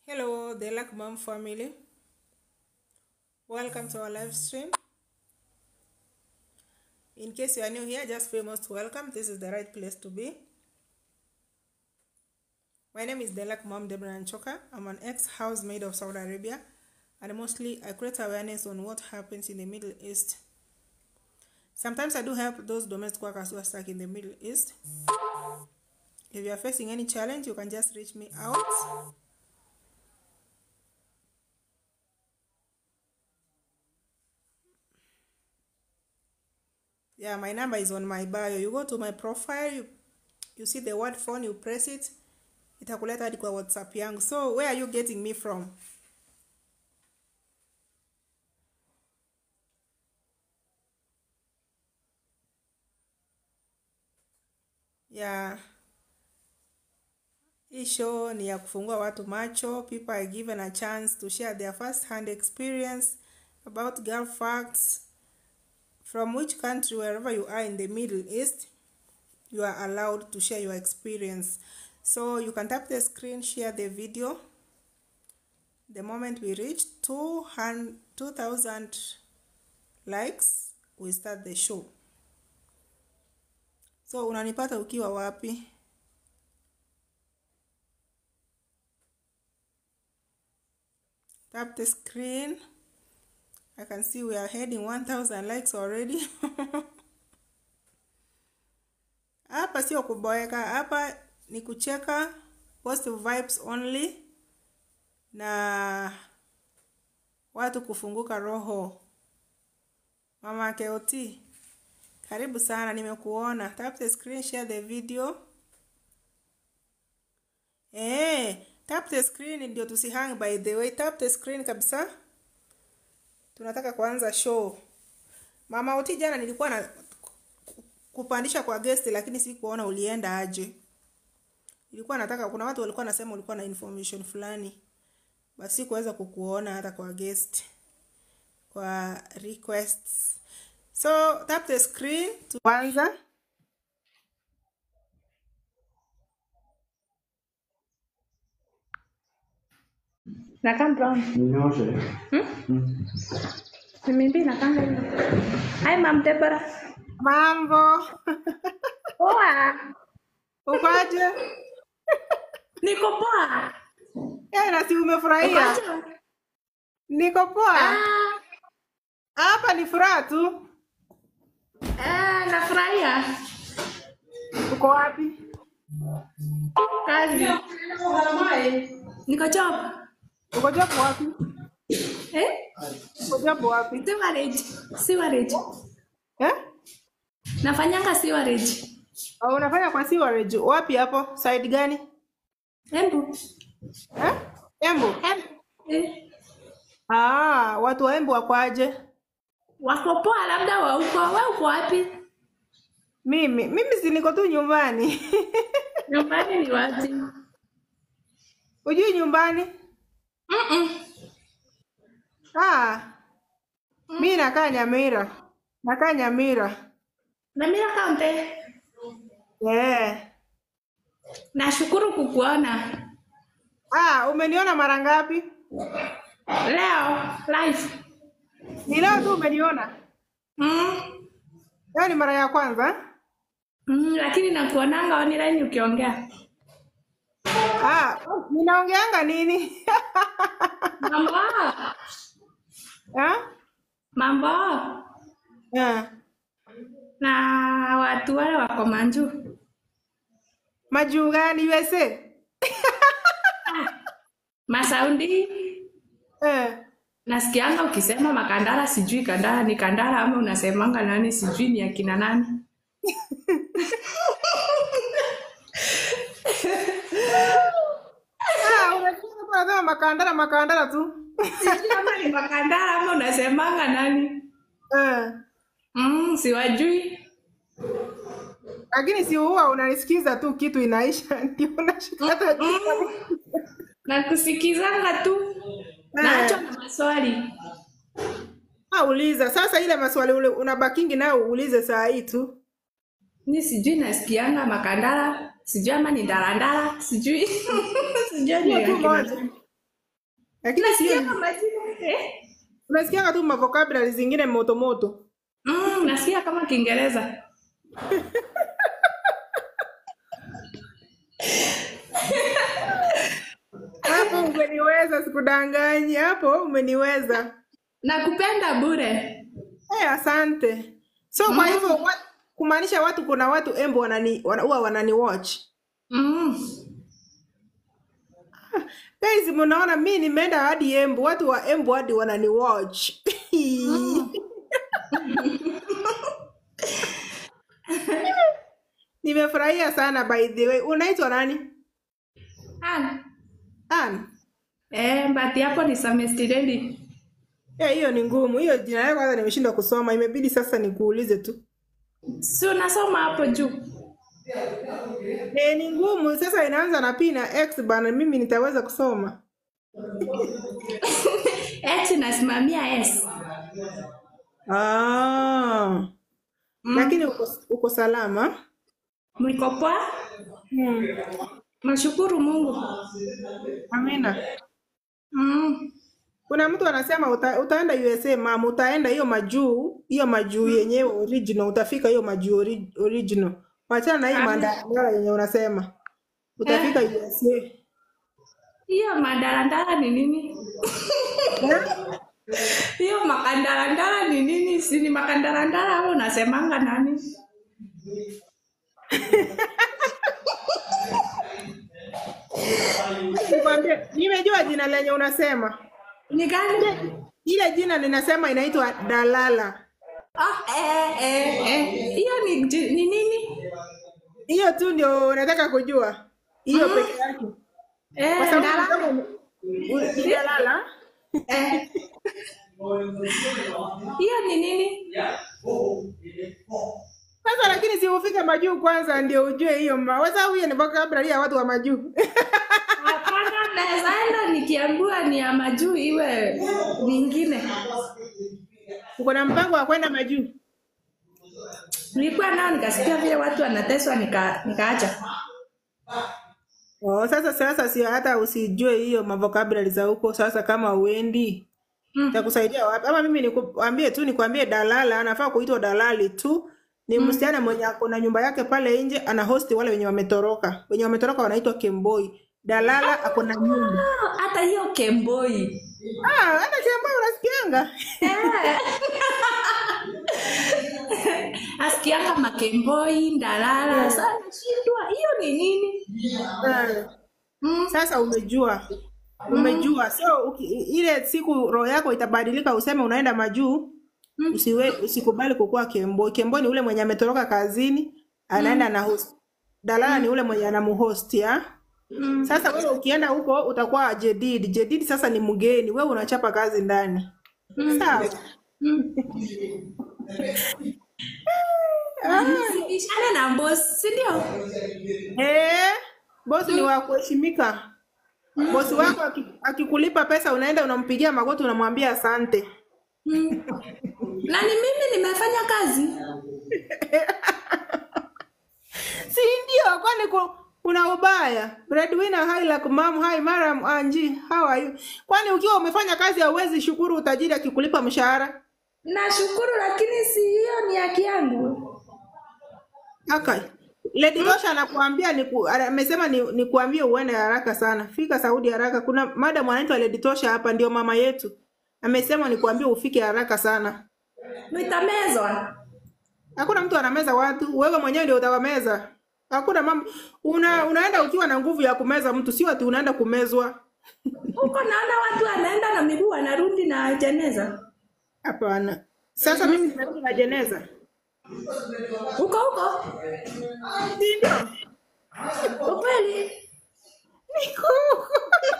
Hello, the Luck Mom family. Welcome to our live stream. In case you are new here, just feel most welcome. This is the right place to be. My name is Delak Mom Deborah Anchoka. I'm an ex housemaid of Saudi Arabia, and mostly I create awareness on what happens in the Middle East. Sometimes I do help those domestic workers who are stuck in the Middle East. If you are facing any challenge, you can just reach me out. Yeah, my number is on my bio. You go to my profile, you, you see the word phone, you press it, itakuleta hadi kwa WhatsApp yangu. So, where are you getting me from? Yeah. Hii show ni ya kufungua watu macho. People are given a chance to share their first hand experience about Gulf facts from which country, wherever you are in the Middle East, you are allowed to share your experience. So you can tap the screen, share the video. The moment we reach 200 2,000 likes, we start the show. So unanipata ukiwa wapi? Tap the screen. I can see we are heading 1000 likes already. Hapa sio kuboeka, hapa ni kucheka positive vibes only na watu kufunguka roho. Mama Keoti, karibu sana, nimekuona. Tap the screen, share the video. Eh, tap the screen ndio tusihang by the way. Tap the screen kabisa. Tunataka kuanza show. Mama Oti, jana nilikuwa na kupandisha kwa guest lakini sikuona ulienda aje. Nilikuwa nataka kuna watu walikuwa nasema ulikuwa na information fulani. Basi sikuweza kukuona hata kwa guest. Kwa requests. So tap the screen tuanza. Nakaa brown. Ninyoshe. Mimi nakanga hivyo. Hi Mom Deborah. Mambo. Poa. Uko aje? Niko poa. Eh, na si Uko umefurahia? aje? Niko poa. Ah, Hapa ni furaha tu. ah, nafurahia. Uko wapi? Kazi. Niko job. Uko job wapi? Eh? Uko job wapi? Sewerage. Sewerage. Eh? Nafanyanga sewerage. Au unafanya kwa sewerage wapi hapo? Side gani? Embu. Eh? Embu. Embu. Eh. Ah, watu wa Embu wako aje? Wako poa labda wa uko. Wewe uko wapi? Mimi, mimi si niko tu nyumbani. Nyumbani ni wapi? Ujui nyumbani? Mm-mm. Ah, mi nakaa Nyamira. Nakaa Nyamira. Na mimi kaunti. Eh. Nashukuru kukuona. Ah, umeniona mara ngapi? Leo live. Ni leo tu umeniona. Mm. Leo ni mara ya kwanza. Mm, lakini nakuonanga online ukiongea. Ah, ninaongeanga nini? Mambo. Ah? Mambo. Ah. Na watu wale wako Manju. Majuu gani USA? Masaundi. Eh. Nasikianga ukisema makandara sijui kandara ni kandara ama unasemanga nani sijui ni akina nani. Ah, unasikia hapo anasema makandara makandara tu. Sijui kama ni makandara ama unasemanga nani. Eh. Mm, siwajui. Lakini si huwa unanisikiza tu kitu inaisha ndio unashika hata Mm. Nakusikizanga tu. Nacho na maswali. Ah, uliza. Sasa ile maswali ule unabakingi nayo uulize saa hii tu. Ni sijui nasikianga makandara, sijui ama ni ndalandala, sijui sijui ni Hiyo tu akina moja. lakini Nasikia sio kama jina eh? unasikianga tu mavokabulari zingine moto moto Mm, nasikia kama Kiingereza. hapo umeniweza sikudanganyi hapo umeniweza Nakupenda bure. hey, asante so kwa hivyo wa, kumaanisha watu kuna watu embo wanani wana, huwa wanani watch Mm. guys mnaona mi nimeenda hadi embu watu wa embu hadi wanani watch nimefurahia sana by the way unaitwa nani Ana. Ann? Eh, mbati hapo ni samestireli. Eh, hiyo ni ngumu hiyo jina yako kwanza nimeshindwa kusoma imebidi sasa nikuulize tu Si unasoma hapo juu. eh, ni ngumu sasa inaanza na p na x bana mimi nitaweza kusoma H nasimamia S. ah. lakini uko, uko salama Mliko poa? hmm. Nashukuru Mungu. amina Mm. kuna mtu anasema uta, utaenda usa mam utaenda hiyo majuu hiyo majuu yenyewe original utafika hiyo majuu ori, original wachana na hii Amina. mandala yenye unasema utafika usa Hiyo madarandara ni nini? Hiyo makandarandara ni nini? Si ni makandarandara au unasemanga nani? Nikwambie, nimejua jina lenye unasema Ni gani? ile jina linasema inaitwa dalala Ah, eh, eh, eh. Hiyo ni, ji- ni nini? hiyo tu ndio unataka kujua hiyo peke yake Eh, kwa sababu ndala- kama ume- u- ni dalala eh. Hiyo ni nini? sasa lakini si ufike majuu kwanza ndio ujue hiyo ma- kwa sababu hiyo ni vocabulary ya watu wa majuu Hapana, naweza enda nikiambiwa ni ya majuu iwe nyingine. uko na mpango wa kwenda majuu Nilikuwa nao nikasikia vile watu wanateswa nika, nikaacha. oh, sasa sasa sio hata usijue hiyo mavokabulary za huko sasa kama uendi Mm. takusaidia wapi ama mimi nikuambie tu nikwambie dalala anafaa kuitwa dalali tu ni msichana mwenye ako na nyumba yake pale nje ana hosti wale wenye wametoroka wenye wametoroka wanaitwa kemboi dalala ako na nyumba Ah, Hata hiyo kemboi. ah hata kemboi unasikianga Eh. Asikianga makemboi, ndalala. Sasa nashindwa hiyo ni nini? Eh, Mm. sasa umejua umejua so uki, ile siku roho yako itabadilika useme unaenda majuu usiwe usikubali kukuwa kemboi kemboi ni ule mwenye ametoroka kazini anaenda na host dalala ni ule mwenye anamuhost ya Mm. Sasa wewe ukienda huko utakuwa jedid. Jedid sasa ni mgeni, wewe unachapa kazi ndani. Sawa. Mm. Nisibishane na boss, si ndio? Eh, bosi ni wa kuheshimika. Bosi wako aki- akikulipa pesa unaenda unampigia magoti unamwambia asante. Mm. Na ni mimi nimefanya kazi. Si ndio? Kwani ku- kuna ubaya? Breadwinner hi like mom, hi Maram Anji, how are you? Kwani ukiwa umefanya kazi hauwezi shukuru utajiri akikulipa mshahara? Nashukuru lakini si hiyo ni haki yangu. Okay. Lady Tosha anakuambia ni ku, amesema ni, ni kuambie uende haraka sana. Fika Saudi haraka. Kuna madam anaitwa Lady Tosha hapa ndio mama yetu. Amesema ni kuambie ufike haraka sana. Nitamezwa. Hakuna mtu anameza watu, wewe mwenyewe ndio utawameza. Hakuna mama una, unaenda ukiwa na nguvu ya kumeza mtu, sio ati unaenda kumezwa. Huko naona watu wanaenda na miguu wanarudi na jeneza. Hapana. Sasa mimi nimerudi na jeneza. Huko huko. Si ndio? Ukweli. Niko huko.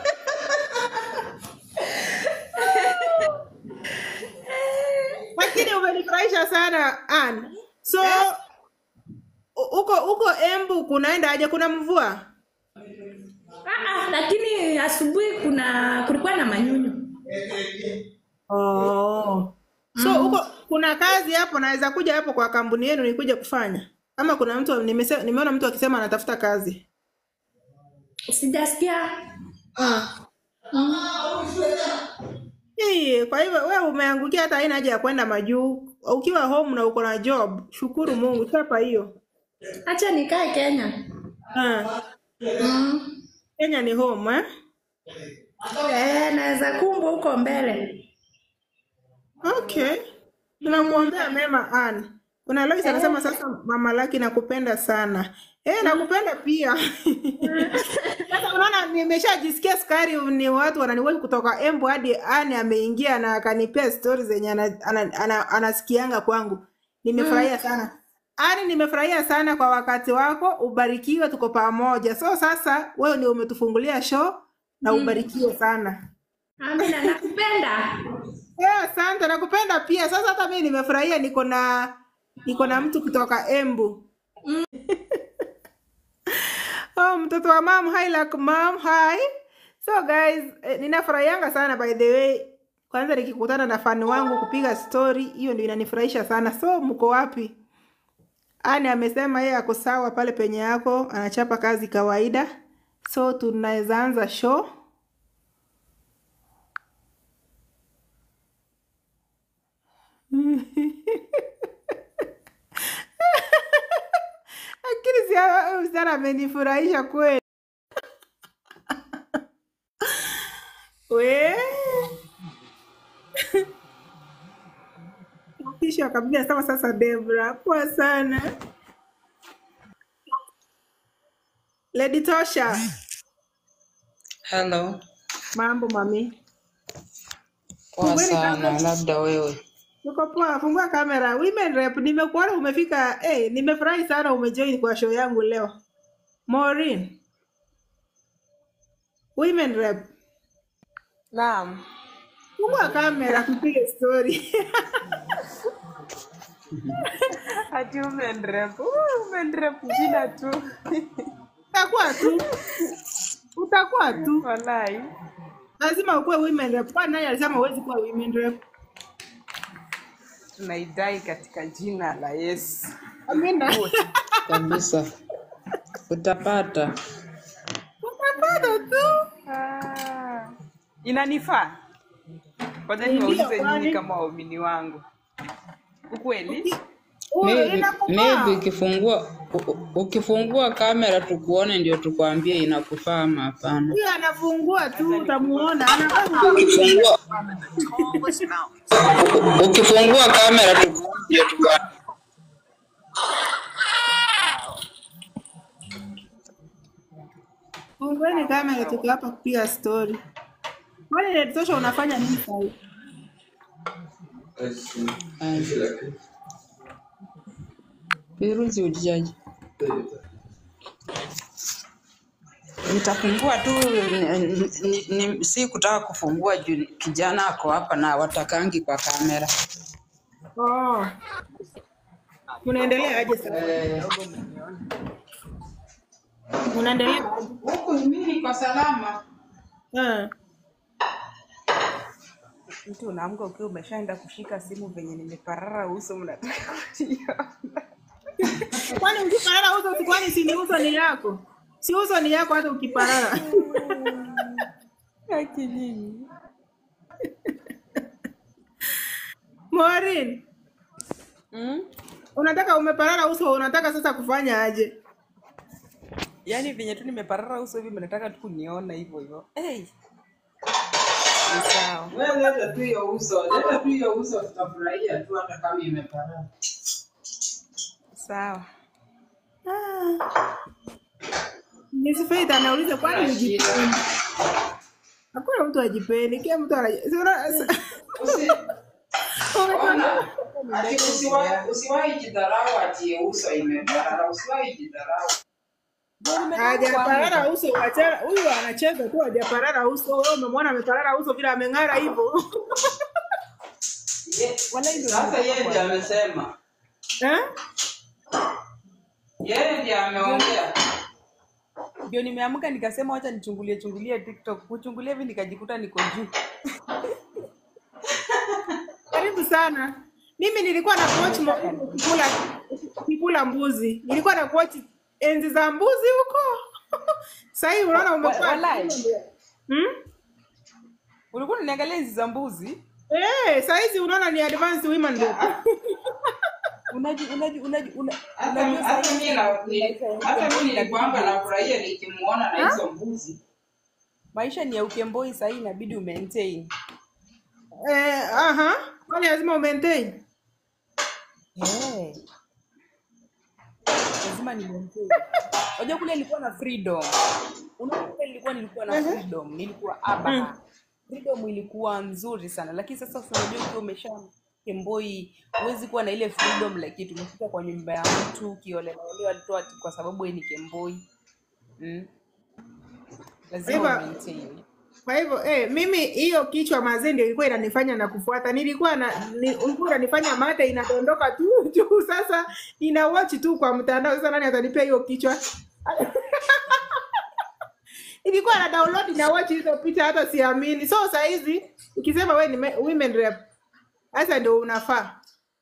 Lakini umenifurahisha sana Ann. So u- huko huko Embu kunaenda aje? Kuna mvua? Ah, ah, lakini asubuhi kuna kulikuwa na manyunyu. Oh. So huko kuna kazi hapo, naweza kuja hapo kwa kampuni yenu nikuje kufanya, ama kuna mtu nimese, nimeona mtu akisema anatafuta kazi Sijasikia. ah. Mm. Okay, kwa hivyo wewe umeangukia, hata haina haja ya kwenda majuu. Ukiwa home na uko na job, shukuru Mungu, chapa hiyo. Acha nikae Kenya. Ah, Mm. Kenya ni home eh? Eh, naweza kumbu huko mbele. Okay, tunamwombea mema Ann. Kuna Lois anasema sasa, mama Laki nakupenda sana. Eh, nakupenda pia. Sasa unaona, nimeshajisikia sukari, ni watu wananiweka kutoka Embu hadi Ann ameingia na akanipea stori zenye ana- ana- ana- anasikianga kwangu. Nimefurahia sana. Ani, nimefurahia sana kwa wakati wako, ubarikiwe, tuko pamoja. So sasa wewe ndio umetufungulia show na ubarikiwe sana. Amina, nakupenda. Yeah, asante, nakupenda pia. Sasa hata mimi nimefurahia, niko na niko na mtu kutoka Embu. Oh, mtoto wa mam, hi like mam, hi. So guys, eh, ninafurahianga sana by the way. Kwanza nikikutana na fani wangu kupiga story, hiyo ndio inanifurahisha sana. So mko wapi? Ani amesema yeye ako sawa pale penye yako, anachapa kazi kawaida. So tunaweza anza show. Lakini si huyu msichana amenifurahisha kweli. We kisha kabisa sema sasa, Debra, poa sana. Lady Tosha, Hello, mambo mami? poa Fungueni sana. kamera. Labda wewe Uko poa, fungua kamera. Women Rep, nimekuona umefika. Eh, nimefurahi sana umejoin kwa show yangu leo. Maureen, Women Rep, Naam. fungua kamera tupige story. Ati umenrep. Uh, umenrep jina tu. Utakuwa tu. Utakuwa tu. Walai. Lazima ukuwe Women Rep. Kwani nani alisema huwezi kuwa Women Rep? Tunaidai katika jina la Yesu. Amina. kabisa utapata. Utapata tu. Ah. Inanifaa. Ngoja Ndio, niwaulize kwani? nyinyi kama waumini wangu. Ukweli? Uwe, Maybe, inakufaa. maybe ukifungua u- u- ukifungua kamera tukuone, ndio tukwambie inakufaa ama hapana. Huyo anafungua tu utamuona. Anafaa Ukifungua ukifungua kamera tukuone, ndio tukwambie. Fungueni kamera tuko hapa kupiga story. Kwani Lady Tosha unafanya nini sasa? Virusi ujaji nitafungua tu ni, ni, ni, si kutaka kufungua juu kijana ako hapa na watakangi kwa kamera. Oh. Unaendelea aje sasa? Unaendelea aje? Huku mimi niko salama. Eh. Mtu unaamka ukiwa umeshaenda kushika simu venye nimeparara uso mnataka kuniona. Kwani ukiparara uso si kwani si ni uso ni yako? Si uso ni yako hata ukiparara. Haki nyinyi. Maureen, Mm? unataka umeparara uso unataka sasa kufanya aje? Yaani venye tu nimeparara uso hivi mnataka tu kuniona hivyo hivyo. Hey. Ni sawa. Wewe leta tu hiyo uso, leta tu hiyo uso, tutafurahia tu hata kama imeparara. Sawa. Miss Faith anauliza kwani ujipendi? Hakuna mtu ajipendi, kila mtu ana si una- si- Usi- Ona, ati usiwahi usiwahi jidharau ati uso imeparara, usiwahi jidharau. hajaparara uso, achana huyu anacheza tu, hajaparara uso. Wewe umemwona ameparara uso vile ameng'ara hivyo Ye- Sasa yeye ndiye amesema, eh? yeye ndiye ameongea. Ndio nimeamka nikasema wacha nichungulie chungulie TikTok. Kuchungulia hivi nikajikuta niko juu. Karibu sana. Mimi nilikuwa na coach Mo- kikula kikula mbuzi, nilikuwa na coach enzi za mbuzi huko. Sasa hivi unaona Wa- umekuwa walai. hmm? Ulikuwa unaniangalia hizi za mbuzi? Eh, saizi unaona ni advanced women rep. Unaji unaji unaji una- Hata unajua hata sasa mimi na ni- maisha ya hata mimi Ukemboi nilikuanga inabidi nafurahia nikimuona na hizo mbuzi. maisha ni ya ukemboi sahii inabidi umaintain. Eh, aha. Kwani lazima umaintain? Eh, lazima ni maintain. Unajua kule nilikuwa na freedom. Unaona kule nilikuwa nilikuwa na freedom, nilikuwa aba. Freedom ilikuwa nzuri sana, lakini sasa si unajua ukiwa umesha kemboi huwezi kuwa na ile freedom like it umefika kwa nyumba ya mtu kiolelaolewa alitoa ati kwa sababu wewe ni kemboi. Mm. Lazima Eva, umaintain. Kwa hivyo eh, mimi hiyo kichwa mazee ndio ilikuwa inanifanya na kufuata. Nilikuwa na ni, ulikuwa unanifanya mate inadondoka tu juu. Sasa nina watch tu kwa mtandao. Sasa nani atanipea hiyo kichwa? Nilikuwa na download na watch hizo picha, hata siamini. So saa hizi ukisema wewe ni me- women rep, sasa ndio unafaa.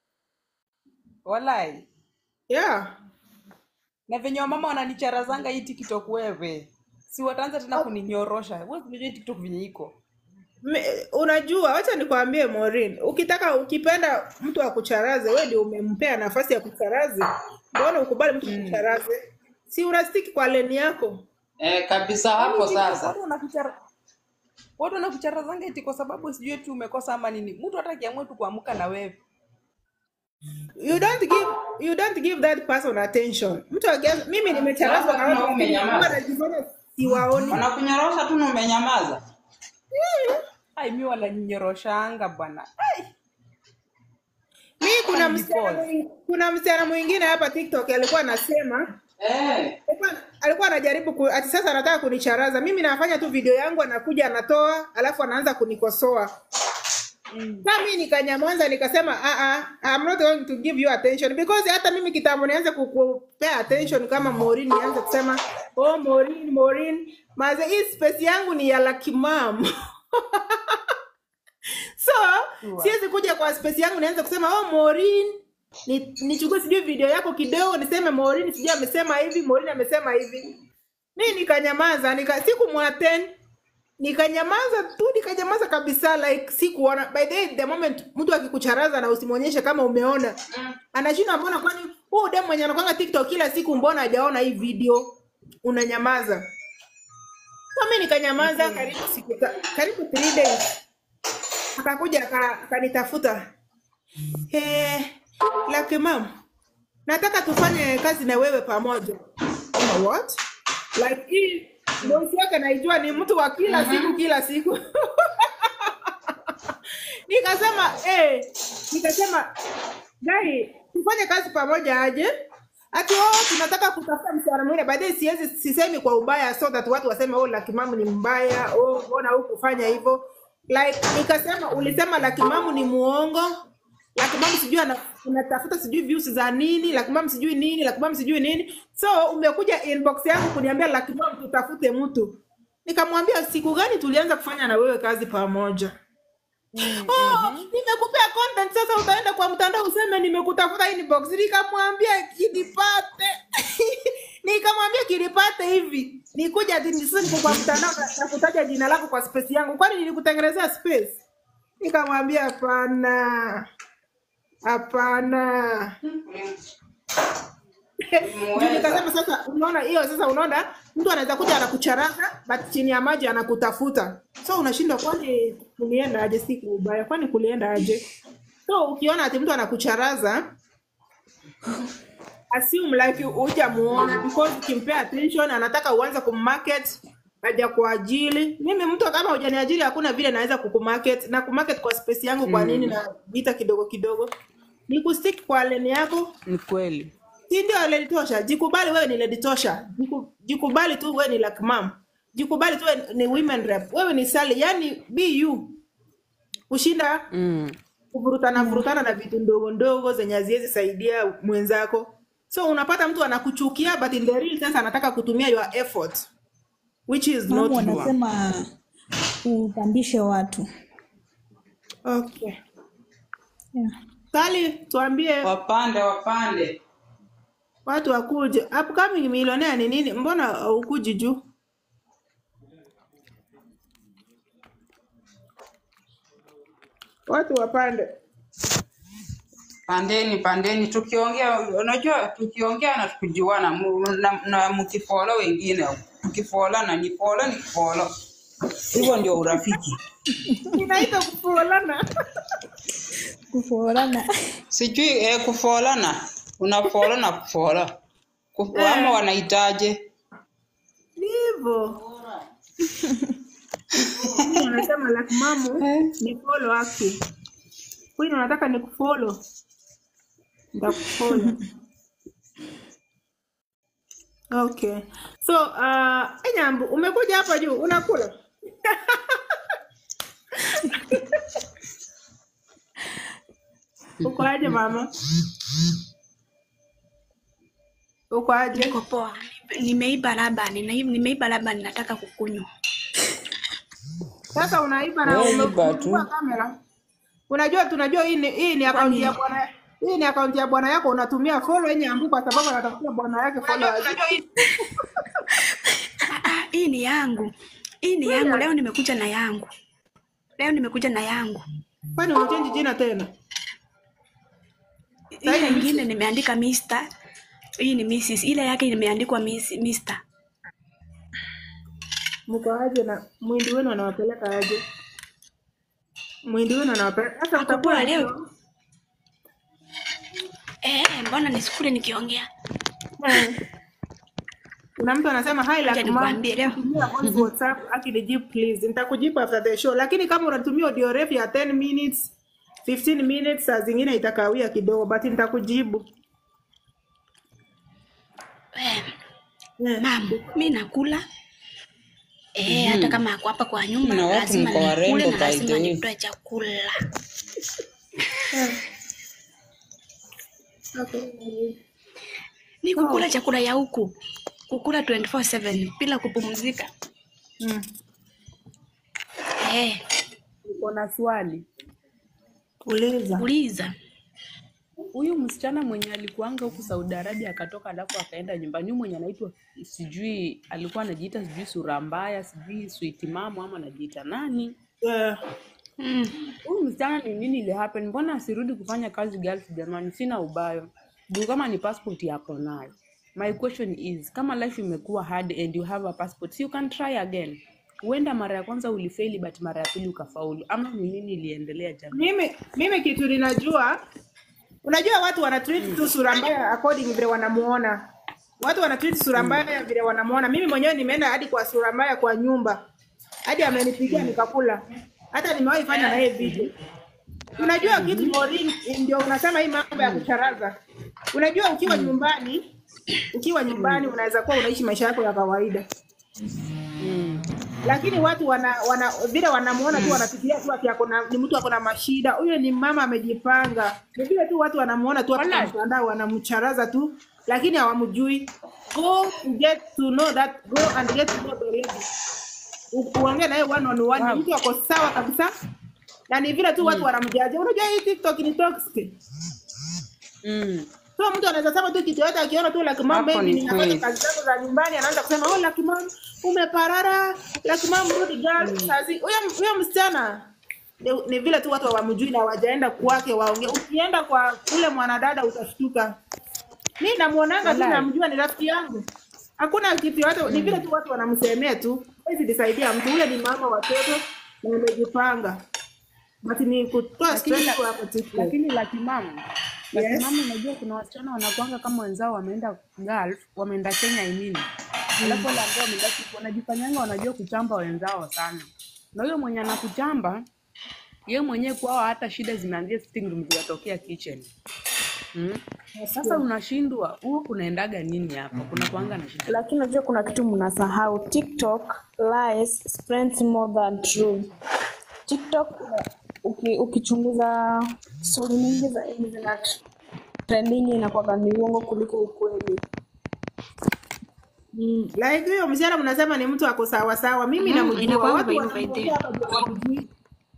Walai. Yeah. Na venye wamama wananicharazanga hii TikTok wewe. Si wataanza tena kuninyorosha. Wewe unajua hii TikTok venye iko. Me, unajua, wacha nikwambie Maureen, ukitaka ukipenda mtu akucharaze, wewe ndio umempea nafasi ya kucharaze. Mbona ukubali mtu kucharaze? Si unastiki kwa leni yako? Eh, kabisa Yaani hapo TikTok sasa. watu wanakuchara watu wanakucharazanga eti kwa sababu sijui eti umekosa ama nini. Mtu hata akiamua tu kuamka na wewe. You don't give you don't give that person attention. Mtu akianza mimi nimecharazwa na Sasa watu kama lakini umenyamaza. wanajifanya siwaoni. Wanakunyorosha tu na umenyamaza. Ai mimi wananinyoroshanga bwana. Ai, Mimi kuna Ni msichana pause. mwing- kuna msichana mwingine hapa TikTok alikuwa anasema Eh. alikuwa alikuwa anajaribu ku, ati sasa anataka kunicharaza. Mimi nafanya tu video yangu, anakuja anatoa, alafu anaanza kunikosoa. Sasa mimi nikanyamaza nikasema ah ah I'm not going to give you attention because hata mimi kitambo nianze kukupea attention kama Maureen nianze kusema oh Maureen Maureen maze hii space yangu ni ya Lucky Mom. so Sure. siwezi kuja kwa space yangu nianze kusema oh Maureen ni nichukue sijui video yako kidogo niseme Maureen sijui amesema hivi Maureen amesema hivi. Mimi nikanyamaza nika sikumwattend nikanyamaza tu nikanyamaza kabisa like sikuona by the way, the moment mtu akikucharaza na usimwonyeshe kama umeona anashinda mbona kwani huu dem mwenye anakwanga tiktok kila siku mbona hajaona hii video unanyamaza so mi nikanyamaza karibu siku ta- karibu three days akakuja aka- akanitafuta hey, Lucky mom nataka tufanye kazi na wewe pamoja Kama what like hii bosi yake naijua ni mtu wa kila siku kila siku nikasema eh, nikasema gai tufanye kazi pamoja aje ati oh, tunataka kutafuta msichana mwingine baadaye siwezi sisemi kwa ubaya so that watu waseme oh lakimamu ni mbaya oh mbona hukufanya hivyo like nikasema ulisema lakimamu ni muongo lakimamu sijui ana- unatafuta sijui views za nini lakimamu sijui nini lakimamu sijui nini so umekuja inbox yangu kuniambia lakimamu tutafute mtu nikamwambia siku gani tulianza kufanya na wewe kazi pamoja oh, nimekupea content sasa utaenda kwa mtandao useme nimekutafuta inbox nikamwambia kinipate nikamwambia kinipate hivi nikuja ati nisi niko kwa mtandao na- na kutaja jina lako kwa space yangu kwani nilikutengenezea space nikamwambia hapana hapana Ndio nikasema sasa unaona hiyo sasa unaona mtu anaweza kuja anakucharaza but chini ya maji anakutafuta so unashindwa kwani kulienda aje si kwa ubaya kwani kulienda aje so ukiona ati mtu anakucharaza assume like hujamuona because ukimpea attention anataka uanze kummarket aja kuajili mimi mtu kama hujaniajiri hakuna vile naweza kukumarket na kumarket kwa space yangu kwa nini na vita kidogo kidogo ni kustick kwa lane yako Ni kweli. si ndio lady tosha jikubali wewe ni lady tosha Jiku- jikubali tu wewe ni like mom jikubali tu wewe ni women rep wewe ni sali yani be you kushinda Mm. kuvurutana vurutana na vitu ndogo ndogo zenye haziwezi saidia mwenzako so unapata mtu anakuchukia but in the real sense anataka kutumia your effort which is not Mamu true. wanasema upandishe watu okay yeah. sali tuambie Wapande wapande. watu wakuje upcoming millionaire ni nini mbona ukuji juu watu wapande. Pandeni, pandeni, tukiongea, unajua tukiongea na tukijuana, mu- na, na mkifolo wengine, mkifolana ni folo ni kifolo, hivyo ndio urafiki. Inaitwa kufolana. kufolana Sijui eh, kufolana, unafolo na kufola Kufu, ama wanaitaje? Ni hivyo. Mimi Anasema like mamu ni follow haki. Kwani unataka ni kufollow? Nitakufollow. Okay. So, uh, Enyambu, umekuja hapa juu unakula? Uko aje mama? Uko aje? Niko poa. Nimeiba labani, nime- nimeiba labani nataka kukunywa. Sasa unaiba na Wewe ume- iba tu. umefungua kamera. Unajua tunajua hii ni hii ni akaunti ya bwana hii ni akaunti ya bwana yako unatumia follow yenye ambu kwa sababu anatafuta bwana yake follow. Ah, ah, hii ni yangu. Hii ni yangu. Leo nimekuja na yangu. Leo nimekuja na yangu. Kwani unachange jina tena? Ile nyingine nimeandika Mr. Hii ni Mrs. Ile yake imeandikwa Miss Mr. Mko aje na mwindi wenu anawapeleka aje? Mwindi wenu anawapeleka. Sasa Ako utakuwa poa leo. Eh, mbona nisikule nikiongea? Eh. Kuna mtu anasema hi Acha like nikwambie leo. Tumia voice WhatsApp akinijibu please. Nitakujibu after the show. Lakini kama unatumia audio refu ya 10 minutes, 15 minutes saa zingine itakawia kidogo but nitakujibu. Eh, Eh. mam, mi nakula. Eh, hata kama ako hapa kwa nyumba Na watu lazima mko warembo, nikule na by the lazima way. nitoe chakula. Okay. Ni kukula chakula ya huku. Kukula 24/7 bila kupumzika. Mm. Eh, Niko na swali. Uliza. uliza. Huyu msichana mwenye alikuanga huku Saudi Arabia akatoka alafu akaenda nyumbani, huyu mwenye anaitwa sijui, alikuwa anajiita sijui sura mbaya, sijui sweet mama ama anajiita nani? Eh, Mm. Huyu msichana ni nini ile happen? Mbona asirudi kufanya kazi Gulf jamani? Sina ubayo juu kama ni passport yako nayo. My question is kama life imekuwa hard and you have a passport, so you can try again. Huenda mara ya kwanza ulifeli but mara ya pili ukafaulu, ama ni nini iliendelea jamani? mimi mimi kitu ninajua unajua watu wana treat tu sura mbaya according vile wanamuona watu wana treat sura mbaya vile wanamuona mimi mwenyewe nimeenda hadi kwa sura mbaya kwa nyumba hadi amenipigia nikakula hata nimewahi fanya na yeye video unajua kitu Maureen, ndio unasema hii mambo ya kucharaza unajua ukiwa nyumbani ukiwa nyumbani unaweza kuwa unaishi maisha yako ya kawaida lakini watu wana, wana vile wanamuona tu wanafikiria tu ati ako na- ni mtu ako na mashida huyo ni mama amejipanga ni vile tu watu wanamuona tu hapo kwa Wallahi. mtandao wanamcharaza tu lakini hawamjui go and get to know that go and get to know the lady U- uongee naye one on one Wow. mtu ako sawa kabisa na ni vile tu watu wanamjaja unajua hii tiktok ni toxic Mm. So mtu anaweza sema tu kitu yote akiona tu Lucky Mom Hapo maybe ni ninafanya kweli. kazi zangu za nyumbani anaanza kusema oh Lucky Mom umeparara Lucky Mom rudi girl sazi huyo huyo msichana ni, ni vile tu watu hawamjui na hawajaenda kwake waongee ukienda kwa ule mwanadada utashtuka mi namuonanga tu Wallahi. namjua ni rafiki yangu hakuna kitu yote ni vile tu watu wanamsemea tu hawezi disaidia mtu ule ni mama watoto na amejipanga but ni kutoa Lakini stress la- tu hapo TikTok lakini laki mama Yes. laki mama unajua kuna wasichana wanakwanga kama wenzao wameenda Gulf wameenda Kenya I mean alafu wale ambao wameenda huko wanajifanyanga wanajua kuchamba wenzao sana na huyo mwenye anakuchamba yeye mwenyewe kwao hata shida zimeanzia sitting room zinatokea kitchen mm? sasa unashindwa huo kunaendaga nini hapa kuna kuanga na shida lakini unajua kuna kitu mnasahau tiktok lies spreads more than true tiktok uki, ukichunguza stori nyingi za hizi zina trending inakuwaga ni uongo kuliko ukweli Mm, like huyo msichana mnasema ni mtu ako sawa sawa. Mimi Mm, namjua inakuwa watu hivyo wanamwambia hivyo. hapa ndio hawamjui.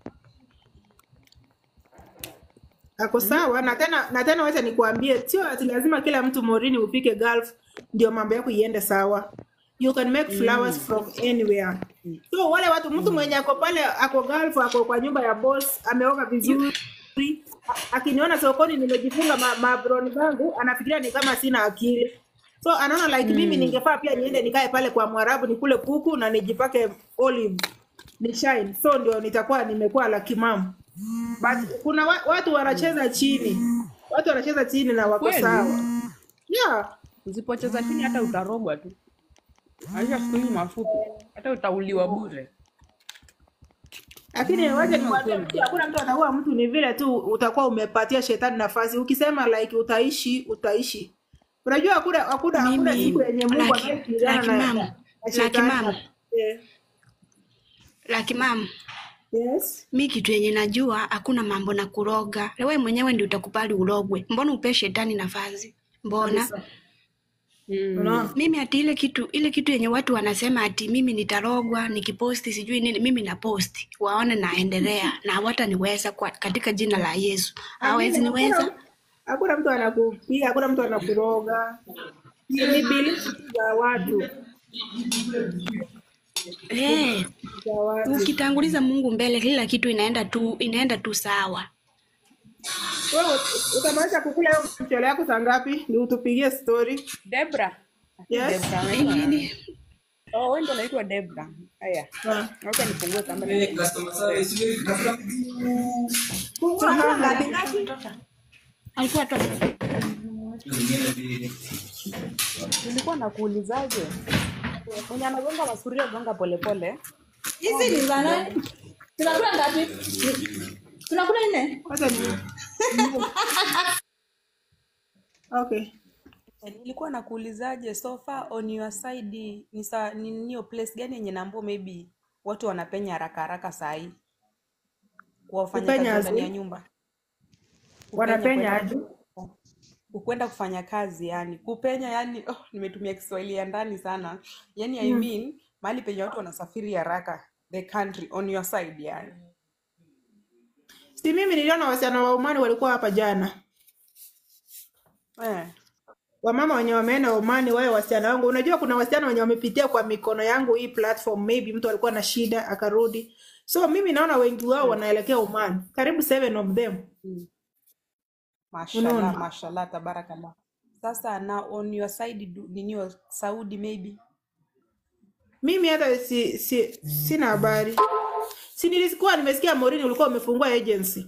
Ako sawa na tena na tena wacha nikuambie, sio ati lazima kila mtu morini upike Gulf ndio mambo yako iende sawa. You can make flowers from anywhere. so wale watu mtu mwenye ako pale ako Gulf ako kwa nyumba ya boss ameoga vizuri a- akiniona sokoni nimejifunga ma, mabroni zangu anafikiria ni kama sina akili so anaona like mimi ningefaa pia niende nikae pale kwa mwarabu nikule kuku na nijipake olive ni shine so ndio nitakuwa nimekuwa la kimamu but kuna wa, watu wanacheza chini watu wanacheza chini na wako Kweli? sawa yeah usipocheza chini hata utarogwa tu maisha siku hizi mafupi hata utauliwa bure lakini wacha nikwambie mtu hakuna mtu ataua mtu ni vile tu utakuwa umepatia shetani nafasi ukisema like utaishi utaishi unajua hakuna hakuna hakuna Mimi, siku yenye mungu laki- anayepigana laki na, mama, na, na laki shetani mama. Eh, Laki mam, yes mi kitu yenye najua hakuna mambo na kuroga. Wewe mwenyewe ndio utakubali urogwe. Mbona upe shetani nafasi? Mbona unaona mimi ati ile kitu ile kitu yenye watu wanasema ati mimi nitarogwa nikiposti sijui nini, mimi na posti waone naendelea na hawataniweza kwa katika jina la Yesu, hawezi niweza. Hakuna- hakuna mtu anakupiga hakuna mtu anakuroga ni ni belief za watu Eh, za watu ukitanguliza Mungu mbele, kila kitu inaenda tu inaenda tu sawa. wewe utamaliza kukula hiyo mchele yako saa ngapi ni utupigie story debra yes debra anaitwa oh wewe ndo unaitwa debra haya Ah. wacha nifungue kamera Tunakula ngapi ngapi Alikuwa tu nilikuwa nakuulizaje mwenye anagonga masuria gonga polepole hizi ni za nani tunakula ngapi tunakula nne Wacha ni okay nilikuwa nakuulizaje so far on your side ni sa ni niyo place gani yenye nambo maybe watu wanapenya haraka haraka sahii kuwafanya Kupenya kazi ndani ya aje? nyumba wanapenya kwenda- aje kwenda kufanya kazi yani kupenya yani oh, nimetumia kiswahili ya ndani sana yani I mean mahali penye watu wanasafiri haraka the country on your side yani si mimi niliona wasichana wa Omani walikuwa hapa jana eh. wamama wenye wameenda Omani wawe wasichana wangu. Unajua kuna wasichana wenye wamepitia kwa mikono yangu hii platform, maybe mtu alikuwa na shida akarudi. So mimi naona wengi wao wanaelekea Oman, karibu seven of them. mashallah Unaona? mashallah tabarakallah sasa na on your side du- ninio saudi maybe Mimi hata si, si, sina habari. Si nilikuwa nimesikia Morini ulikuwa umefungua agency.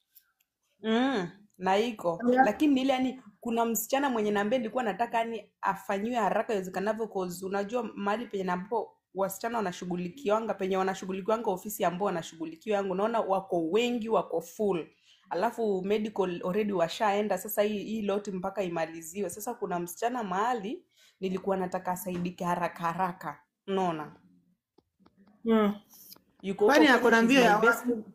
mm, na iko Yeah. lakini ile yani kuna msichana mwenye nambe nilikuwa nataka yani afanyiwe haraka iwezekanavyo cause unajua mahali penye nambo wasichana wanashughulikiwanga penye wanashughulikiwanga ofisi ambao wanashughulikiwa yangu naona wako wengi wako full alafu medical already washaenda sasa hii, hii loti mpaka imaliziwe sasa kuna msichana mahali nilikuwa nataka asaidike haraka haraka unaona Mm. yuko huko Kwani Kenya, ako na she's mbio my ya best wapi?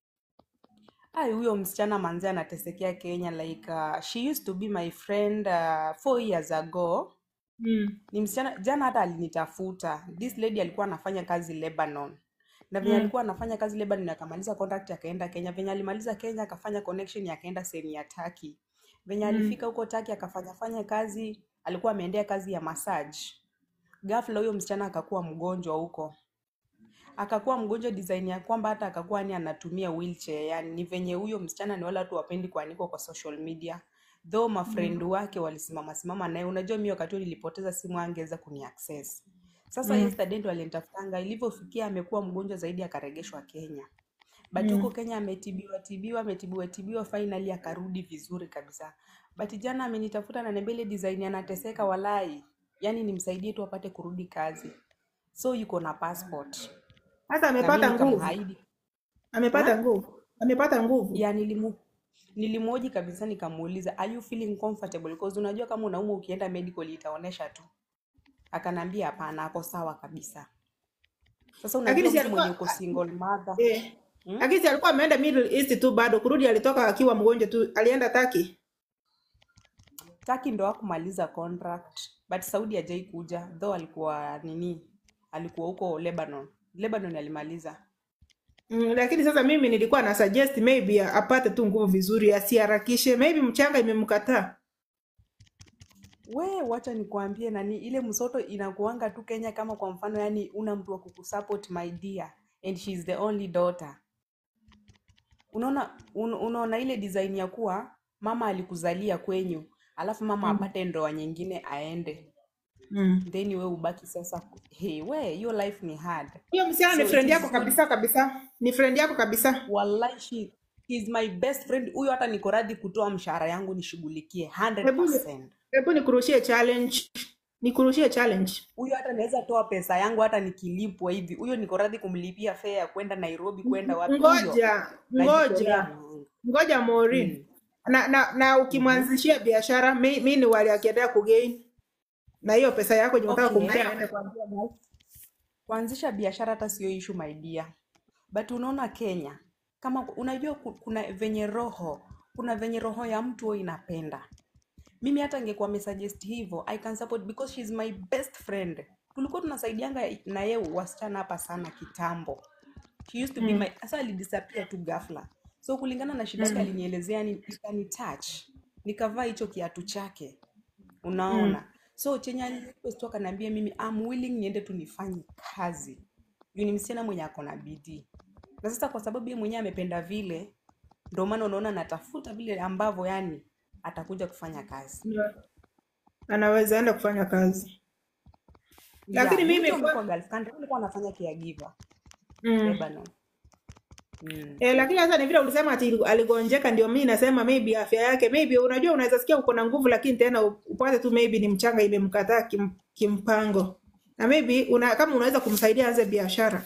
Ai, huyo msichana manzi anatesekea Kenya like uh, she used to be my friend uh, four years ago. Mm. Ni msichana jana hata alinitafuta. This lady alikuwa anafanya kazi Lebanon. Na venye Mm. alikuwa anafanya kazi Lebanon akamaliza contract akaenda Kenya. Venye alimaliza Kenya akafanya connection akaenda sehemu ya Turkey. Venye Mm. alifika huko Turkey akafanya fanya kazi, alikuwa ameendea kazi ya massage. Ghafla huyo msichana akakuwa mgonjwa huko akakuwa mgonjwa design ya kwamba hata akakuwa ni anatumia wheelchair yani ni venye huyo msichana ni wale watu wapendi kuanikwa kwa social media though mafriend wake walisimama simama naye unajua mi wakati huo nilipoteza simu angeweza kuni access sasa Mm. yesterday ndo alinitafutanga ilivyofikia amekuwa mgonjwa zaidi akaregeshwa Kenya but huko Mm. Kenya ametibiwa tibiwa ametibiwa tibiwa finally akarudi vizuri kabisa but jana amenitafuta na nembele design anateseka walai yani nimsaidie tu apate kurudi kazi so yuko na passport Hata na mi amepata nguvu. nikamhaidi Amepata ha? nguvu. Amepata nguvu. ya nilimu nilimhoji kabisa nikamuuliza are you feeling comfortable because unajua kama unaumwa ukienda medical itaonesha tu akanambia hapana ako sawa kabisa sasa Lakini unajua si mtu mwenye alikuwa uko single mother eh, hmm? lakini si alikuwa ameenda Middle East tu bado kurudi alitoka akiwa mgonjwa tu. Alienda Turkey. Taki ndo hakumaliza contract but Saudi hajai kuja though alikuwa nini alikuwa huko Lebanon Lebanon alimaliza Mm, lakini sasa mimi nilikuwa na suggest maybe apate tu nguvu vizuri asiharakishe maybe mchanga imemkataa we wacha nikwambie nani ile msoto inakuanga tu kenya kama kwa mfano yani una mtu wa kukusupport my dear and she is the only daughter unaona un, unaona ile design ya kuwa mama alikuzalia kwenyu alafu mama apate ndoa nyingine aende Mm. then we ubaki sasa hey, we hiyo life ni hard Hiyo msichana so ni it friend is yako not kabisa kabisa, ni friend yako kabisa. wallahi she is my best friend huyo hata niko radhi kutoa mshahara yangu nishughulikie Hebu 100% hebu nikurushie challenge, nikurushie challenge. huyo hata naweza toa pesa yangu hata nikilipwa hivi huyo niko radhi kumlipia fare ya kwenda nairobi kwenda wapi huyo Ngoja najitolea ngoja mhanga ngoja Maureen. mm. na na, na ukimwanzishia biashara mi, mi ni wali akiendelea kugain na hiyo pesa yako yenye unataka okay kumpea aende kuanzia mahali. kuanzisha biashara hata sio issue my dear but unaona kenya kama unajua ku- kuna venye roho kuna venye roho ya mtu huwa inapenda mimi hata angekuwa amesuggest hivyo i can support because she's my best friend tulikuwa tunasaidianga na yeye wasichana hapa sana kitambo she used to be Mm. my sasa alidisappear tu ghafla so kulingana na shida yake Mm. alinielezea ni ikani touch nikavaa hicho kiatu chake Mm. unaona so chenye alirequest tu akaniambia mimi I'm willing niende tu nifanye kazi juu ni msichana mwenye ako na bidii na sasa kwa sababu yeye mwenyewe amependa vile ndio maana unaona natafuta vile ambavyo yani atakuja kufanya kazi Yeah. anaweza enda kufanya kazi lakini yeah mimi mtu alikuwa kwa... Gulf country alikuwa anafanya caregiver mm. Lebanon mm. E, lakini sasa ni vile ulisema ati aligonjeka, ndio mimi nasema maybe afya yake maybe, unajua unaweza sikia uko na nguvu, lakini tena upate tu maybe ni mchanga imemkataa kim, kimpango, na maybe una, kama unaweza kumsaidia aanze biashara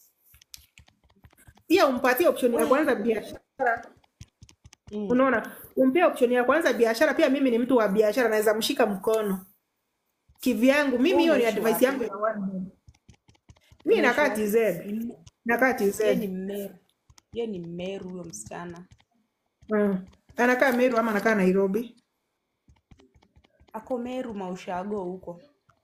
pia, umpatie option ya kwanza biashara. Mm. Unaona, umpee option ya kwanza biashara. Pia mimi ni mtu wa biashara, naweza mshika mkono kivyangu. Mimi Wewe hiyo ni unaishi advice wapi yangu ya one man. Mimi unaishi nakaa wapi TZ, Ni- nakaa TZ. yeye ni mmeru yeye ni mmeru huyo msichana Mm. Anakaa Meru ama anakaa Nairobi? ako meru maushago huko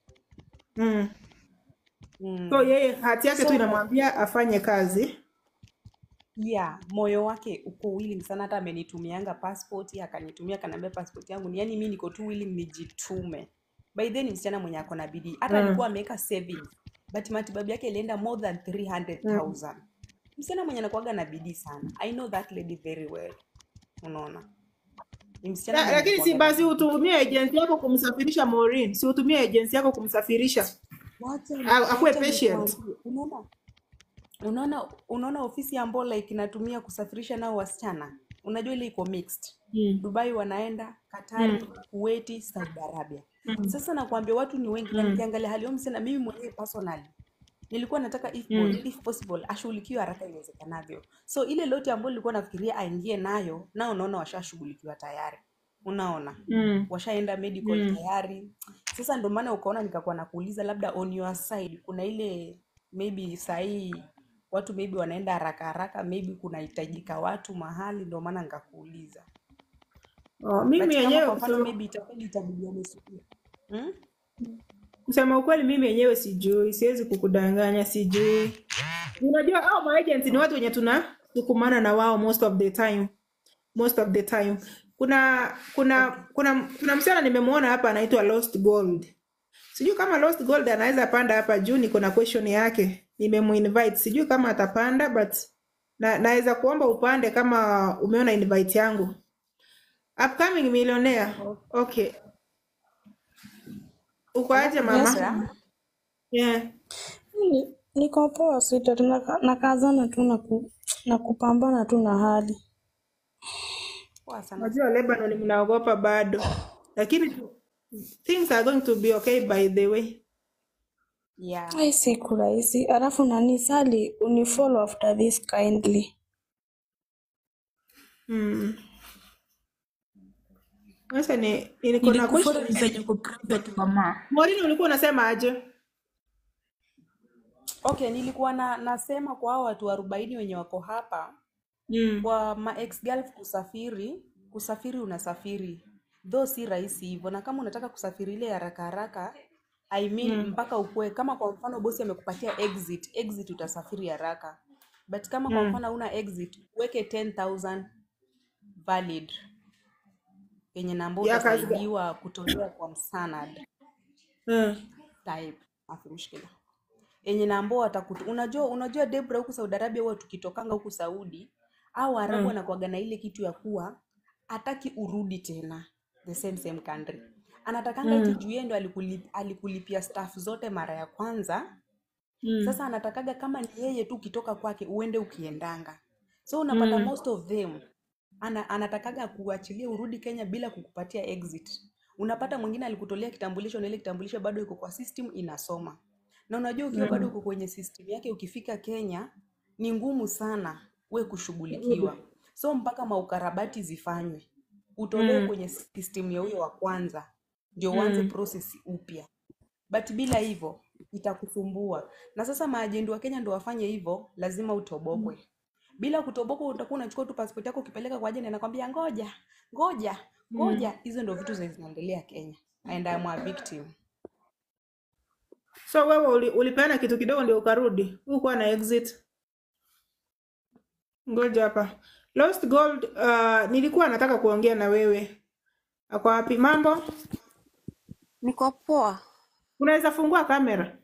Mm. mm. So yeye hati yake tu so inamwambia afanye kazi. yeah moyo wake uko willing sana hata amenitumianga passport akanitumia akaniambia passport yangu ni yani mi niko tu willing nijitume by then ni msichana mwenye ako na bidii hata Mm. alikuwa ameweka savings but matibabu yake ilienda more than Mm. 300000 msichana mwenye anakuaga na bidii sana i know that lady very well unaona ni msichana La, mwenye lakini si anakuaga na basi bidii utumie agency yako kumsafirisha Maureen, si utumie agency yako kumsafirisha wacha A- akuwe wacha patient. nikwambie unaona unaona unaona ofisi ya mbola ikinatumia kusafirisha nao wasichana unajua ile iko mixed Mm. dubai wanaenda katari Mm. kuweti saudi arabia Mm. sasa nakwambia watu ni wengi na Mm. nikiangalia hali yao msichana mimi mwenyewe personally nilikuwa nataka if, Mm. po- if possible ashughulikiwe haraka iwezekanavyo so ile lote ambayo nilikuwa nafikiria aingie nayo nao unaona washashughulikiwa tayari unaona Mm. washaenda medical Mm. tayari sasa ndio maana ukaona nikakuwa nakuuliza labda on your side kuna ile maybe sahii watu maybe wanaenda haraka haraka maybe kunahitajika watu mahali ndio maana nikakuuliza Oh, mimi but kama yenyewe kwa mfano kusema, maybe itakweli itabidi wamesukia hmm? kusema ukweli mimi yenyewe sijui, siwezi kukudanganya, sijui. Unajua hao maagent ni watu wenye tunasukumana na wao most of the time, most of the time. Kuna kuna okay. kuna kuna msichana nimemwona hapa anaitwa Lost Gold. Sijui kama Lost Gold anaweza panda hapa juu, niko na question yake. Nimemuinvite, sijui kama atapanda but na, naweza kuomba upande kama umeona invite yangu. Upcoming millionaire. Okay. Uko aje alafu mama? sasa Yeah. Ni- Niko poa sweetheart, naka- nakazana tu na, ku, na kupambana tu na hali. poa sana Najua Lebanon mnaogopa bado. Lakini things are going to be okay by the way. yeah Ai, siku rahisi. Alafu nani Sally, unifollow after this kindly. Mm. Sasa ni ni- niko na Nilikufollow question. ni penye uko private mama. Maureen ulikuwa unasema aje? okay nilikuwa na nasema kwa hao watu arobaini wenye wako hapa Mm. kwa ma ex girlf kusafiri kusafiri unasafiri though si rahisi hivyo na kama unataka kusafiri ile haraka haraka I mean Mm. mpaka ukue kama kwa mfano bosi amekupatia exit exit utasafiri haraka but kama kwa Mm. mfano una exit weke 10000 valid yenye namba ya kazi gani? utasaidiwa kutolewa kwa msanad Mm. type afi mshikila yenye nambo watakutu unajua unajua Debra huku Saudi Arabia huwa tukitokanga huku Saudi au Arabu Mm. wanakuwaga na ile kitu ya kuwa hataki urudi tena the same same country anatakanga eti Mm. juu yeye ndo alikulip, alikulipia staff zote mara ya kwanza Mm. sasa anatakaga kama ni yeye tu ukitoka kwake uende ukiendanga so unapata Mm. most of them ana, anatakaga kuachilia urudi Kenya bila kukupatia exit unapata mwingine alikutolea kitambulisho na ile kitambulisho bado iko kwa system inasoma na unajua ukiwa bado Mm. uko kwenye system yake ukifika Kenya ni ngumu sana we kushughulikiwa so mpaka maukarabati zifanywe utolewe Mm. kwenye system ya huyo wa kwanza ndio uanze Mm. process upya but bila hivyo itakusumbua na sasa maajendi wa Kenya ndio wafanye hivyo lazima utobokwe bila kutobokwa utakuwa unachukua tu passport yako ukipeleka kwa ajenti anakwambia ngoja ngoja ngoja hizo ndio vitu zenye zinaendelea Kenya and I'm a victim So wewe uli, ulipeana kitu kidogo ndio ukarudi, hukuwa na exit. Ngoja hapa. Lost Gold, uh, nilikuwa nataka kuongea na wewe. Ako wapi? Mambo? Niko poa. Unaweza fungua kamera?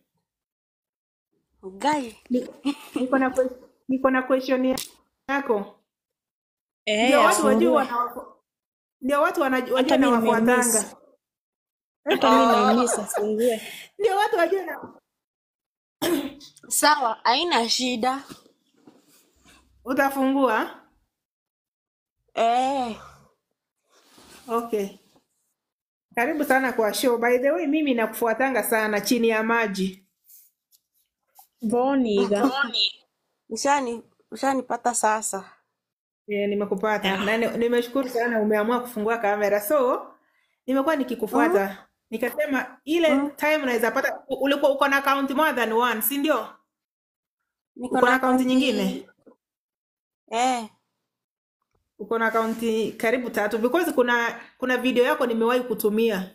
Gai. Ni- Niko na que- niko na question yako. Eh, Ndio watu wajue afungue. wana ndio watu wanajua Hata wajue na mi nimemiss. wafuatanga. Hata mi nimemiss afungue. Ndio watu wajue na Sawa, haina shida. utafungua? Eh, Okay. Karibu sana kwa show. By the way, mimi nakufuatanga sana chini ya maji. Boniga. Ushani ushanipata sasa. Yeah, nimekupata na ni- nimeshukuru sana umeamua kufungua kamera. So nimekuwa nikikufuata nikasema ile time naweza pata. u- Ulikuwa uko na account more than one, si ndio? Niko Uko na na account akaunti nyingine? eh, Uko na account karibu tatu because kuna kuna video yako nimewahi kutumia.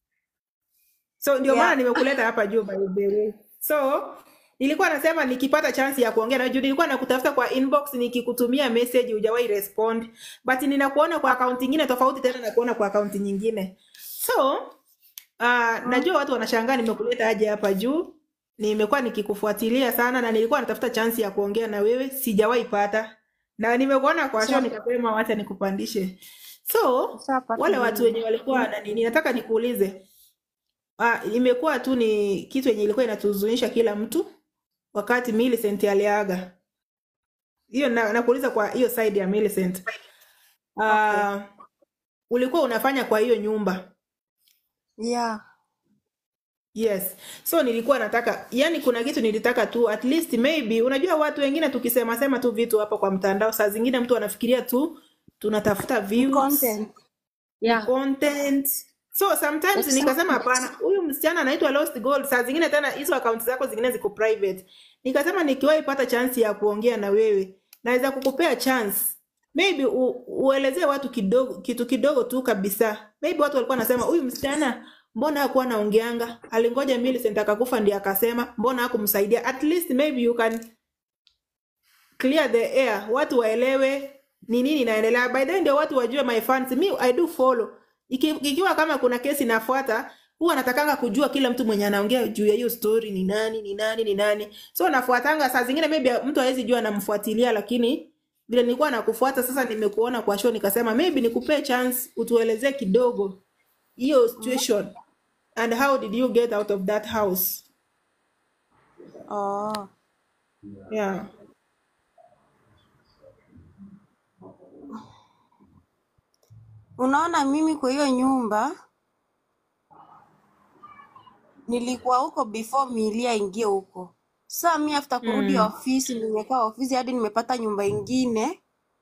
So ndio maana yeah. nimekuleta hapa juu by the way. So nilikuwa nasema nikipata chance ya kuongea na juu nilikuwa nakutafuta kwa inbox nikikutumia message hujawahi respond. But ninakuona kwa account nyingine tofauti tena na kuona kwa account nyingine. So uh, najua watu wanashangaa nimekuleta aje hapa juu. Nimekuwa nikikufuatilia sana na nilikuwa natafuta chance ya kuongea na wewe, sijawahi pata. Na nimekuona kwa show Usha- nikasema wacha nikupandishe. So Ushapata wale watu nini? wenye walikuwa na nini, nataka nikuulize Ah, imekuwa tu ni kitu yenye ilikuwa inatuzunisha kila mtu wakati Millicent aliaga. Hiyo na, nakuuliza kwa hiyo side ya Millicent. Okay. Ah, ulikuwa unafanya kwa hiyo nyumba. Yeah. Yes. So nilikuwa nataka, yani kuna kitu nilitaka tu at least maybe unajua watu wengine tukisema sema tu vitu hapo kwa mtandao saa zingine mtu anafikiria tu tunatafuta Ni views, content. ni Yeah. content. So sometimes nikasema Exactly. hapana, huyu msichana anaitwa Lost Gold. Saa zingine tena hizo account zako zingine ziko private. Nikasema nikiwahi pata chance ya kuongea na wewe, naweza kukupea chance. Maybe u, uelezee watu kidogo kitu kidogo tu kabisa. Maybe watu walikuwa wanasema huyu msichana mbona hakuwa anaongeanga? Alingoja Millicent akakufa ndiye akasema, mbona hakumsaidia? At least maybe you can clear the air, watu waelewe ni nini inaendelea. By the way, ndio watu wajue my fans, me I do follow. Iki, ikiwa kama kuna kesi inafuata, huwa natakanga kujua kila mtu mwenye anaongea juu ya hiyo story ni nani, ni nani, ni nani. So nafuatanga, saa zingine maybe mtu hawezi jua namfuatilia, lakini vile nilikuwa nakufuata sasa, nimekuona kwa show, nikasema maybe nikupee chance utuelezee kidogo hiyo situation and how did you get out of that house? Oh. Yeah. Unaona mimi kwa hiyo nyumba nilikuwa huko before Milia ingie huko. Sasa mi after kurudi Mm. ofisi nimekaa ofisi hadi nimepata nyumba ingine.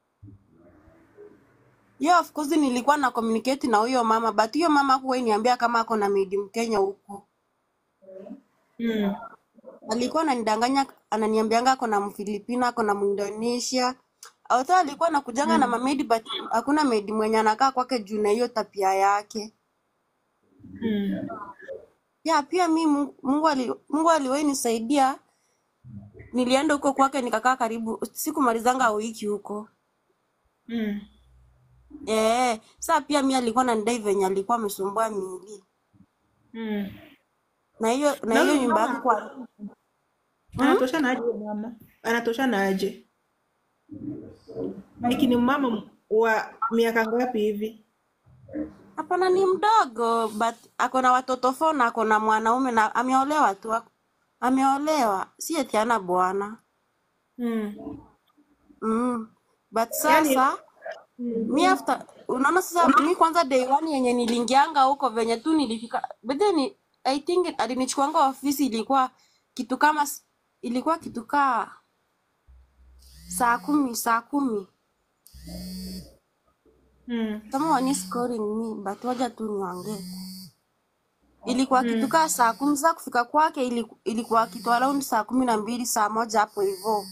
Yeah, of course nilikuwa na communicate na huyo mama but huyo mama hakuwahi niambia kama ako na maid Mkenya huko. Mm. Alikuwa ananidanganya ananiambianga ako na Mfilipino, ako na Muindonesia. Although alikuwa anakujanga na Mm. mamaid but hakuna maid mwenye anakaa kwake juu na hiyo tabia yake. Mm. Ya pia mi Mungu, Mungu, ali, Mungu aliwahi nisaidia. Nilienda huko kwake nikakaa karibu sikumalizanga wiki huko. Mm. Eh, saa pia mi alikuwa ananidai venye alikuwa amesumbua miili Mm. na hiyo na Na hiyo huyo nyumba yake mama kwa anatoshana aje huyo mama? Anatoshana aje? Like ni mama wa miaka ngapi hivi? hapana, ni mdogo but ako na watoto four na ako na mwanaume na ameolewa tu, ako- ameolewa, si eti hana bwana Mm. mm. But Yaani sasa mi after unaona sasa mi kwanza day one yenye niliingianga huko venye tu nilifika but then ni- I think alinichukuanga ofisi ilikuwa kitu kama s- ilikuwa kitu kaa saa kumi saa kumi mm. kama wani scoring me but waja tu niongee ilikuwa kitu kaa saa kumi saa kufika kwake iliku- ilikuwa kitu around saa kumi na mbili saa moja hapo hivo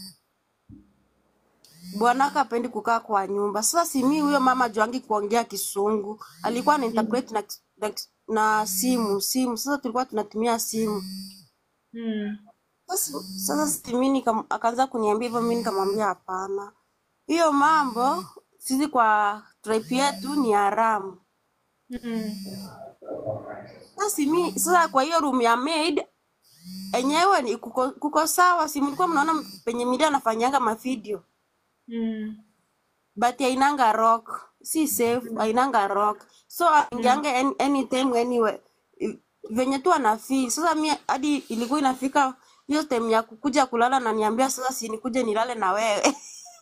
bwanake apendi kukaa kwa nyumba sasa simi huyo mama juangi kuongea kisungu alikuwa ana interpret na, na, na simu simu sasa tulikuwa tunatumia simu Mm. sasa sasa simi nikam- akaanza kuniambia hivyo mi nikamwambia hapana hiyo mambo sisi kwa tribe yetu ni haramu Mm. sasa mi sasa kwa hiyo room ya maid enyewe ni kuko, kuko sawa si mlikuwa mnaona penye midia anafanyanga mavideo Mm. but ainanga rock si safe ainanga rock so aingianga any, anytime anywhere I- venye tu anafeel sasa mi hadi ilikuwa inafika hiyo time ya kukuja kulala na niambia sasa si nikuje nilale na wewe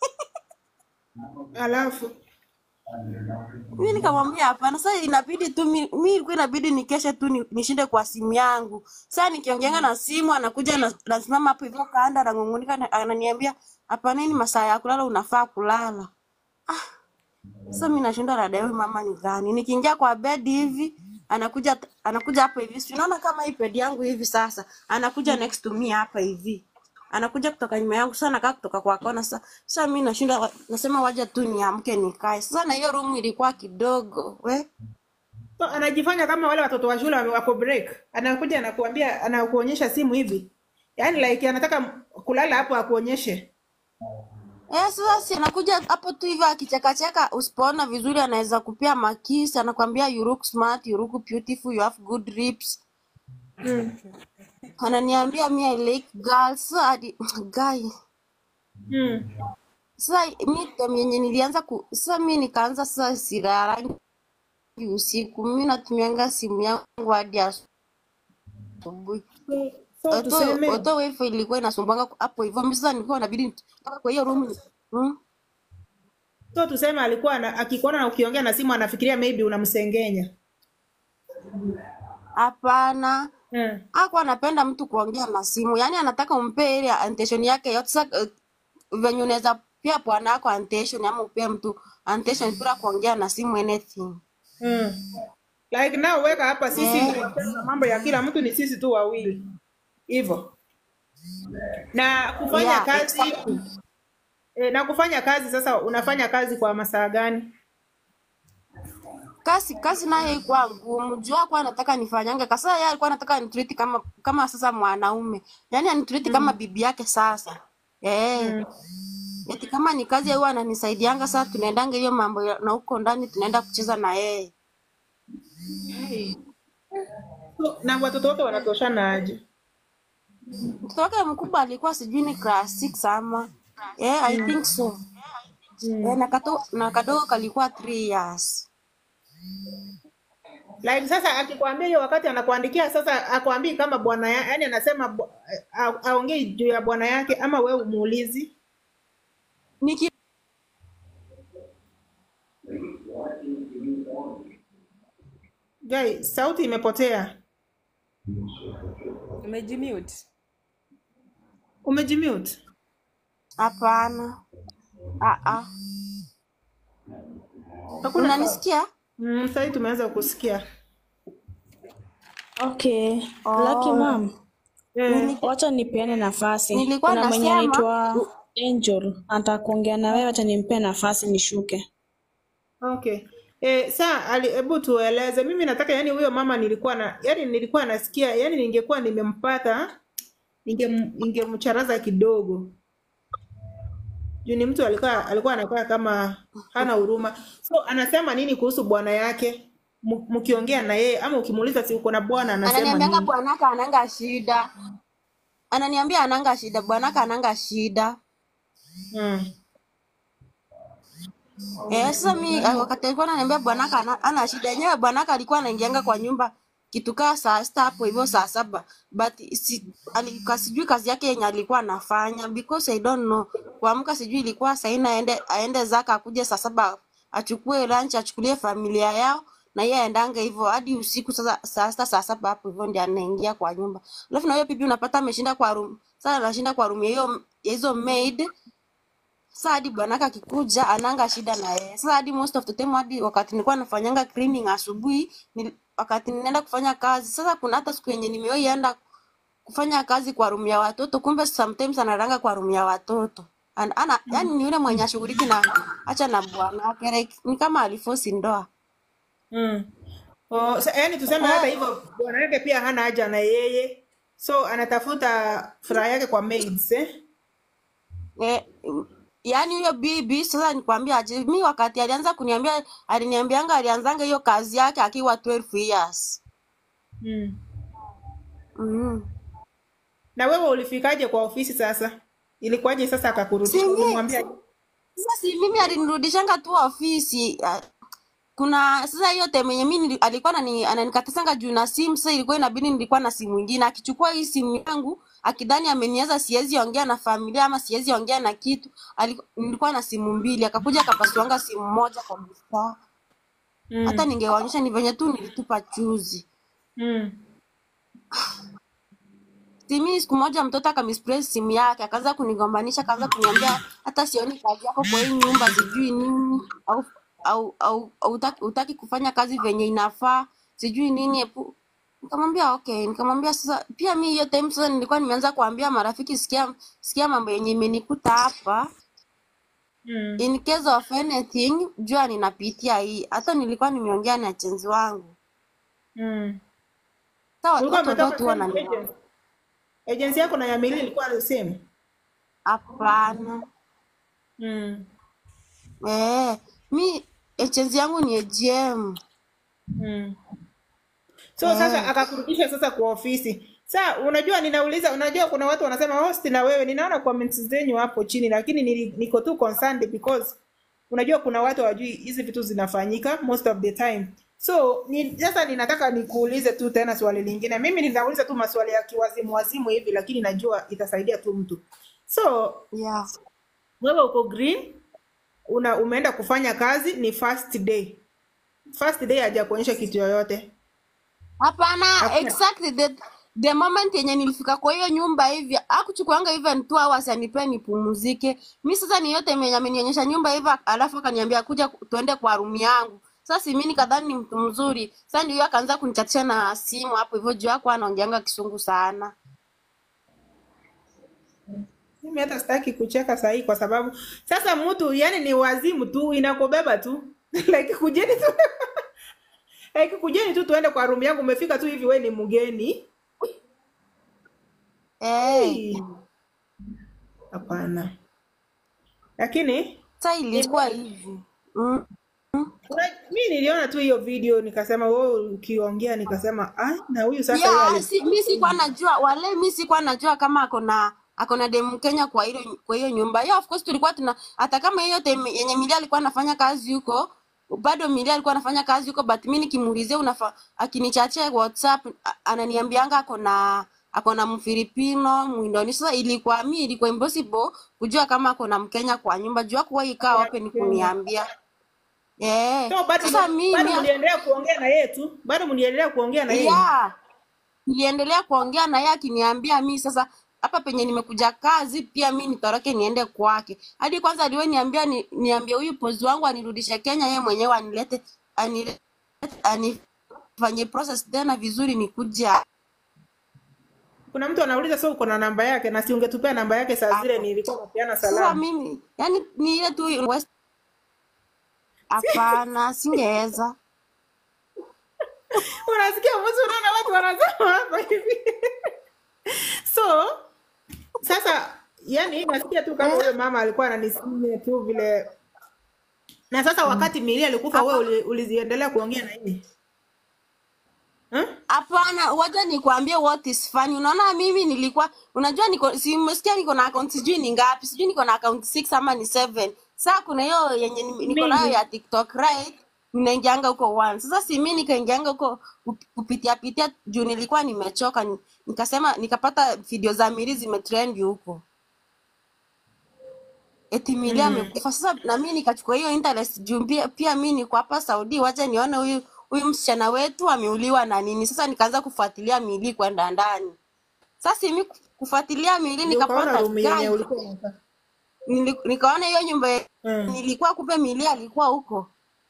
Alafu mi nikamwambia hapana sasa inabidi tu mi mi ilikuwa inabidi nikeshe tu ni- nishinde kwa simu yangu sasa nikiongeanga na simu anakuja na- nasimama hapo hivyo kanda anang'ung'unika na- ananiambia hapana hii ni masaa ya kulala unafaa kulala sasa mi nashinda dada huyu mama ni gani nikiingia kwa bed hivi anakuja anakuja hapa hivi si unaona kama hii bed yangu hivi sasa anakuja next to me hapa hivi anakuja kutoka nyuma yangu sasa nakaa kutoka kwa kona sasa sasa mi nashinda wa- nasema waja tu niamke nikae sasa na hiyo room ilikuwa kidogo we so, anajifanya kama wale watoto wa shule wame- wako break, anakuja anakuambia, anakuonyesha simu hivi, yaani like anataka kulala hapo akuonyeshe. Eh, sasa si anakuja hapo tu hivyo akichekacheka, usipoona vizuri anaweza kupia makisi, anakwambia you look smart, you look beautiful, you have good lips. Mm. Ananiambia mi I like girls. Sasa hadi guy. Mm. Sasa mi time yenye nilianza ku sasa mi nikaanza sasa sirarangi usiku. Mi natumianga simu yangu hadi asubuhi. So, so Auto tuseme auto wifi ilikuwa inasumbanga hapo hivyo. Mimi sasa nilikuwa inabidi nitoka kwa hiyo room. Hmm? so tuseme alikuwa ana, akikuona na ukiongea na simu anafikiria maybe unamsengenya. Hapana. Mm. Hakuwa anapenda mtu kuongea na simu, yaani anataka umpe ile attention yake yote. Sasa uh, venye unaweza pia bwana wako attention ama upea mtu attention bila kuongea na simu anything. Mm. Like now weka hapa sisi Eh, ndio mambo ya kila mtu ni sisi tu wawili hivyo, na kufanya yeah, kazi exactly. e, na kufanya kazi sasa, unafanya kazi kwa masaa gani? Kazi kazi nayo ilikuwa ngumu. Juu hakuwa anataka nifanyange. Kasa yeye alikuwa anataka nitreat kama kama sasa mwanaume. Yaani anitreat kama bibi yake sasa. Eh. Mm. Eti kama ni kazi huwa ananisaidianga sasa tunaendanga hiyo mambo ya- na huko ndani tunaenda kucheza na yeye. Hey. So, na watoto wote wanatoshana aje? Mtoto wake mkubwa alikuwa sijui ni class 6 ama. Eh, I think so. Eh, Mm. na kato, na kadogo kalikuwa 3 years. Like sasa akikwambia hiyo wakati anakuandikia sasa akwambii kama bwana ya, yani anasema bu- a- aongei juu ya bwana yake ama wewe umuulizi? Niki Guy, sauti imepotea. Umejimute. Umejimute? hapana. Ah ah. Hakuna sa- Unanisikia? mm, sasa hivi tumeanza kusikia. Okay. Lucky Oh. mom. Eh, Nili, Wacha nipeane nafasi. nilikuwa Kuna mwenye nasema anaitwa Angel anataka kuongea na wewe, wacha nimpe nafasi nishuke. okay. Eh, saa ali hebu tueleze. Mimi nataka yani huyo mama nilikuwa na yani nilikuwa nasikia yani ningekuwa nimempata ninge ningemcharaza kidogo. juu ni mtu alikuwa alikuwa anakaa kama hana huruma so anasema nini kuhusu bwana yake M- mkiongea na yeye ama ukimuuliza si uko na bwana anasema ananiambianga nini bwanaka ananga shida ananiambia ananga shida bwanaka ananga shida mm. Eh, sasa mi ah, wakati alikuwa ananiambia bwanaka ana, ana shida yenyewe, bwanaka alikuwa anaingianga kwa nyumba kitu kaa saa sita hapo hivyo saa saba but si, alika, sijui kazi yake yenye alikuwa anafanya because I don't know. Kuamka sijui ilikuwa saa nne aende aende zaka akuje saa saba achukue lunch achukulie familia yao na yeye aendanga hivyo hadi usiku sasa saa sita saa saba hapo hivyo ndio anaingia kwa nyumba. Alafu na huyo bibi unapata ameshinda kwa room. Sasa anashinda kwa room ya hiyo ya hizo maid sasa hadi bwanaka akikuja ananga shida na yeye. Sasa hadi most of the time hadi wakati nilikuwa nafanyanga cleaning asubuhi, nil, wakati ninaenda kufanya kazi. Sasa kuna hata siku yenye nimewahi kufanya kazi kwa room ya watoto, kumbe sometimes analanga kwa room ya watoto. Ana, ana yani ni yule mwenye ashughuliki na acha na bwanake like, ni kama alifosi ndoa. Mm. Oh, sa, yani tuseme hata hivyo bwana yake pia hana haja na yeye so anatafuta furaha yake kwa maids eh? Eh, yaani huyo bibi sasa nikwambia aje, mi wakati alianza kuniambia, aliniambianga alianzanga hiyo kazi yake akiwa 12 years. mm. Mm. na wewe ulifikaje kwa ofisi sasa ilikuwaje sasa akakurudisha Si mi, ulimwambia sasa si mimi alinirudishanga tu ofisi. ah, Kuna sasa hiyo time yenye mimi nili- alikuwa anani, ananikatisanga juu na simu. Sasa ilikuwa inabidi nilikuwa na simu ingine, akichukua hii simu yangu akidhani ameniaza siwezi ongea na familia ama siwezi ongea na kitu. Aliku, nilikuwa na simu mbili, akakuja akapasuanga simu moja kwa mstaa. Hata mm. ningewaonyesha ni venye tu nilitupa chuzi. Mm. Simi siku moja mtoto akamisplace simu yake, akaanza kunigombanisha, akaanza kuniambia hata sioni kazi yako kwa hii nyumba, sijui nini au au au, au utaki, utaki kufanya kazi venye inafaa, sijui nini epu. Nikamwambia okay, nikamwambia sasa pia mi hiyo time sasa nilikuwa nimeanza kuambia marafiki, sikia sikia mambo yenye imenikuta hapa Mm. in case of anything, jua ninapitia hii. Hata nilikuwa nimeongea na chenzi wangu. Mm. Sasa ulikuwa watu umetoka wote same wanani agency agency yako na ya Millie ilikuwa same hapana. mm. Eh, mi chenzi yangu ni AGM. Mm. so sasa Eh. akakurudisha sasa kwa ofisi sa unajua ninauliza unajua kuna watu wanasema host na wewe ninaona comments zenyu hapo chini lakini nili- niko tu concerned because unajua kuna watu hawajui hizi vitu zinafanyika most of the time so ni, sasa ninataka nikuulize tu tena swali lingine mimi ninauliza tu maswali ya kiwazimu wazimu hivi lakini najua itasaidia tu mtu so Yeah. wewe uko green una umeenda kufanya kazi ni first day first day hajakuonyesha kitu yoyote Hapana, hakuna exactly the, the moment yenye nilifika kwa hiyo nyumba hivi akuchukuanga even two hours anipea nipumzike. Mi sasa ni yote mwenye amenionyesha nyumba hivi alafu akaniambia kuja ku- tuende kwa room yangu. Sasa si mimi nikadhani ni mtu mzuri. Sasa ndio akaanza kunichatisha na simu hapo hivyo juu yako anaongeanga kisungu sana. Mimi hata sitaki kucheka sahii kwa sababu sasa mtu yani ni wazimu tu inakubeba tu like kujeni tu like kujeni tu tuende kwa room yangu umefika tu hivi we ni mgeni Eh, Hey, hapana lakini sasa ni ilikuwa hivi. Mm. kuna, mi niliona tu hiyo video nikasema wewe ukiongea nikasema ah na huyu sasa yeye Yeah, ali si, mi sikuwa najua wale, mi sikuwa najua kama ako na ako na demu Kenya kwa hilo kwa hiyo nyumba. Yeah, of course tulikuwa tuna hata kama hiyo time yenye Milia alikuwa anafanya kazi huko, bado Milia alikuwa anafanya kazi huko, but mimi nikimuulizia unafa akinichachia WhatsApp a- ananiambianga ako na ako na Mfilipino, Muindonesia. Sasa ilikuwa mi ilikuwa impossible kujua kama ako na Mkenya kwa nyumba, jua kuwa ikaa open kuniambia. Eh, so bado sasa mu- bado mimi mliendelea kuongea na yeye tu bado mliendelea kuongea na yeye yeah niliendelea kuongea na yeye akiniambia mi sasa hapa penye nimekuja kazi pia mi nitoroke niende kwake hadi kwanza aliwe niambia ni, niambie huyu pozi wangu anirudishe Kenya yeye mwenyewe anilete anilete anifanye process tena vizuri nikuja kuna mtu anauliza so uko na namba yake na si ungetupea namba yake saa zile nilikuwa napeana sasa salamu mimi yani ni ile tu West- hapana singeweza unasikia mtu unaona watu wanasema hapa hivi so sasa yani nasikia tu kama huyo mama alikuwa ananisimia tu vile na sasa wakati Mili alikufa wewe uli, uliziendelea kuongea na yeye huh? Hapana, wacha nikwambie what is funny. Unaona mimi nilikuwa unajua niko si umesikia niko na account sijui ni ngapi, sijui niko na account 6 ama ni 7. Sasa kuna hiyo yenye ni- niko nayo mingi ya TikTok right? Ninaingianga huko once. Sasa si mimi nikaingianga huko kup- kupitia pitia juu nilikuwa nimechoka ni- nikasema nikapata video za Miri zimetrend huko. Eti Mili mm. amekufa. Sasa na mimi nikachukua hiyo interest juu pia, pia mimi niko hapa Saudi, wacha nione huyu huyu msichana wetu ameuliwa na nini. Sasa nikaanza kufuatilia Mili kwenda ndani. Sasa mimi kufuatilia Mili ndio ukaona nikapata room yenye guy, ulikuwa unakaa nili- nikaona hiyo nyumba ye- mm. nilikuwa, kumbe Mili alikuwa huko.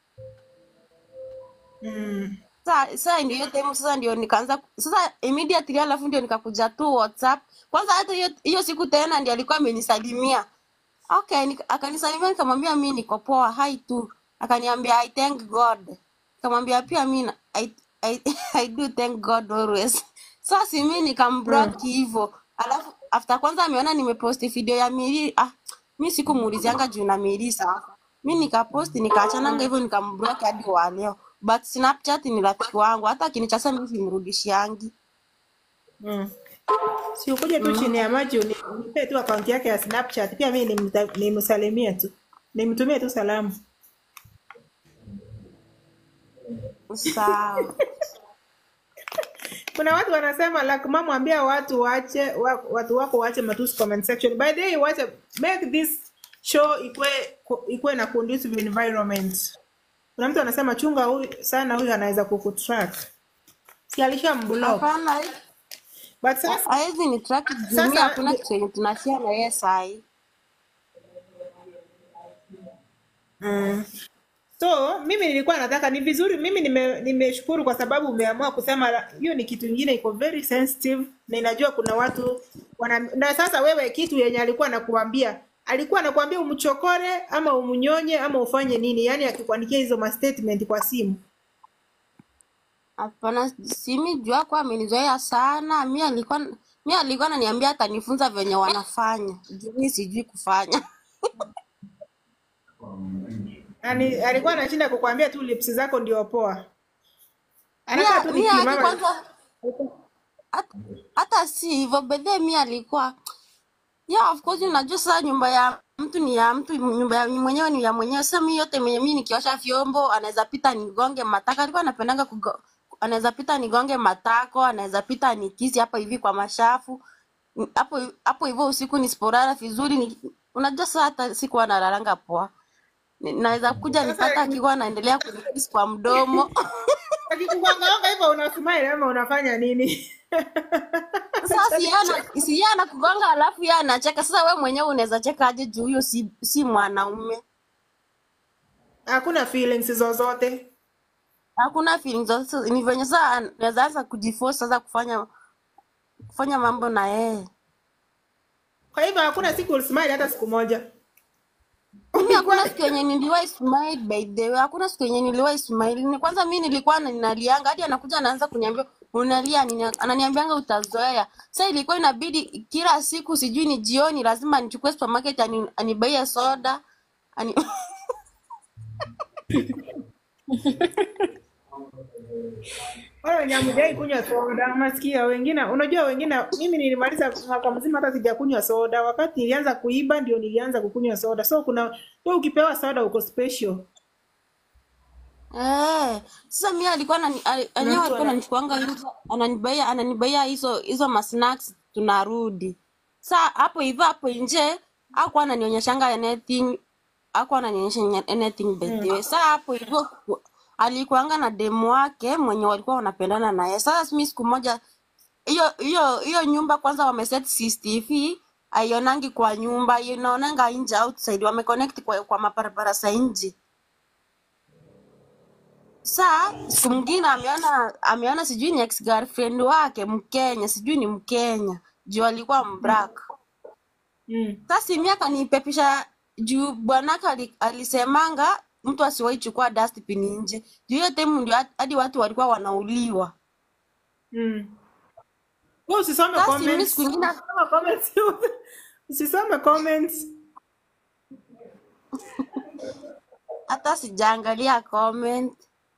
mm. Sasa sasa ndio hiyo time, sasa ndio nikaanza sasa immediately, alafu ndio nikakuja tu WhatsApp. Kwanza hata hiyo hiyo siku tena ndio alikuwa amenisalimia Okay, nika- akanisalimia nikamwambia mi niko poa, hai tu. Akaniambia I thank God. Nikamwambia pia mi na- I, I, I do thank God always. Sasa si mi Mm. nikamblock hivyo. Alafu after kwanza ameona nimeposti video ya Miri, ah, mi sikumuulizianga juu na Miri sasa. Mi nikaposti nikaachananga hivyo nikamblock hadi wa leo. But Snapchat ni rafiki wangu, hata akinichasa mimi simrudishiangi. Mm. si ukuje tu chini ya maji uni- unipe tu akaunti yake ya Snapchat pia mimi nimta- nimsalimie tu nimtumie tu salamu Sawa. kuna watu wanasema like mama ambia watu waache wa, watu wako waache matusi comment section by the way waache make this show ikwe ikwe na conducive environment kuna mtu anasema chunga huyu sana huyu anaweza kukutrack si alishamblock Hapana, but sasa hawezi ni track juu mi sasa hakuna kitu yenye tunashare na yeye sahi. mm. so mimi nilikuwa nataka ni vizuri mimi nime- nimeshukuru kwa sababu umeamua kusema la- hiyo ni kitu ingine iko very sensitive na inajua kuna watu wana, na sasa wewe kitu yenye alikuwa anakuambia alikuwa anakuambia umchokore ama umnyonye ama ufanye nini yaani akikuandikia hizo ma statement kwa simu Hapana, simi juu yako amenizoea sana. Mi alikuwa mi alikuwa ananiambia atanifunza venye wanafanya juu mi sijui kufanya. Ani, alikuwa anashinda kukuambia tu lips zako ndio poa mi anakaa tu mi hadi nikimama kwanza hata hata si hivyo bedhe, mi alikuwa yeah, of course unajua sasa nyumba ya mtu ni ya mtu, nyumba ya mwenyewe ni ya mwenyewe. Sasa mi yote mwenye mi nikiosha vyombo anaweza pita nigonge matako, alikuwa anapendanga kugo, anaweza pita nigonge matako, anaweza pita nikisi hapa hivi kwa mashafu Ni- hapo hapo hivyo usiku nisipolala vizuri ni, unajua sasa hata sikuwa nalalanga poa, Ni- naweza kuja nipata sasa akiwa anaendelea kunikisi kwa mdomo akikugongaonga hivyo unasmile ama unafanya nini Sasa si yeye ana- si yeye anakugonga alafu yeye anacheka. Sasa we mwenyewe unaweza cheka aje juu huyo si, si mwanaume? hakuna feelings zozote Hakuna feelings zozote. Ni venye sasa anaweza anza kujiforce sasa kufanya kufanya mambo na yeye. kwa hivyo hakuna siku ulismile hata siku moja Mimi hakuna siku yenye niliwahi smile by the way. Hakuna siku yenye niliwahi smile. Ni kwanza mimi nilikuwa na- ninalianga hadi anakuja anaanza kuniambia unalia nini? Ananiambianga utazoea. Sasa ilikuwa inabidi kila siku sijui ni jioni lazima nichukue supermarket ani, anibaie soda. Ani... wale wenye hamjai kunywa soda masikia wengine unajua wengine mimi nilimaliza mwaka mzima hata sijakunywa soda wakati nilianza kuiba ndio nilianza kukunywa soda so kuna wewe ukipewa soda uko special Eh, sasa mimi alikuwa anani ali- na enyewe mtu alikuwa ana ananichukuanga nje, ananibaia ananibaia hizo hizo masnacks tunarudi. Sa hapo hivyo hapo nje hakuwa ananionyeshanga anything, hakuwa ananionyesha nya- anything by the way. Sa hapo hivyo ku- alikuanga na demu wake mwenye walikuwa wanapendana naye. Sasa mimi siku moja hiyo hiyo hiyo nyumba kwanza wameset CCTV aionangi kwa nyumba, inaonanga nje outside, wameconnect kwa, kwa mabarabara za nje. Saa siku mwingine ameona ameona sijui ni ex girlfriend wake Mkenya, sijui ni Mkenya juu alikuwa mbrak. mm. Sasa mimi akanipepisha juu bwanake ali- alisemanga mtu asiwahi chukua dustbin nje. Juu hiyo time ndio hat- hadi watu walikuwa wanauliwa. Mm. Wewe usisome Sasa mimi comments siku ingine usisome comments Usisome comments. hata sijaangalia comment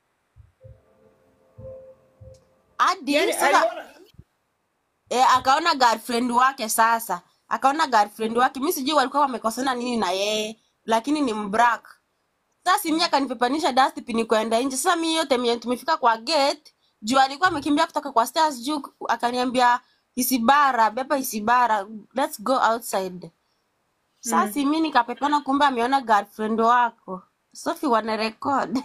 hadi Yaani sasa aliona eh, akaona girlfriend wake sasa akaona girlfriend wake mi sijui walikuwa wamekosana nini na yeye lakini ni mbrak sasa simi akanipepanisha dustbin kwenda nje sasa mi yote mwenye tumefika kwa gate juu alikuwa amekimbia kutoka kwa stairs juu akaniambia isibara beba isibara let's go outside sasa mm. simi nikapepana kumbe ameona girlfriend wako sofi wana record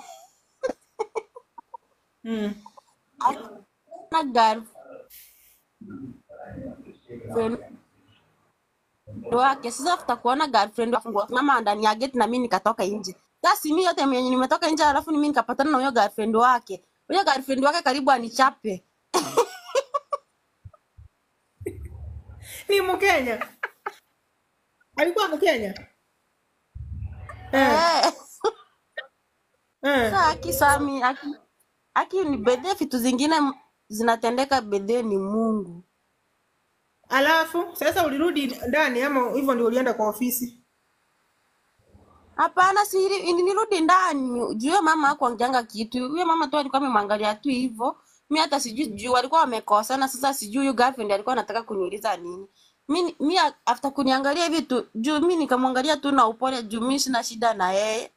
Mm. na girlfriend wake sasa after kuona girlfriend wake mama ndani ya gate na mimi nikatoka nje sasa mimi yote mwenye nimetoka nje alafu mimi nikapatana na huyo girlfriend wake huyo girlfriend wake karibu anichape Ni Mkenya. Alikuwa Mkenya. Eh. eh Eh. sasa aki sami aki, aki ni bedhe vitu zingine m- zinatendeka bedhe ni Mungu Alafu sasa ulirudi ndani ama hivyo ndio ulienda kwa ofisi? Hapana, si ili- nilirudi ndani juu huyo mama hakuongeanga kitu. Huyo mama tu alikuwa amemwangalia tu hivyo. Mi hata sijui juu walikuwa wamekosana. Sasa sijui huyo girlfriend alikuwa anataka kuniuliza nini. Mi, mi a- after kuniangalia hivi tu juu mi nikamwangalia tu na upole juu mi sina shida na yeye.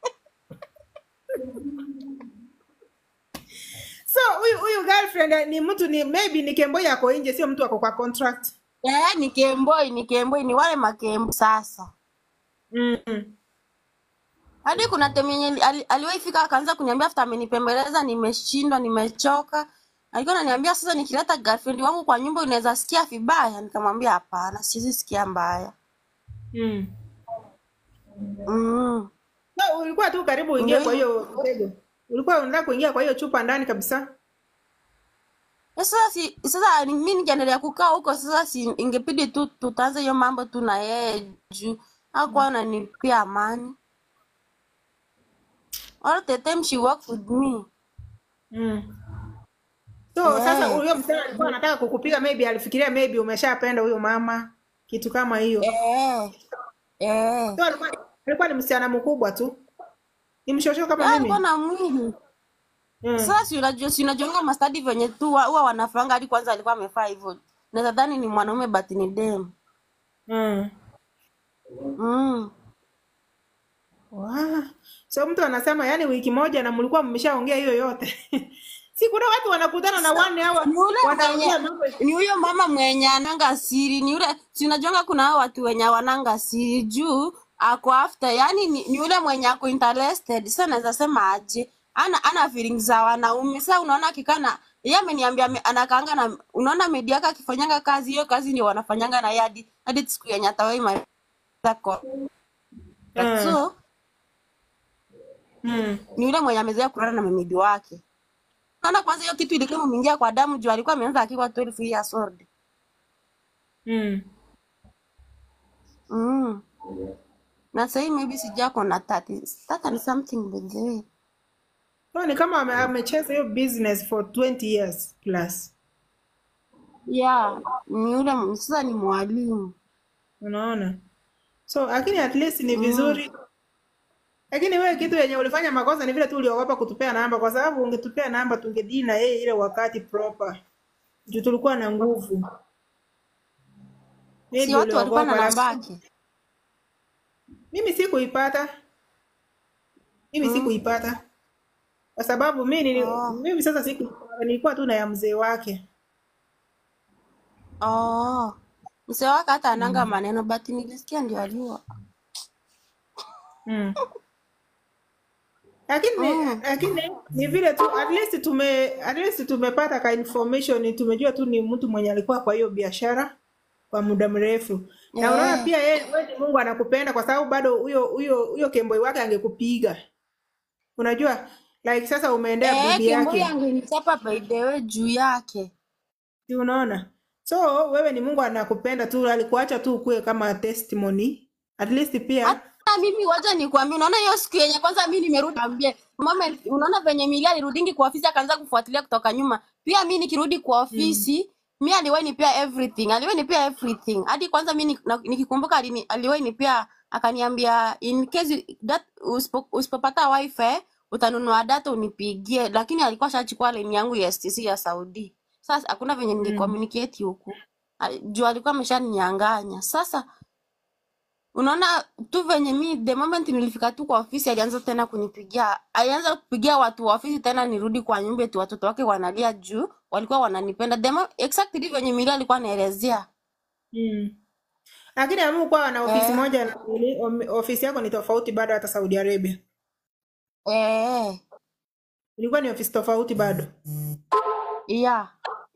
So huyu huyu girlfriend ni mtu ni maybe ni kembo yako nje, sio mtu ako kwa contract. Eh, ni kemboi, ni kemboi, ni wale makembo sasa. Mm. Hadi kuna time yenye ali, aliwahi fika akaanza kuniambia after amenipembeleza nimeshindwa, nimechoka. Alikuwa ananiambia sasa nikileta girlfriend wangu kwa nyumba unaweza sikia vibaya. Nikamwambia hapana, siwezi sikia mbaya. Mm. Mm. So ulikuwa tu karibu Ndio uingie kwa hivyo. hiyo mtego. Ulikuwa unataka kuingia kwa hiyo chupa ndani kabisa. Sasa si sasa ni- mimi nikiendelea kukaa huko sasa si ingepidi tu tutaanza hiyo mambo tu na yeye juu hakuwa ananipea amani. All the time she work with me. Mm. So sasa Eh. huyo msichana alikuwa anataka kukupiga maybe alifikiria maybe umeshapenda huyo mama kitu kama hiyo. Eh. Eh. So alikuwa alikuwa ni msichana mkubwa tu. Ni mshosho kama Yeah, alikuwa mimi. na mwili. Mm. Sasa si unajua si unajuanga mastadi venye tu wa- huwa wanafanga hadi kwanza alikuwa amefaa hivyo. Naweza dhani ni mwanaume but ni dem. Mm. Mm. Wow. So mtu anasema yani wiki moja na mlikuwa mmeshaongea hiyo yote. si kuna watu wanakutana na one hour Ni ule wanaongea mwenye mambo. ni huyo mama mwenye ananga siri, ni yule si unajuanga kuna hao watu wenye wananga siri juu ako after, yani ni, ni yule mwenye ako interested. Sasa naweza sema aje, ana ana feelings za wanaume. Sasa unaona akikana yeye ameniambia ame- anakaanga na unaona media yake akifanyanga kazi, hiyo kazi ndio wanafanyanga na yeye hadi hadi siku yenye atawahi maliza contract. Mm. So Mm. ni yule mwenye amezoea kulala na memidi wake. Naona kwanza hiyo kitu ilikuwa imeingia kwa damu juu alikuwa ameanza akiwa 12 years old. Mm. Mm. Na sahii maybe sijako na 30. 30 and something by the way. So ni kama ame- amecheza hiyo business for 20 years plus. Yeah, ni yule m- sasa ni mwalimu. Unaona? So lakini at least ni vizuri. Lakini wewe kitu yenye ulifanya makosa ni vile tu uliogopa kutupea namba kwa sababu ungetupea namba tungedili na yeye ile wakati proper. Juu tulikuwa na nguvu. Si Maybe watu walikuwa na uliogopa namba lakini yake. mimi sikuipata. Mimi Mm. sikuipata. Kwa sababu mimi nili, Oh. mimi sasa siku nilikuwa tu na ya mzee wake. Oh. Mzee wake hata ananga maneno but nilisikia ndio aliwa. Mm. Lakini Mm. lakini ni vile tu at least tume at least tumepata ka information tumejua tu ni mtu mwenye alikuwa kwa hiyo biashara kwa muda mrefu. Na unaona Eh. pia yeye wewe ni Mungu anakupenda kwa sababu bado huyo huyo huyo kemboi wake angekupiga. Unajua like sasa umeendea Eh, bibi Kemboi yake. angenichapa by the way juu yake. Si unaona? So wewe ni Mungu anakupenda tu alikuacha tu ukue kama testimony. At least pia Hata mimi wacha nikwambie, unaona hiyo siku yenye kwanza mimi nimerudi ambie moment, unaona venye Milia alirudingi kwa ofisi akaanza kufuatilia kutoka nyuma. Pia mimi nikirudi kwa mm. ofisi mi aliwahi nipea everything aliwahi nipea everything hadi kwanza mi ni- na- nikikumbuka alini- aliwahi nipea akaniambia in case you- that usipo- usipopata wifi utanunua data unipigie lakini alikuwa shachukua line yangu ya STC ya Saudi sasa hakuna venye Mm. ningecommunicate huku Ali- juu alikuwa ameshaninyang'anya sasa unaona tu venye mi the moment nilifika tu kwa ofisi alianza tena kunipigia alianza kupigia watu wa ofisi tena nirudi kwa nyumba tu watoto wake wanalia juu walikuwa wananipenda the mo- exactly venye mili alikuwa anaelezea Mm. Lakini amu kuwa na ofisi eh, moja na ili- om- ofisi yako ni tofauti bado hata Saudi Arabia. eh, Ilikuwa ni ofisi tofauti bado. yeah.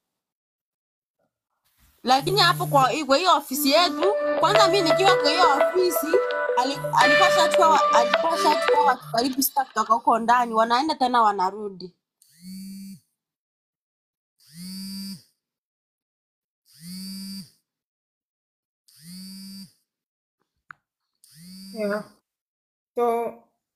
lakini hapo kwa kwa hiyo ofisi yetu kwanza mi nikiwa kwa hiyo ofisi ali- alikuwa shachukua alikuwa shachukua watu karibu sita kutoka huko ndani wanaenda tena wanarudi Yeah. So,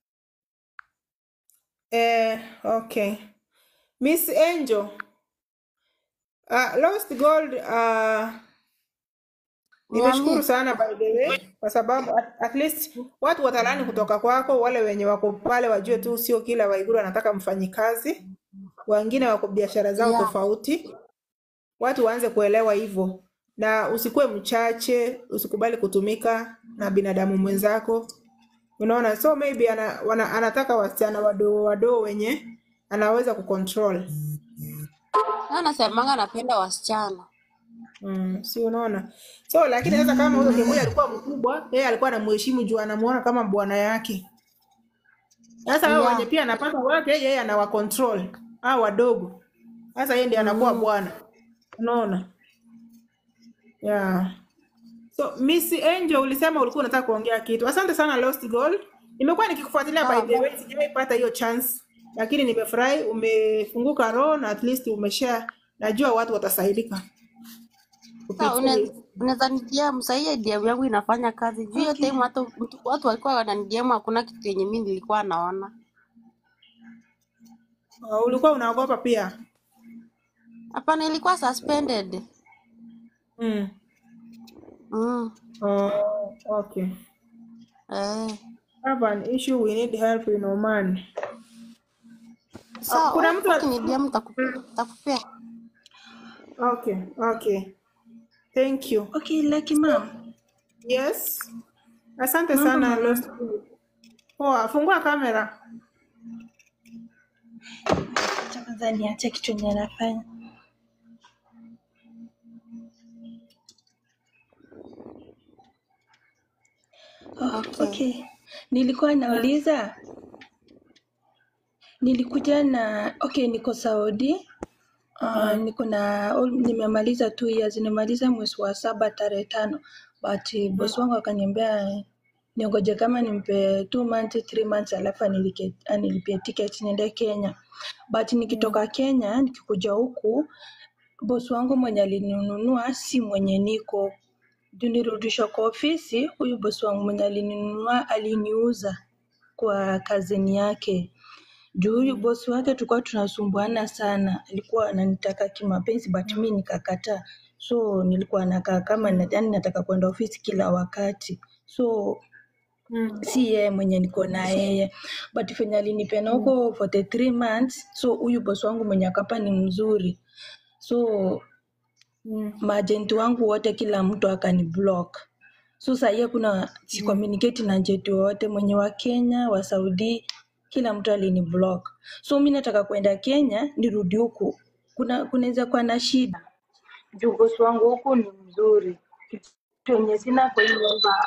eh, okay. Miss Angel, uh, Lost Gold uh, nimeshukuru niambie sana by the way kwa sababu at, at least watu watalani kutoka kwako, wale wenye wako pale wajue tu sio kila Waiguru anataka mfanyikazi, wengine wako biashara zao yeah. tofauti. Watu waanze kuelewa hivyo, na usikuwe mchache, usikubali kutumika na binadamu mwenzako. Unaona, so maybe ana, wana, anataka wasichana wadogo wadogo wenye anaweza kucontrol. Na nasemanga napenda wasichana Mm, si unaona? So lakini sasa kama huyo Kemui alikuwa mkubwa, yeye alikuwa anamheshimu juu anamuona kama bwana yake. Sasa hao wenye yeah. pia anapata wake, yeye anawa control hao wadogo. Sasa yeye ndiye anakuwa mm. bwana. Unaona? Yeah. So Miss Angel ulisema ulikuwa unataka kuongea kitu. Asante sana Lost Gold. Nimekuwa nikikufuatilia by Sawa the way, basi. sijawahi pata hiyo chance. Lakini nimefurahi umefunguka roho na at least umeshare. Najua watu watasaidika Sasa kupitia une- hii. unaweza nidiam sahii DM yangu inafanya kazi juu hiyo Okay. time hata mtu- watu walikuwa wananidiam hakuna kitu yenye mi nilikuwa naona Uh, ulikuwa unaogopa pia. hapana ilikuwa suspended Mm. mm. Oh, okay. eh. Have an issue, we need help in Oman. Uh, Sawa, kuna mtu al- ukinidiam takupea Okay, okay. Thank you. Okay, Lucky Mom. Yes. Asante Mambo sana mama. Lost. Poa, fungua kamera. Acha kwanza niache kitu yenye nafanya. Oh, okay. okay. Nilikuwa nauliza, nilikuja na okay, niko Saudi. Uh, niko na all- nimemaliza two years, nimemaliza mwezi wa saba tarehe tano, but eh, boss wangu akaniambia niongoje kama nimpe two months, three months alafu anilike- anilipie ticket niende Kenya. But nikitoka Kenya nikikuja huku boss wangu mwenye alininunua si mwenye niko juu nirudishwa kwa ofisi. Huyu bosi wangu mwenye alininunua aliniuza kwa kazini yake juu huyu bosi wake tulikuwa tunasumbuana sana, alikuwa ananitaka kimapenzi but mi nikakataa, so nilikuwa nakaa kama na- yaani nataka kwenda ofisi kila wakati so Mm. si yeye mwenye niko na yeye but venye alinipena huko for the three months so huyu bosi wangu mwenye akapa ni mzuri so Mm. maajenti wangu wote kila mtu akani block so sahii kuna si communicate na ajenti wowote mwenye wa Kenya wa Saudi kila mtu alini block so mi nataka kwenda Kenya nirudi huku kuna kunaweza kuwa na shida juu bosi wangu huku ni mzuri kitu yenye sina kwa hii nyumba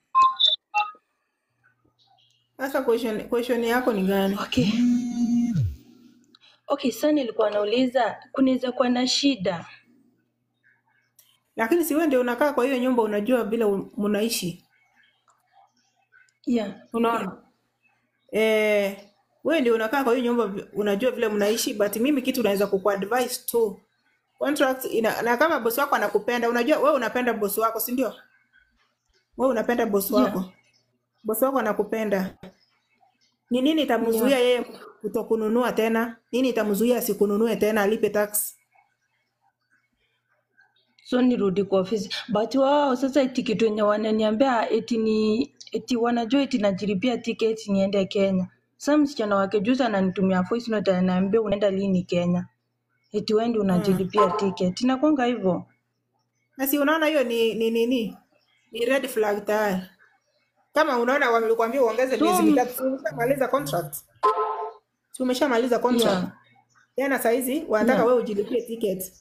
Sasa question, question yako ni gani? okay okay sasa nilikuwa nauliza kunaweza kuwa na shida Lakini si wewe ndio unakaa kwa hiyo nyumba unajua vile un- mnaishi. yeah Unaona? Eh, wewe ndio unakaa kwa hiyo nyumba vi- unajua vile mnaishi but mimi kitu naweza kukuadvise tu. Contract ina, na kama bosi wako anakupenda, unajua wewe unapenda bosi wako, si ndio? Wewe unapenda bosi yeah wako. Bosi wako anakupenda. Ni nini itamzuia yeah yeye kutokununua tena? Nini itamzuia asikununue tena alipe tax? so nirudi kwa ofisi but wao sasa eti kitu yenye wananiambia eti ni eti wanajua eti najilipia tiketi niende Kenya. Sasa msichana wake juzi ananitumia voice note ananiambia unaenda lini Kenya? Eti wewe ndio unajilipia tiketi. Inakwanga hivyo. Na si unaona hiyo ni ni nini? Ni red flag tayari. Kama unaona wamekuambia uongeze miezi So mitatu, si umeshamaliza contract. Si umeshamaliza contract. yeah, Tena saa hizi wanataka yeah. wewe ujilipie ticket.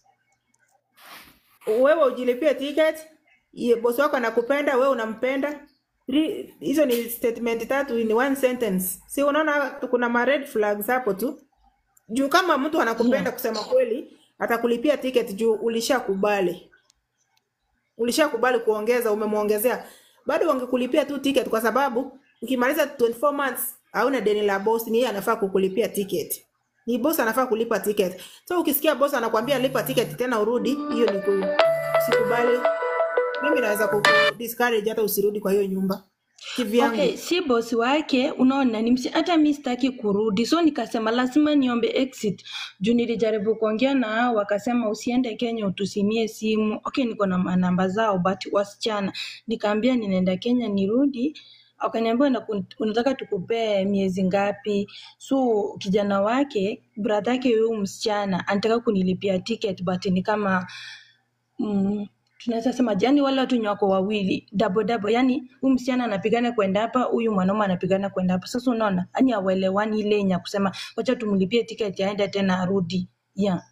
Wewe ujilipie ticket, ye- bosi wako anakupenda, wewe unampenda. Three- Hizo ni statement tatu in one sentence. Si unaona kuna ma red flags hapo tu. Juu kama mtu anakupenda Yeah. kusema kweli, atakulipia ticket juu ulishakubali. Ulishakubali kuongeza, umemwongezea. Bado wangekulipia tu ticket kwa sababu ukimaliza 24 months hauna deni la boss, ni yeye anafaa kukulipia ticket. Ni boss anafaa kulipa ticket. So ukisikia boss anakuambia lipa ticket tena urudi, hiyo ni ku usikubali. Mimi naweza ku discourage hata usirudi kwa hiyo nyumba. Kivyangu. Okay, si bosi wake, unaona ni msi, hata mi sitaki kurudi, so nikasema lazima niombe exit juu nilijaribu kuongea na hao, wakasema usiende Kenya utusimie simu. Okay, niko na manamba zao but wasichana, nikaambia ninaenda Kenya nirudi wakaniambia "Unaku- unataka tukupee miezi ngapi? So kijana wake brother yake huyu msichana anataka kunilipia ticket but ni kama mm, tunaweza sema yani wale watu wenye wako wawili double double, yani huyu msichana anapigana kwenda hapa, huyu mwanaume anapigana kwenda hapa. Sasa unaona, yani hawelewani ile yenye ya kusema wacha tumlipie tiketi aende tena arudi. Yeah.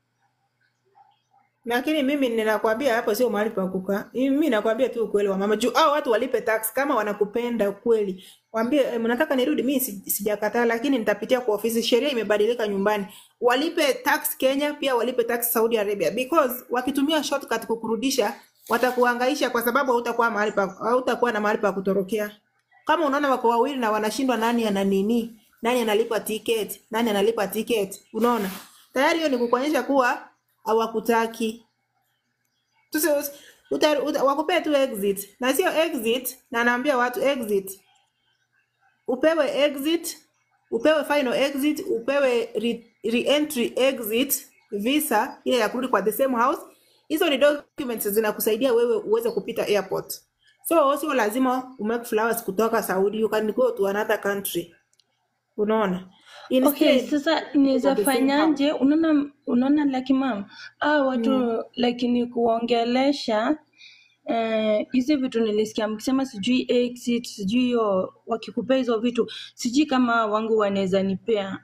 Lakini mimi ninakwambia hapo sio mahali pa kukaa. Mimi nakwambia tu ukweli wa mama. Juu hao watu walipe tax kama wanakupenda kweli. Waambie eh, mnataka nirudi mimi si- sijakataa lakini nitapitia kwa ofisi. Sheria imebadilika nyumbani. Walipe tax Kenya pia walipe tax Saudi Arabia because wakitumia shortcut kukurudisha watakuhangaisha kwa sababu hautakuwa mahali pa hautakuwa na mahali pa kutorokea. Kama unaona wako wawili na wanashindwa nani ana nini, nani analipa ticket, nani analipa ticket, unaona? Tayari hiyo ni kukuonyesha kuwa hawakutaki. Tusi, uta, uta, wakupee tu exit na sio exit, na naambia watu exit, upewe exit, upewe final exit, upewe re, re-entry exit visa ile ya kurudi kwa the same house. Hizo ni documents zinakusaidia wewe uweze kupita airport. So sio lazima umake flowers kutoka Saudi, you can go to another country. Unaona? Okay, Instead sasa uko niweza the same house. fanyaje? Unaona, unaona like mam, ah watu Mm. like ni kuongelesha eh, hizi vitu nilisikia mkisema sijui exit sijui hiyo wakikupea hizo vitu sijui kama wangu wanaweza nipea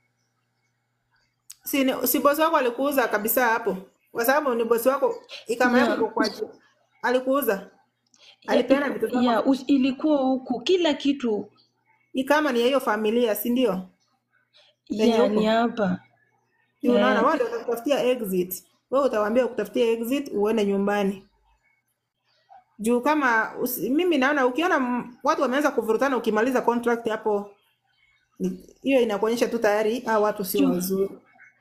Si, ni- si bosi wako alikuuza kabisa hapo, kwa sababu ni bosi wako, ikama yako yeah. iko kwa juu. Alikuuza, ya, alipeana iko, vitu zako, ya, us, ilikuwa huku kila kitu ikama ni ya hiyo familia, si ndio? Penye ya ni huko hapa si unaona, eh, wao ndio watakutafutia exit, wewe utawaambia kutafutia exit uende nyumbani. Juu kama usi, mimi naona ukiona m- watu wameanza kuvurutana, ukimaliza contract hapo, ni- hiyo inakuonyesha tu tayari hao watu sio juu wazuri.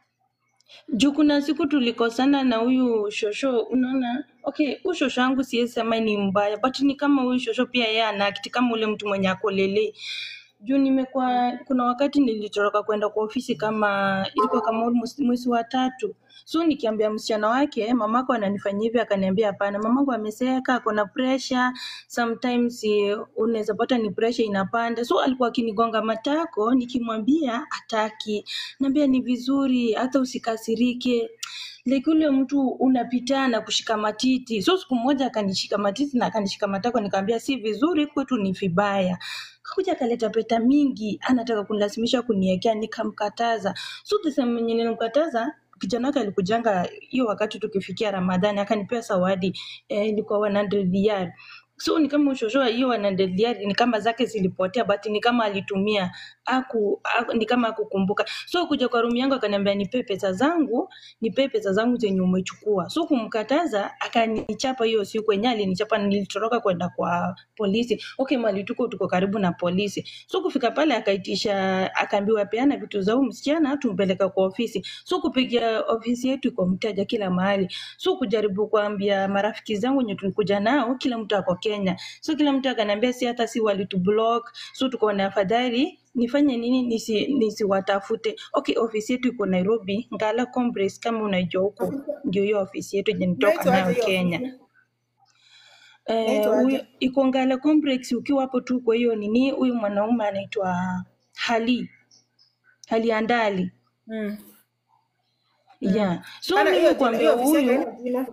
juu kuna siku tulikosana na huyu shosho unaona okay huyu shosho wangu siwezi sema ni mbaya but ni kama huyu shosho pia yeye ana akti kama ule mtu mwenye akolele juu nimekuwa kuna wakati nilitoroka kwenda kwa ofisi kama ilikuwa kama almost mwezi wa tatu so nikiambia msichana wake mamako ananifanyia hivi akaniambia hapana mamangu ameseka ako na pressure sometimes eh, unaweza pata ni pressure inapanda so alikuwa akinigonga matako nikimwambia ataki naambia ni vizuri hata usikasirike like ule mtu unapitana kushika matiti so siku moja akanishika matiti na akanishika matako nikamwambia si vizuri kwetu ni vibaya kakuja akaleta peta mingi anataka kunilazimisha kuniekea nikamkataza so the same mwenye nilimkataza kijana wake alikujanga hiyo wakati tukifikia ramadhani akanipea zawadi eh, ilikuwa 100 riyal so ni kama ushoshoa hiyo 100 riyal ni kama zake zilipotea but ni kama alitumia aku, aku ni kama akukumbuka so kuja kwa room yangu akaniambia nipe pesa zangu nipe pesa zangu zenye umechukua so kumkataza akanichapa hiyo siku yenyewe alinichapa nilitoroka kwenda kwa polisi okay mali tuko tuko karibu na polisi so kufika pale akaitisha akaambiwa peana vitu za huyu msichana tumpeleka kwa ofisi so kupigia ofisi yetu iko mteja kila mahali so kujaribu kuambia marafiki zangu wenye tulikuja nao kila mtu ako Kenya so kila mtu akaniambia si hata si walitublock so tukaona afadhali nifanye nini nisi nisiwatafute okay ofisi yetu iko Nairobi Ngala Complex kama unaijua huko ndio hiyo ofisi yetu yenye nitoka Inaitwa aje nayo hiyo Kenya. ofisi? Eh, Inaitwa huyo aje? iko Ngala Complex. Ukiwa hapo tu kwa hiyo nini, huyu mwanaume anaitwa Hali Hali Andali Mm. yeah. So Ana mimi hiyo jina, kuambia hiyo ofisi yake huyu haina jina.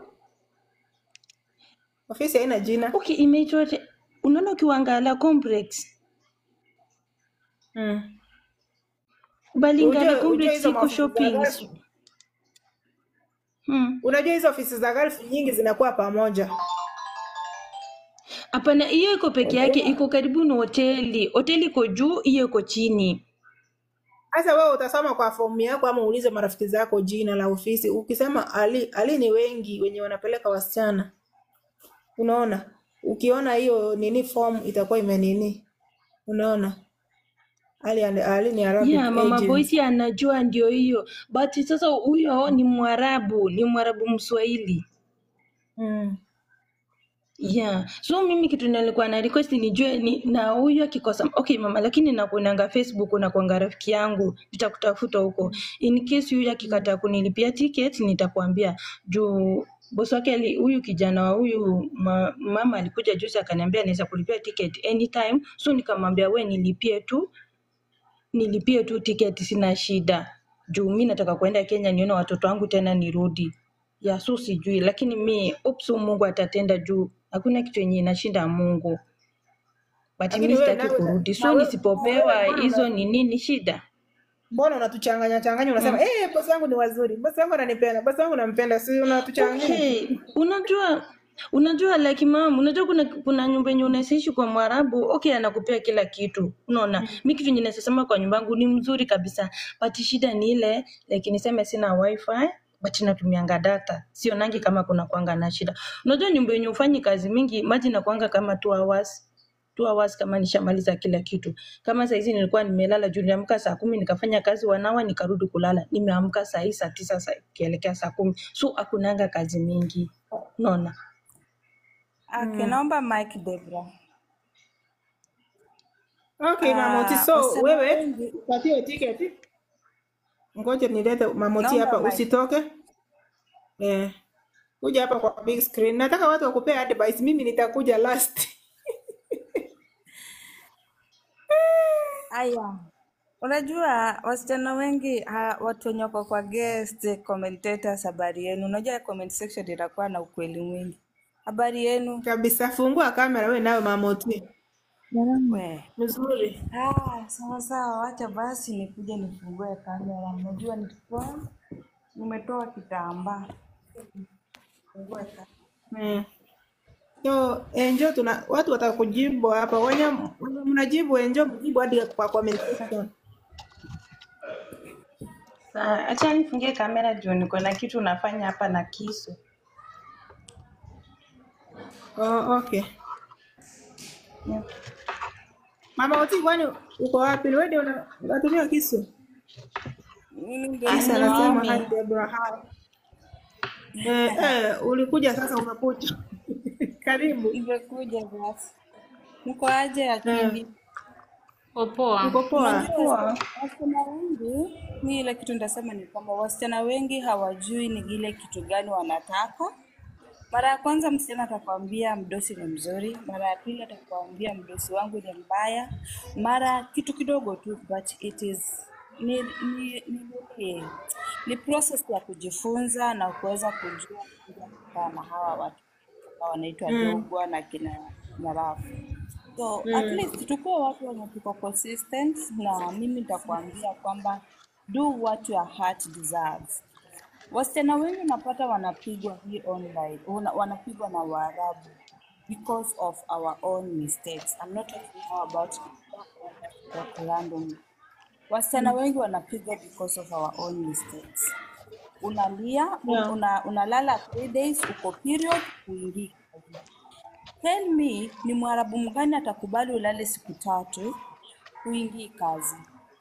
Ofisi haina jina. okay, imeitwa te- unaona, ukiwa Ngala Complex Mm. bali Ngala Ujue ujue Complex hizo iko maofisi za shopping Gulf. hmm. Unajua hizo ofisi za Gulf nyingi zinakuwa pamoja. Hapana, hiyo iko peke yake, iko karibu na hoteli. Hoteli iko juu, hiyo iko chini. Sasa wewe utasoma kwa fomu yako ama uulize marafiki zako jina la ofisi. Ukisema Ali, Ali ni wengi wenye wanapeleka wasichana. Unaona? Ukiona hiyo nini form itakuwa imenini. Unaona? Ali, and- Ali ni Arabic Yeah, mama agent. Boysi anajua ndio hiyo, but sasa huyo ni Mwarabu, ni Mwarabu Mswahili. Mm. Yeah. So mimi kitu nilikuwa na request nijue ni na huyu akikosa okay mama, lakini nakuonanga Facebook na kuanga rafiki yangu, nitakutafuta huko. In case huyu akikataa kunilipia ticket nitakwambia juu bosi wake ali- huyu kijana wa huyu ma, mama alikuja juzi akaniambia anaweza kulipia ticket anytime, so nikamwambia we nilipie tu nilipie tu tiketi, sina shida juu mi nataka kuenda Kenya nione watoto wangu tena nirudi. Ya so sijui, lakini mi hope so Mungu atatenda juu hakuna kitu yenye inashinda Mungu, but Lakini mi wewe sitaki nawe kurudi, na so wewe na nisipopewa wewe mbona hizo una- ni nini shida? mbona unatuchanganya changanya unasema Mm. eh, bosi wangu ni wazuri, bosi wangu ananipenda, bosi wangu nampenda, si unatuchanganya. Okay, unajua unajua like mom, unajua kuna kuna nyumba yenye unaishi kwa Mwarabu, okay, anakupea kila kitu. Unaona, mi kitu yenye nasema kwa nyumba yangu ni mzuri kabisa, but shida ni ile like niseme sina wifi but natumianga data, sionangi kama kuna kwanga na shida. Unajua nyumba yenye ufanyi kazi mingi, maji nakwanga kama two hours two hours kama nishamaliza kila kitu. Kama saa hizi nilikuwa nimelala juu niliamka saa kumi nikafanya kazi wanawa nikarudi kulala. Nimeamka saa hii saa tisa saa ikielekea saa kumi. So hakunanga kazi mingi. Unaona? Okay, Mm. naomba mic Debra. Okay, Mamoti, Ah, so wasichana wewe wengi upatie tiketi. Ngoja nilete Mamoti naomba hapa, mic. usitoke. Eh, kuja hapa kwa big screen. Nataka watu wakupea advice, mimi nitakuja last. Aya, unajua wasichana wengi ha, watu wenye wako kwa guest commentators, habari yenu. Unajua comment section itakuwa na ukweli mwingi. Habari yenu Kabisa, fungua kamera wewe nawe Mamoti. we. Mzuri. Ah, sawa sawa, wacha basi nikuje nifungue kamera. Unajua nilikuwa nimetoa kitambaa. Fungue kamera. Mm. So, enjo tuna watu watakujibu hapa. Wenye wenye mnajibu enjo mjibu hadi kwa comment section. Sa- Acha nifungie kamera juu niko na kitu nafanya hapa na kisu. Oh, okay. Yeah. Mama Oti, kwani uko wapi? Wewe ndio una- unatumia kisu? Mimi ndio Kisu Ani anasema mimi. hi Deborah. Hi. Eh, eh, ulikuja sasa umekuja. Karibu. nimekuja basi. Mko aje Eh, akili? Poa. uko poa? Unajua Poa. wasi- wasichana wengi, mi ile kitu nitasema ni kwamba wasichana wengi hawajui ni ile kitu gani wanataka. Mara ya kwanza msichana atakwambia mdosi ni mzuri, mara ya pili atakwambia mdosi wangu ni mbaya, mara kitu kidogo tu, but it is ni ni ni, ni, ni process ya kujifunza na kuweza kujua kukaa na hawa watu ambao wanaitwa Mm, dogwa na kina nyarafu. So at mm, least tukuwe watu wenye tuko consistent, na mimi nitakwambia kwamba do what your heart deserves. Wasichana wengi unapata wanapigwa hii online, wana- wanapigwa na Waarabu because of our own mistakes. I'm not talking now about talk randomly. Wasichana mm. wengi wanapigwa because of our own mistakes. Unalia, un, Yeah. una, unalala three days, uko period, huingii kazi. Tell me, ni Mwarabu mgani atakubali ulale siku tatu huingii kazi?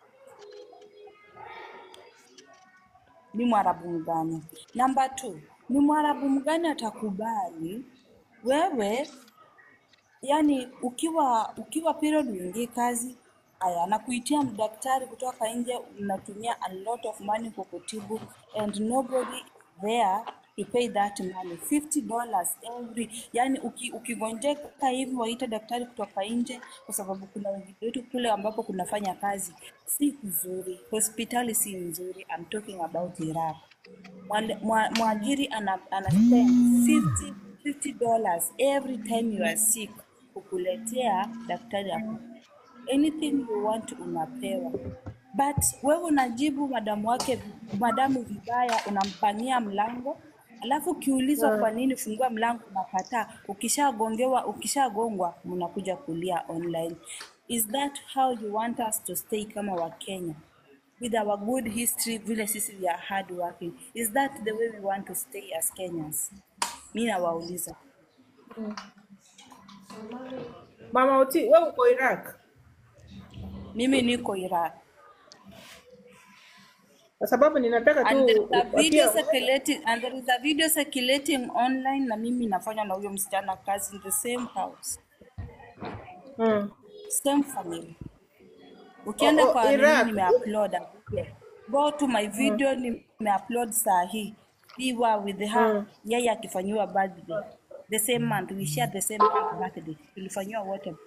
Ni Mwarabu mgani? Namba two, ni Mwarabu mgani atakubali wewe yani ukiwa ukiwa period uingie kazi aya anakuitia mdaktari kutoka nje unatumia a lot of money kukutibu and nobody there to pay that money 50 dollars every yani uki, ukigonjeka hivi waite daktari kutoka nje kwa sababu kuna wengine wetu kule ambapo kunafanya kazi si kuzuri hospitali si nzuri I'm talking about Iraq Mwale- mwa- mwajiri ana, ana spend 50 50 dollars every time you are sick kukuletea daktari aku anything you want unapewa but wewe unajibu madamu wake madamu vibaya unampania mlango alafu ukiulizwa kwa nini fungua mlango unakataa ukishagongewa ukishagongwa mnakuja kulia online is that how you want us to stay kama wakenya with our good history vile sisi we are hard working is that the way we want to stay as kenyans mi nawauliza Mama Oti, wewe uko Iraq mimi niko iraq kwa sababu ninataka tu and there is a video pia circulating and there is a video circulating online na mimi nafanya na huyo msichana kazi in the same house mm. same family o, ukienda o, kwa nini Iraq nimeupload go to my video nimeupload saa hii we were with her mm. yeye akifanyiwa birthday the same month we share the same month birthday tulifanyiwa wote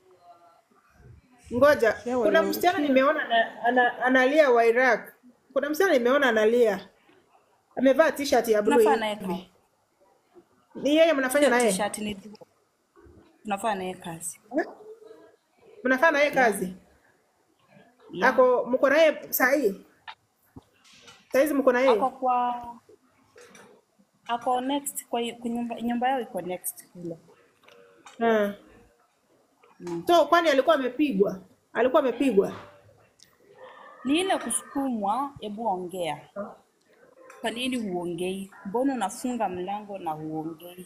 Ngoja, Yeah, kuna msichana walirukia. nimeona ana, ana, analia wa Iraq. Kuna msichana nimeona analia, amevaa t-shirt ya blue tunafaa naye hivi. kazi Ni yeye mnafanya sio na yeye? t-shirt ni tunafaa naye kazi Eh? Mnafanya na yeye kazi? yeah. Ako mko na yeye saa hii? Saa hizi mko na ako yeye? kwa ako next kwa, kwa nyumba, nyumba yao iko next kule Hmm. mm. So kwani alikuwa amepigwa? Alikuwa amepigwa? ni ile kusukumwa hebu ongea kwa nini huongei mbona unafunga mlango na huongei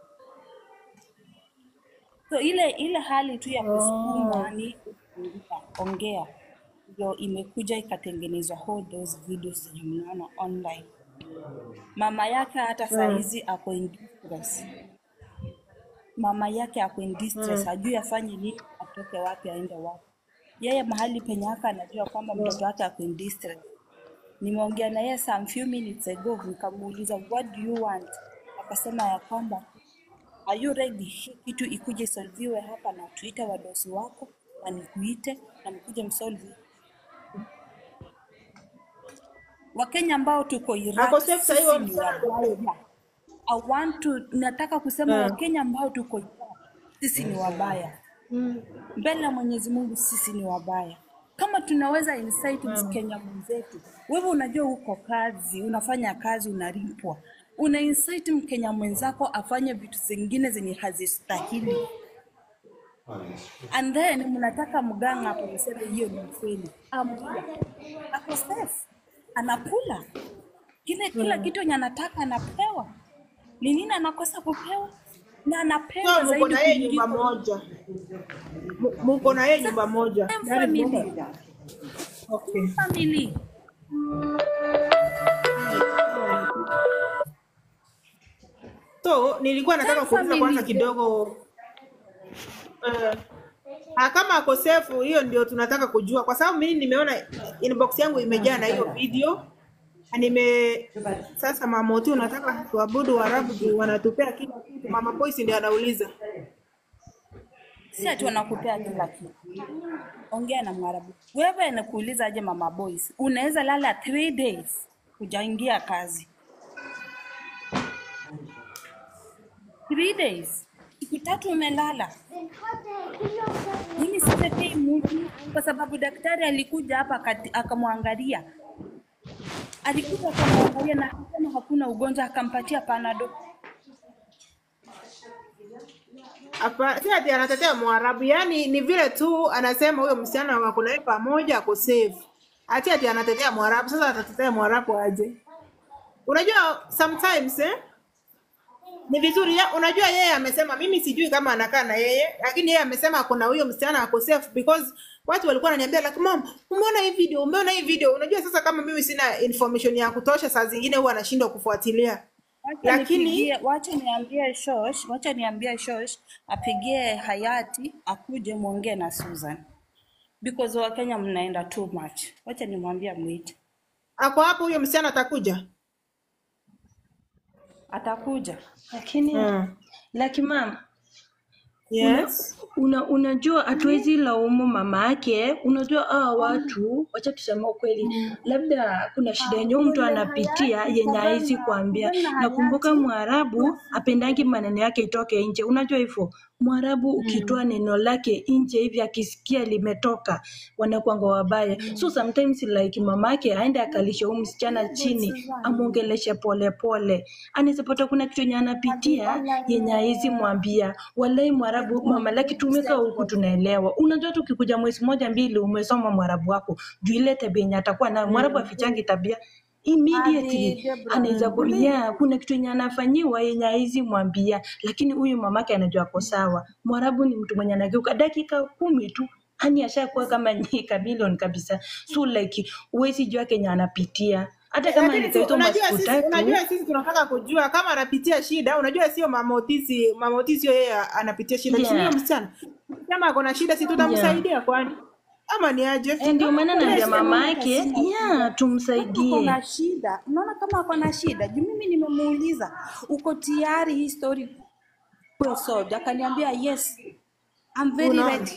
so ile ile hali tu ya kusukumwa ni kufunguka, ongea ndio imekuja ikatengenezwa all those videos zenye mnaona online mama yake hata saa Hmm. hizi ako in distress mama yake ako in distress Hmm. hajui afanye nini atoke wapi aende wapi yeye mahali penye haka anajua kwamba mtoto wake ako in distress nimeongea na yeye some few minutes ago nikamuuliza what do you want akasema ya kwamba are you ready hii kitu ikuje solviwe hapa na tuite wadosi wako na nikuite na mkuje msolve wakenya ambao tuko Ako iraq safe sasa hiyo sisi ni msichana? wabaya I want to nataka kusema Hmm. wakenya ambao tuko iraq sisi ni wabaya Hmm. mbele ya Mwenyezi Mungu sisi ni wabaya. Kama tunaweza insight Mkenya mwenzetu, wewe unajua uko kazi, unafanya kazi, unalipwa, una insight Mkenya mwenzako afanye vitu zingine zenye hazistahili, and then mnataka mganga hapo mseme hiyo ni ukweli. Amkula ako safe, anakula kile kila Hmm. kitu yenye anataka anapewa. Ni nini anakosa kupewa? Na anapewa So mko zaidi na yeye nyumba kuliko moja, M- mko na yeye nyumba moja, same yaani family. mko okay. family. So nilikuwa nataka Same kuuliza kwanza family. kidogo uh, ah, kama ako safe, hiyo ndio tunataka kujua, kwa sababu mimi nimeona inbox yangu imejaa na hiyo video na nime sasa, mama tu unataka tuabudu Waarabu juu wanatupea kila kitu. Mama Poisi ndio anauliza si ati wanakupea kila kitu. Ongea na Mwarabu. Wewe nakuuliza aje, mama boys, unaweza lala three days hujaingia kazi, three days, siku tatu umelala. Mimi sitetei mtu kwa sababu daktari alikuja hapa akati- akamwangalia, alikuja akamwangalia na akasema hakuna ugonjwa, akampatia panado. hapa, si ati anatetea Mwarabu, yaani ni vile tu anasema huyo msichana wako naye pamoja ako safe, ati ati anatetea Mwarabu. Sasa atatetea Mwarabu aje? Unajua sometimes eh, ni vizuri ya, unajua yeye amesema, mimi sijui kama anakaa na yeye, lakini yeye amesema kuna huyo msichana ako safe because watu walikuwa wananiambia like mom, umeona hii video, umeona hii video. Unajua sasa kama mimi sina information ya kutosha, saa zingine huwa anashindwa kufuatilia, Wacha lakini nipigie, wacha niambie Shosh, wacha niambie Shosh apigie Hayati akuje muongee na Susan because Wakenya mnaenda too much. Wacha nimwambie mwite. ako hapo, huyo msichana atakuja. atakuja lakini Mm. laki mama Yes. una, unajua hatuwezi laumu mama yake. Unajua hawa watu, wacha tuseme ukweli, labda kuna shida yenye huyu mtu anapitia yenye hawezi kuambia. Nakumbuka Mwarabu apendangi maneno yake itoke nje, unajua hivyo Mwarabu ukitoa neno lake nje hivi akisikia limetoka wanakwanga wabaya. So sometimes like mamake aende akalisha huyu msichana chini amwongeleshe polepole, anaweza pata kuna kitu yenye anapitia yenye hawezi mwambia. Walai Mwarabu mama laki tumeka huku tunaelewa. Unajua tu ukikuja mwezi moja mbili umesoma Mwarabu wako juu ile tabia yenye atakuwa nayo. Mwarabu afichangi tabia immediately anaweza kuambia kuna kitu yenye anafanyiwa yenye haizi mwambia, lakini huyu mamake anajua ako sawa. Mwarabu ni mtu mwenye anageuka dakika kumi tu yani ashakuwa kama ni kamilion kabisa, so like huwezi jua kenye anapitia hata kama Lakini si, nikaitwa unajua masiku sisi, tatu unajua sisi tunataka kujua kama anapitia shida. Unajua sio mamotisi, mamotisi yeye anapitia shida, yeah. Yeah. msichana kama ako na shida, si tutamsaidia kwani ama ni aje? Eh, ndio maana naambia Yes, mama yake ya kama ako tumsaidie. na shida unaona kama ako na shida juu mimi nimemuuliza uko tayari hii story kuwe solved akaniambia yes I'm very Unaona? ready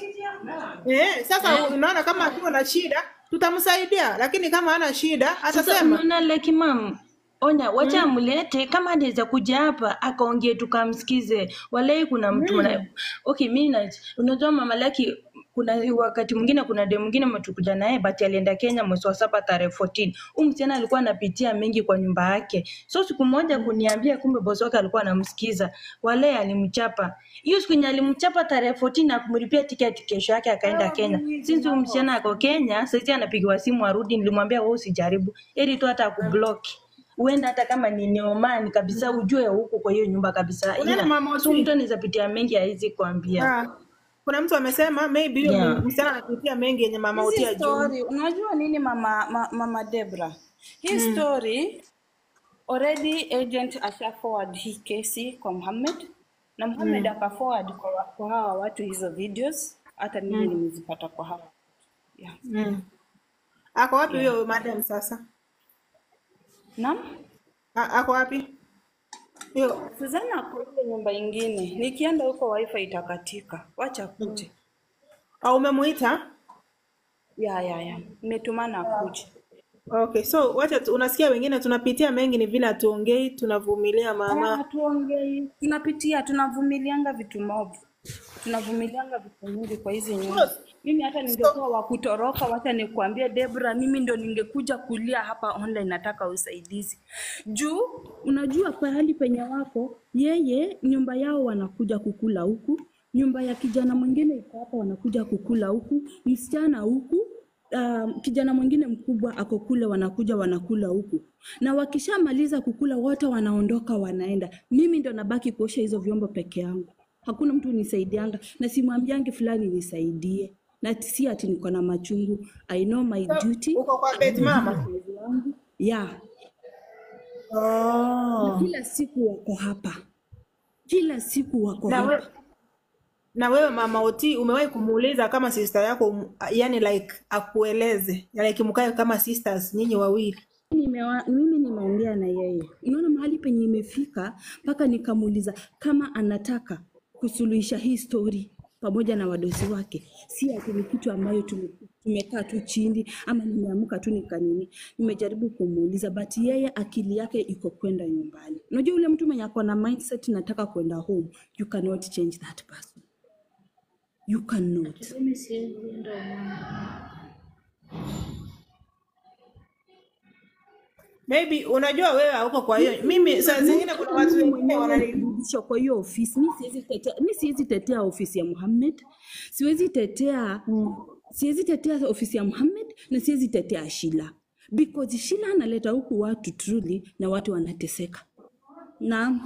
Eh, sasa unaona kama akiwa na shida tutamsaidia, lakini kama hana shida Sasa atasema unaona like mam Onya, wacha amlete kama anaweza kuja hapa akaongee tukamsikize. Walai kuna mtu mwana... Okay, mimi na unajua mama Laki kuna wakati mwingine kuna dem mwingine mtukuja naye but alienda Kenya mwezi wa saba tarehe 14. Huyu msichana alikuwa anapitia mengi kwa nyumba yake. So siku moja kuniambia kumbe bosi wake alikuwa anamsikiza. Walai alimchapa. Hiyo siku yenye alimchapa tarehe 14 na kumlipia tiketi kesho yake akaenda Kenya. Since huyu msichana ako Kenya, sasa anapigiwa simu arudi, nilimwambia wewe usijaribu. Heri tu hata akublock huenda hata kama ni neomani kabisa ujue huko kwa hiyo nyumba kabisa Unaona ila mama so Oti? mtu anaweza pitia mengi haizi kuambia Ah, kuna mtu amesema maybe huyo Yeah. msichana anapitia mengi yenye mama hizi Oti ajui. story unajua nini mama ma, mama Debra hii story already agent asha forward hii kesi kwa Muhammad na Muhammad aka forward kwa, wa- kwa hawa watu hizo videos hata mimi nimezipata kwa hawa yeah. Mm. Ako wapi huyo madam sasa? Naam? A- Ako wapi? Hiyo Suzana ako ile nyumba ingine, nikienda huko wifi itakatika, wacha kuje. au umemuita? Ya ya ya, nimetumana akuje. Okay, so wacha tu, unasikia wengine tunapitia mengi, ni vile hatuongei, tunavumilia Ah, mama. Hatuongei, tunapitia, tunavumilianga vitu mob, tunavumilianga vitu mingi kwa hizi nyumba. Mimi hata ningekuwa wa kutoroka, wacha nikuambie Debra, mimi ndo ningekuja kulia hapa online, nataka usaidizi juu unajua pahali penye wako yeye, nyumba yao wanakuja kukula huku, nyumba ya kijana mwingine iko hapa, wanakuja kukula huku, msichana huku um, kijana mwingine mkubwa ako kule, wanakuja wanakula huku, na wakishamaliza kukula wote wanaondoka wanaenda. Mimi ndo nabaki kuosha hizo vyombo peke yangu, hakuna mtu nisaidianga, na simwambiangi fulani nisaidie, na si ati niko na machungu. I know my duty, Uko kwa I bed know mama? kazi yangu yeah. Oh. Na kila siku wako hapa, kila siku wako Na, we, hapa. na wewe mama Oti umewahi kumuuliza kama sister yako um, yani like akueleze like mkae kama sisters nyinyi wawili? Nimewa, mimi nimeongea na yeye, unaona mahali penye imefika mpaka nikamuuliza kama anataka kusuluhisha hii story pamoja na wadosi wake, si ati ni kitu ambayo tume- tumekaa tu chini ama nimeamka tu nikanini. Nimejaribu kumuuliza but yeye akili yake iko kwenda nyumbani. Unajua ule mtu mwenye ako na mindset nataka kwenda home, you cannot change that person, you cannot. Maybe unajua wewe hauko kwa hiyo. Mimi saa zingine kuna watu mimi wengine mwenyewe wanani nilirudishwa kwa hiyo ofisi. Mi siwezi tetea, mi siwezi tetea ofisi ya Muhammad, siwezi tetea siwezi tetea ofisi ya Muhammad na siwezi tetea Shila because Shila analeta huku watu truly na watu wanateseka. Naam.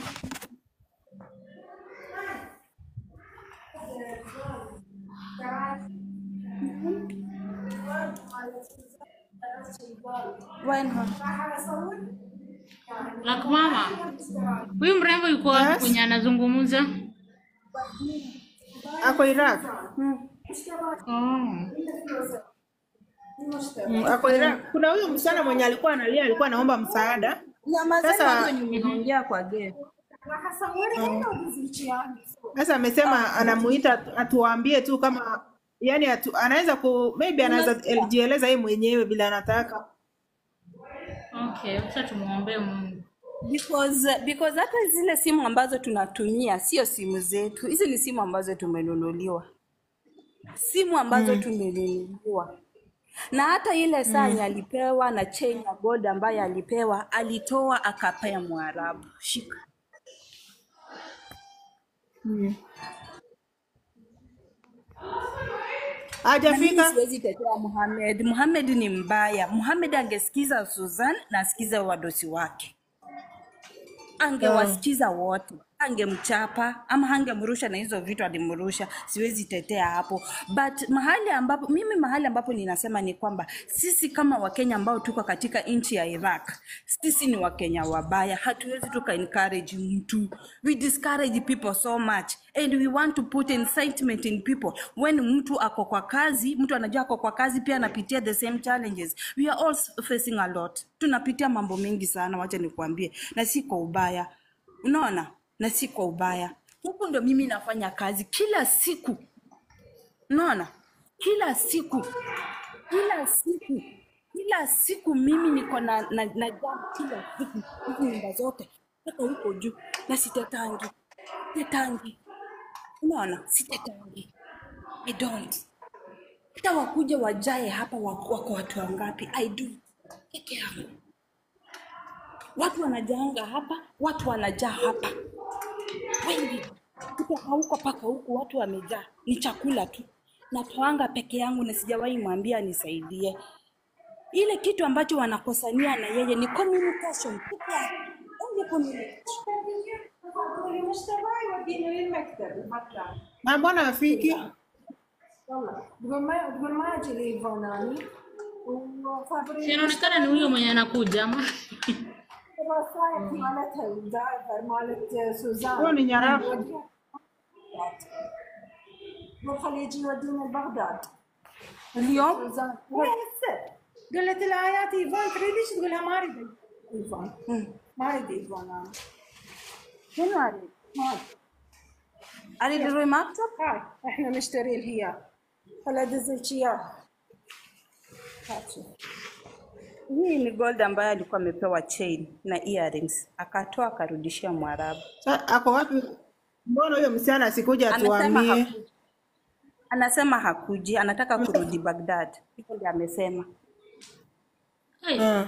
Lak mama, huyu mrembo yuko wapi Yes. kwenye anazungumza? ako Iraq. Oh. Mm, ako Iraq. Kuna huyo msichana mwenye alikuwa analia, alikuwa anaomba msaada. Nyamazeni Sasa watu wenye mnaongea kwa game. sasa amesema anamuita atu- atuambie tu kama yani atu, anaweza ku maybe anaweza Unasikia? jieleza yeye mwenyewe bila anataka. Okay, acha tumuombe Mungu. because because hata zile simu ambazo tunatumia sio simu zetu hizi ni simu ambazo tumenunuliwa simu ambazo Mm. tumenunuliwa na hata ile saa Mm. yenye alipewa na chain ya gold ambayo alipewa alitoa akapea mwarabu shika Mm. na mimi Hajafika? siwezi tetea Muhammad. Muhammad ni mbaya. Muhammad angesikiza Susan na asikize wadosi wake, Ah. angewasikiza wote, angemchapa ama angemrusha na hizo vitu alimrusha. Siwezi tetea hapo, but mahali ambapo mimi mahali ambapo ninasema ni kwamba sisi kama Wakenya ambao tuko katika nchi ya Iraq, sisi ni Wakenya wabaya, hatuwezi tuka encourage mtu. We discourage people so much and we want to put incitement in people. When mtu ako kwa kazi, mtu anajua ako kwa kazi pia anapitia the same challenges. We are all facing a lot, tunapitia mambo mengi sana, wacha nikuambie, na si kwa ubaya, unaona, na si kwa ubaya. Huku ndo mimi nafanya kazi kila siku, unaona, kila siku kila siku kila siku mimi niko na, na, na jam kila siku hizi nyumba zote hata huko juu na sitetangi sitetangi unaona sitetangi i don't hata wakuja wajae hapa wako wako watu wangapi i do peke yangu watu wanajaanga hapa watu wanajaa hapa wengi kutoka huko mpaka huku watu wamejaa ni chakula tu natoanga peke yangu na sijawahi mwambia anisaidie ile kitu ambacho wanakosania na yeye ni communication peke yake only communication Na mbona afiki? Si inaonekana ni huyo mwenye anakuja ama? Huyo ni nyarafu. اليوم قلت لها يا ايفون تريديش تقولها ما اريد ايفون ما اريد ايفون انا شنو اريد؟ اريد الروي مكتب هاي احنا نشتري الهياب خل ادزلك اياه هاتي. hii ni gold ambayo alikuwa amepewa chain na earrings akatoa akarudishia mwarabu Sa- Ako wapi? Mbona huyo msichana asikuja anasema atuambie? hakuji anasema hakuji anataka kurudi bagdad hivyo ndio amesema Ah.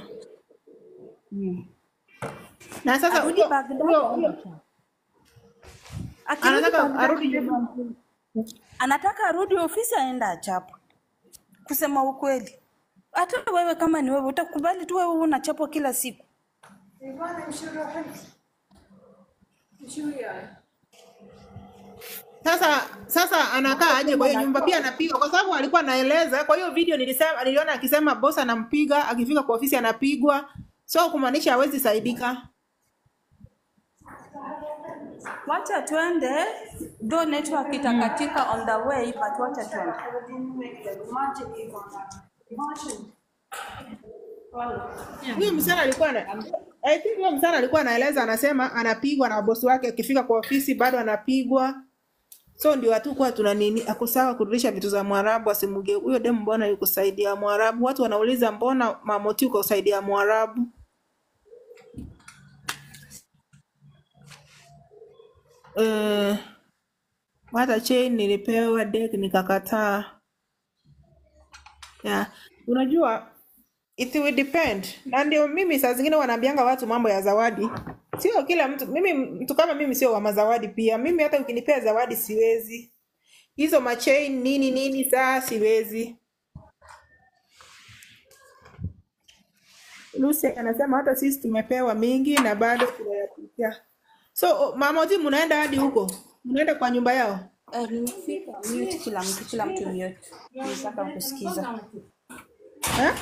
Na sasa arudi huyo bagdad huyo huyo akirudi anataka bagdad arudi anataka arudi ofisi aenda achapwe kusema ukweli hata wewe kama ni wewe utakubali tu wewe unachapwa kila siku ايفون امشي روح انت امشي وياي Sasa sasa anakaa aje kwa hiyo nyumba pia anapigwa kwa sababu alikuwa anaeleza kwa hiyo video nilisema niliona akisema boss anampiga akifika kwa ofisi anapigwa so kumaanisha hawezi saidika wacha twende do network itakatika on the way but wacha twende huyo msichana alikuwa na I think huyo msichana alikuwa anaeleza anasema anapigwa na bosi wake akifika kwa ofisi bado anapigwa so ndio hatukuwa tuna nini akusawa kurudisha vitu za mwarabu asimuge huyo demu mbona yuko saidi ya mwarabu watu wanauliza mbona mamoti uko saidi ya mwarabu Eh, hata chain nilipewa deck nikakataa yeah. unajua it will depend na ndio mimi saa zingine wanaambianga watu mambo ya zawadi sio kila mtu mimi mtu kama mimi sio wa mazawadi pia mimi hata ukinipea zawadi siwezi hizo machain nini nini saa siwezi Lucy anasema hata sisi tumepewa mingi na bado tunayapitia so o- mama Oti mnaenda hadi huko mnaenda kwa nyumba yao Eh, nimefika mute kila mtu kila mtu mute nataka kusikiza eh?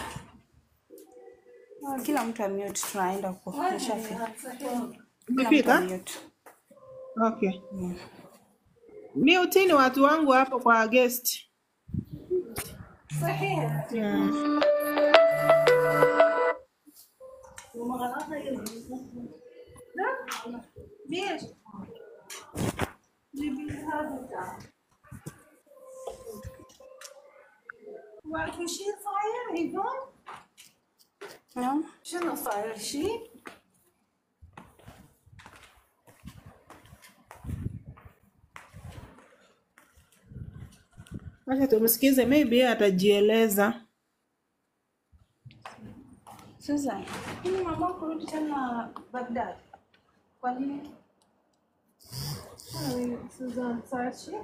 kila mtu amute tunaenda huko nishafika kila mtu Umefika? amute okay Mute ni watu wangu hapo kwa guest صحيح yeah. وما غلطنا نعم شنو صاير شيء؟ Acha tumsikize, maybe yeye atajieleza. Susan, mimi mama kurudi tena Baghdad. Kwa nini? سوزان صاير شيء؟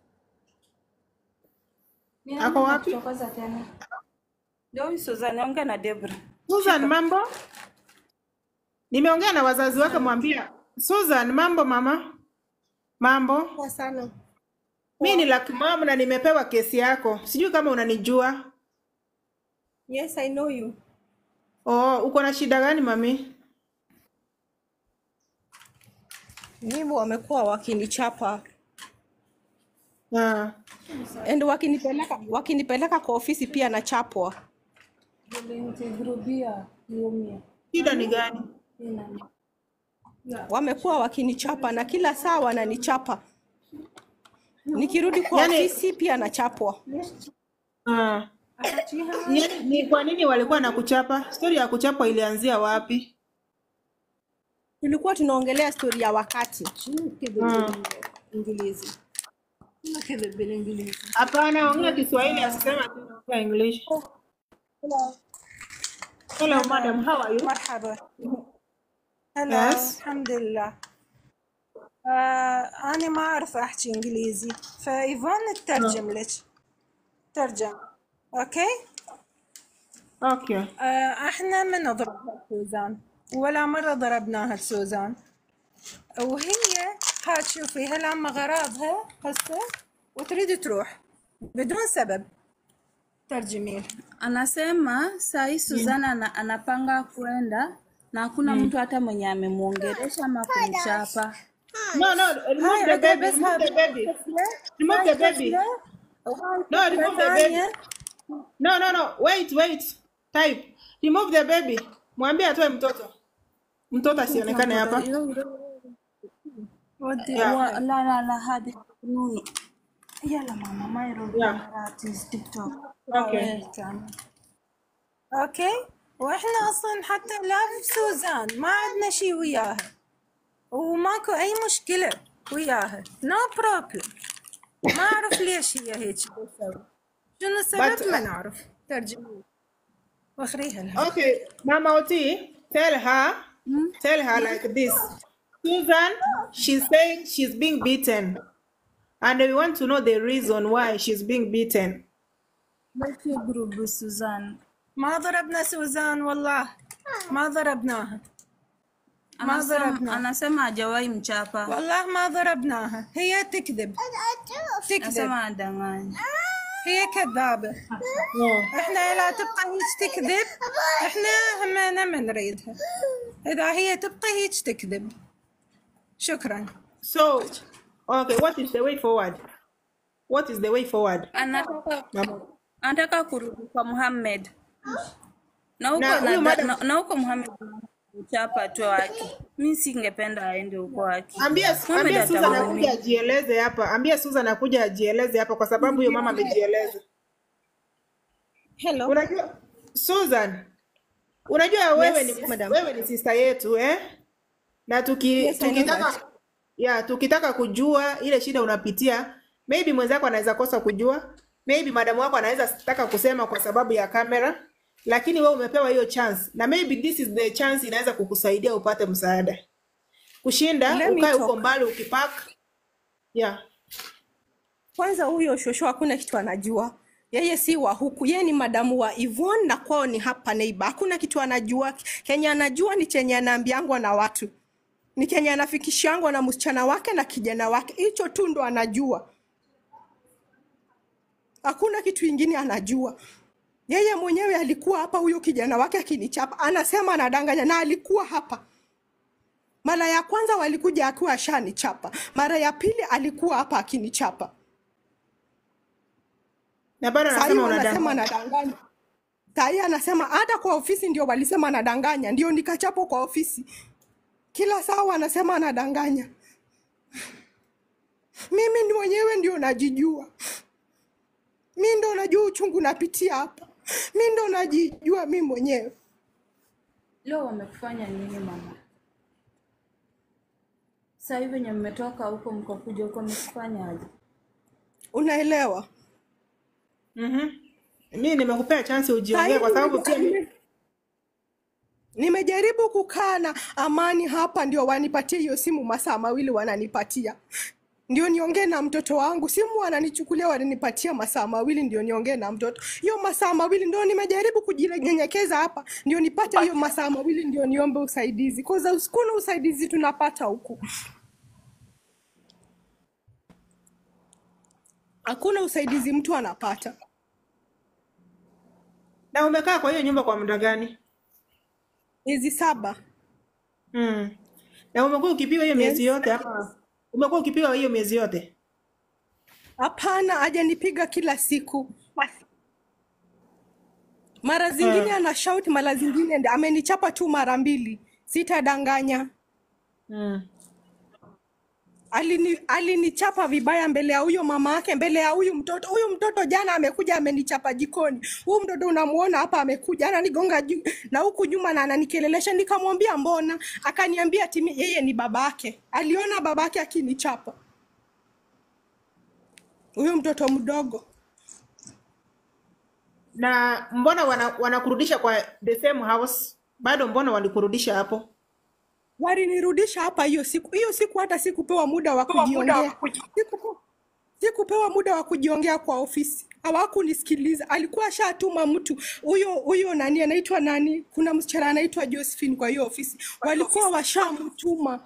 Ni Ako nani wapi? anakuchokoza tena? Ndio huyu Susan, ongea na Debra. Susan, mambo? Nimeongea na wazazi wake, mwambia Susan, mambo mama, mambo. Poa sana. Mi ni Lucky Mom na nimepewa kesi yako, sijui kama unanijua. Yes, I know you. Oh, uko na shida gani mami? Mimi wamekuwa wakinichapa Ah. and wakinipeleka wakinipeleka kwa ofisi pia nachapwa. Shida ni gani? Wamekuwa wakinichapa na kila saa wananichapa. Nikirudi kwa Yaani- ofisi pia nachapwa. Ah. Ni, ni kwa nini walikuwa na kuchapa? Stori ya kuchapa ilianzia wapi? Tulikuwa tunaongelea stori ya wakati. Mm. Ingilizi. Hapana, ongea Kiswahili, asisema tu ongea English. Hello madam, how are you? مرحبا هلا Yes. الحمد لله آه أنا ما أعرف أحكي إنجليزي فإيفون تترجم لك ترجم أوكي Okay. آه إحنا ما نضربها سوزان ولا مرة ضربناها سوزان وهي ها تشوفي هلا أما غراضها هسه وتريد تروح بدون سبب ترجمين Anasema saa hii Susan ana, anapanga kwenda na hakuna mtu hata mwenye amemwongelesha ama kumchapa. No, no, remove the baby, remove the baby. Remove the baby. No, remove the baby. No, no, no. Wait, wait. Type. Remove the baby. Mwambie atoe mtoto. Mtoto asionekane hapa. ودي Yeah. و... لا لا لا هذه نوني يلا ماما ما يروح Yeah. كاميرات تيك توك Okay. اوكي واحنا اصلا حتى لا في سوزان ما عندنا شي وياها وماكو اي مشكلة وياها نو no بروبلم ما اعرف ليش هي هيك تسوي شنو السبب But- ما نعرف ترجمي واخريها لها Okay, Mama Oti, tell her, tell her like this. Susan, she's saying she's being beaten. And we want to know the reason why she's being beaten. ما في جروب سوزان ما ضربنا سوزان والله ما ضربناها ما anasema, ضربنا anasema hajawahi mchapa والله ما ضربناها هي تكذب تكذب anasema adanganya هي كذابة احنا لا تبقى هيك تكذب احنا همنا ما نريدها اذا هي تبقى هيك تكذب شكرا So, okay, what is the way forward? What is the way forward? anataka Mama. anataka kurudi kwa Muhammad na huko Na na, huyu na, madam- na, na huko Muhammad mchapa tu wake. Mi singependa aende huko wake. Ambia, Muhammad ambia Susan akuja atamuumia. ajieleze hapa. Ambia Susan akuja ajieleze hapa kwa sababu huyo mama amejieleza. Hello. Unajua Susan, unajua wewe Yes, ni madam. wewe ni sister yetu eh? Na tuki, Yes, I know tukitaka that. ya tukitaka kujua ile shida unapitia, maybe mwenzako anaweza kosa kujua, maybe madamu wako anaweza taka kusema kwa sababu ya kamera, lakini wewe umepewa hiyo chance na maybe this is the chance inaweza kukusaidia upate msaada kushinda Let me ukae talk. huko mbali ukipak yeah. Kwanza huyo shosho hakuna kitu anajua. Yeye si wa huku, yeye ni madamu wa Yvonne na kwao ni hapa neighbor. Hakuna kitu anajua. Kenye anajua ni chenye anaambiangwa na watu, ni kenye anafikishangwa na msichana wake na kijana wake. Hicho tu ndo anajua, hakuna kitu ingine anajua. Yeye mwenyewe alikuwa hapa, huyo kijana wake akinichapa, anasema anadanganya, na alikuwa hapa. Mara ya kwanza walikuja akiwa ashanichapa, mara ya pili alikuwa hapa akinichapa. Na bado Sahii anasema wanasema unadanganya. anadanganya. Sahii anasema hata kwa ofisi ndio walisema anadanganya, ndio nikachapwa kwa ofisi. Kila saa wanasema anadanganya. Mimi ni mwenyewe ndio najijua, mi ndo najua uchungu napitia hapa, mi ndo najijua mi mwenyewe. leo wamekufanya nini mama? Sasa hivi wenye mmetoka huko mkakuja huko wamekufanya aje? unaelewa Mhm. Mimi nimekupea chance Saa ujiongee hivi kwa sababu pia nime- nime- nimejaribu kukaa na amani hapa ndio wanipatie hiyo simu masaa mawili wananipatia ndio niongee na mtoto wangu simu wananichukulia wananipatia masaa mawili ndio niongee na mtoto hiyo masaa mawili ndio nimejaribu kujinyenyekeza hapa ndio nipate hiyo masaa mawili ndio niombe usaidizi kwa kuna usaidizi tunapata huku hakuna usaidizi mtu anapata na umekaa kwa hiyo nyumba kwa muda gani? miezi saba Mm. Na umekuwa ukipiwa hiyo miezi yes. yote ama umekuwa ukipiwa hiyo miezi yote? Hapana, hajanipiga kila siku. Mara zingine Eh. ana shout, mara zingine ndi- amenichapa tu mara mbili, sitadanganya. Mm. Alini, alinichapa vibaya mbele ya huyo mama yake, mbele ya huyu mtoto. Huyu mtoto jana amekuja amenichapa jikoni. Huyu mtoto unamuona hapa amekuja ananigonga juu na huku nyuma na ananikelelesha. Nikamwambia mbona, akaniambia ati mi- yeye ni babake. Aliona babake akinichapa, huyo mtoto mdogo. Na mbona wana, wanakurudisha kwa the same house? Bado mbona walikurudisha hapo? Walinirudisha hapa hiyo siku. Hiyo siku hata sikupewa muda wa kujiongea, Sikupe- sikupewa muda wa kujiongea kwa ofisi. Hawakunisikiliza, alikuwa ashatuma mtu huyo huyo, nani anaitwa nani, kuna msichana anaitwa Josephine kwa hiyo ofisi, walikuwa washamtuma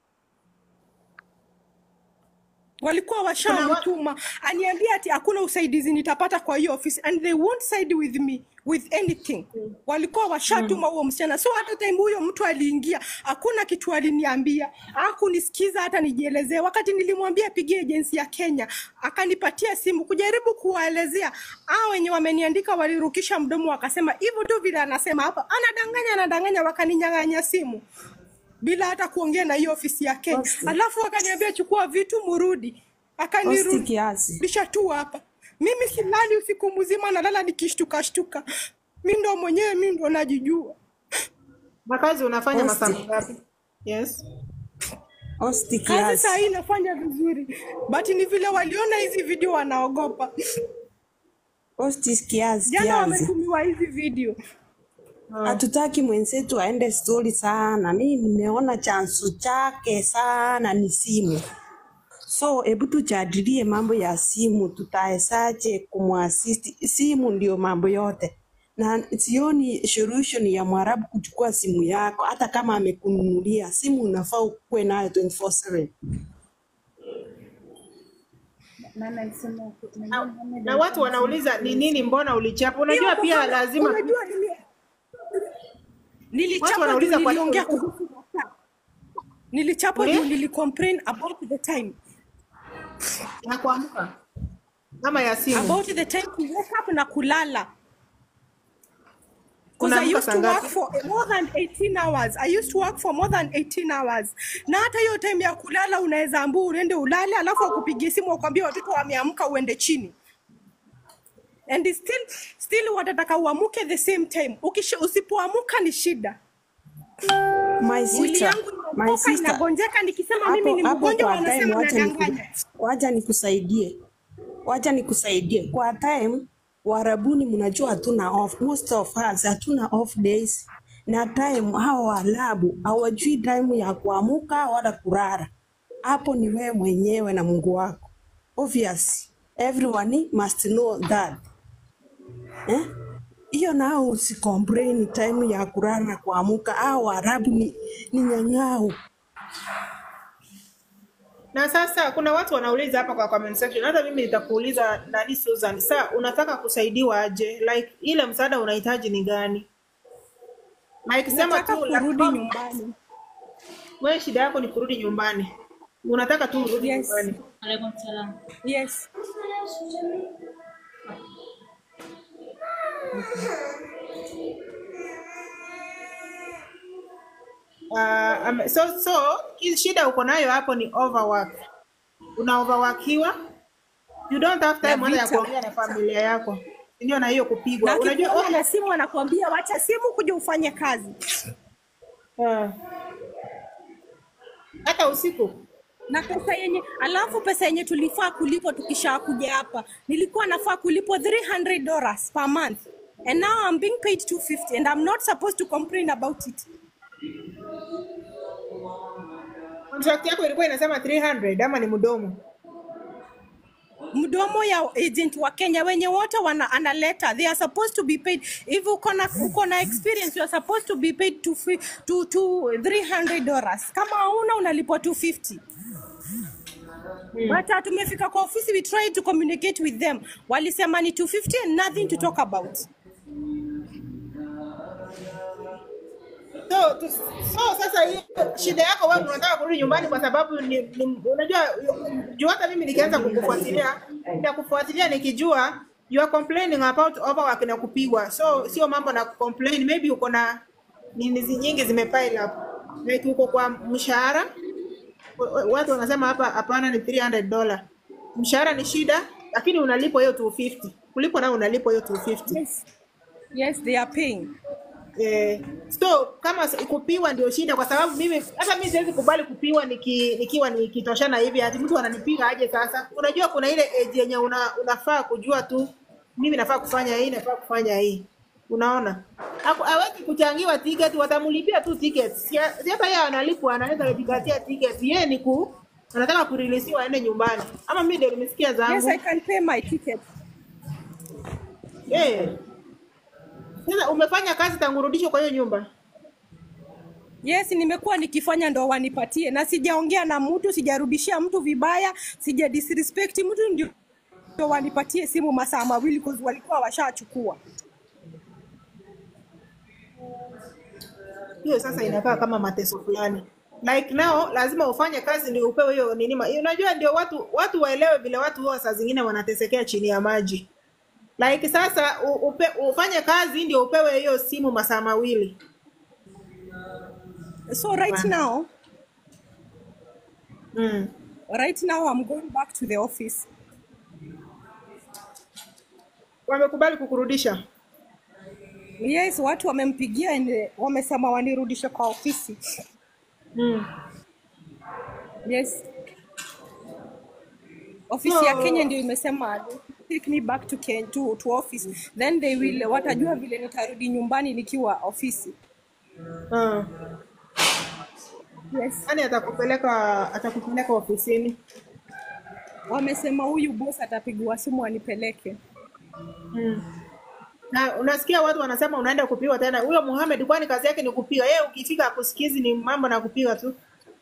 walikuwa Kuna wa... washamtuma aniambia ati hakuna usaidizi nitapata kwa hiyo ofisi and they won't side with me with anything walikuwa washatuma huo msichana so hata time huyo mtu aliingia hakuna kitu aliniambia hakunisikiza hata nijielezee wakati nilimwambia apigie agency ya kenya akanipatia simu kujaribu kuwaelezea a wenye wameniandika walirukisha mdomo wakasema hivyo tu vile anasema hapa anadanganya anadanganya wakaninyang'anya simu bila hata kuongea na hiyo ofisi ya Kenya. Posti. Alafu akaniambia chukua vitu murudi, Posti kiasi. akanirudisha tu hapa. Mimi silali usiku mzima, nalala nikishtuka shtuka. Mi ndo mwenyewe, mi ndo najijua. Na kazi unafanya masaa Posti. mangapi? Yes. Posti Kazi kiasi. saa hii nafanya vizuri, but ni vile waliona hizi video wanaogopa. Posti kiasi Jana kiasi. wametumiwa hizi video. Hatutaki mwenzetu aende stori sana. Mi nimeona chanzo chake sana ni simu. So hebu tujadilie mambo ya simu, tutawezaje kumwasisti? Simu ndio mambo yote, na sioni solution ya Mwarabu kuchukua simu yako, hata kama amekununulia simu, unafaa ukuwe nayo 24/7. Nani alisema uku- nani- Na, nani na watu wanauliza ni nini, mbona ulichapa? Unajua Hiyo pia mbona, lazima unajua nili, watu nilichapa juu wanauliza kwa nini niliongea ulikuwa kuhusu masaa. Nilichapa uli juu nilikomplain about the time ya kuamka ama ya simu. about the time to wake up na kulala because I Unaamka used saa to work ngapi? for more than 18 hours. I used to work for more than 18 hours. Na hata hiyo time ya kulala unaweza ambua uende ulale alafu akupigie simu wakwambia watoto wameamka uende chini. And still still watataka uamuke the same time. Ukisha, usipoamuka ni shida. My Mwili sister, yangu my inaokoka sister, inagonjeka, nikisema mimi hapo ni hapo mgonjwa kwa time, wanasema wacha niku, nadanganya. wacha nikusaidie, wacha nikusaidie. Kwa time Warabuni mnajua hatuna off, most of us hatuna off days, na time hawa Waarabu hawajui time ya kuamuka wala kulala. Hapo ni wewe mwenyewe na Mungu wako. Obvious, everyone must know that eh? hiyo nao usicomplain time ya kulala na kuamuka. Hao Waarabu ni, ni nyang'au. Na sasa kuna watu wanauliza hapa kwa comment section, hata mimi nitakuuliza nani, Susan, sa unataka kusaidiwa aje? Like ile msaada unahitaji ni gani? Like sema Nataka tu like, kurudi oh, nyumbani. wewe shida yako ni kurudi nyumbani, unataka tu urudi Yes. nyumbani. Alaikum salam. Yes. Uh, um, so so hii shida uko nayo hapo ni overwork. Una overworkiwa, you don't have Na time hata ya vita. kuongea na familia yako, ndio na hiyo kupigwa. Na Unajua akikuona oh, na simu anakuambia wacha simu kuja ufanye kazi. Ah. Hata usiku. na pesa yenye alafu pesa yenye tulifaa kulipwa tukisha kuja hapa nilikuwa nafaa kulipwa 300 dollars per month and now I'm being paid 250 and I'm not supposed to complain about it Contract yako ilikuwa inasema 300 ama ni mdomo? mdomo ya agent wa Kenya wenye wote wana analeta they are supposed to be paid if uko na uko na experience you are supposed to be paid to fi- to to 300 dollars kama hauna unalipwa 250 But uh, tumefika kwa ofisi we tried to communicate with them walisema ni 250 and nothing to talk about So, tu, so sasa hiyo shida yako wewe unataka kurudi nyumbani kwa sababu ni, ni, unajua juu hata mimi nikianza kukufuatilia nitakufuatilia nikijua you are complaining about overwork na kupigwa. So sio mambo na complain, maybe uko na nini zi- nyingi zimepile up. Like uko kwa mshahara wa- wa- watu wanasema hapa hapana ni 300 dollar. Mshahara ni shida lakini unalipwa hiyo 250. Kulipwa nao unalipwa hiyo 250. yes yes they are paying Eh, so kama s- kupiwa ndio shida, kwa sababu mimi hata mimi siwezi kubali kupiwa niki, nikiwa nikitoshana hivi, ati mtu ananipiga aje sasa. Unajua kuna ile age yenye una, unafaa kujua tu mimi nafaa kufanya hii, nafaa kufanya hii. Unaona, Haku- hawezi kuchangiwa tiketi, watamlipia tu tiketi. Si si hata yeye analipwa, anaweza kujikatia tiketi. Yeye ni ku anataka kurilisiwa aende nyumbani, ama mimi ndio nimesikia zangu. yes I can pay my ticket Eh, sasa umefanya kazi tangu urudishwe kwa hiyo nyumba? Yes, nimekuwa nikifanya ndo wanipatie, na sijaongea na mtu, sijarudishia mtu vibaya, sija disrespect mtu, ndio ndio wanipatie simu masaa mawili cause walikuwa washachukua. hiyo sasa inakaa kama mateso fulani like now lazima ufanye kazi ndio upewe hiyo nini ma- unajua ndio watu watu waelewe vile watu huwa saa zingine wanatesekea chini ya maji like sasa u, upe, ufanye kazi ndio upewe hiyo simu masaa mawili So right now, mm. right now I'm going back to the office. wamekubali kukurudisha Yes, watu wamempigia and wamesema wanirudishe kwa ofisi. mm. Yes. Ofisi ya Kenya so ndio imesema take me back to, Ken, to, to office then they will watajua vile nitarudi nyumbani nikiwa ofisi. uh. Yes. yani atakupeleka atakupeleka ofisini Wamesema huyu boss atapigiwa simu anipeleke. mm. na unasikia watu wanasema unaenda kupiwa tena huyo Muhammad kwani kazi yake ni kupiga yeye ukifika akusikizi ni mambo na kupiga tu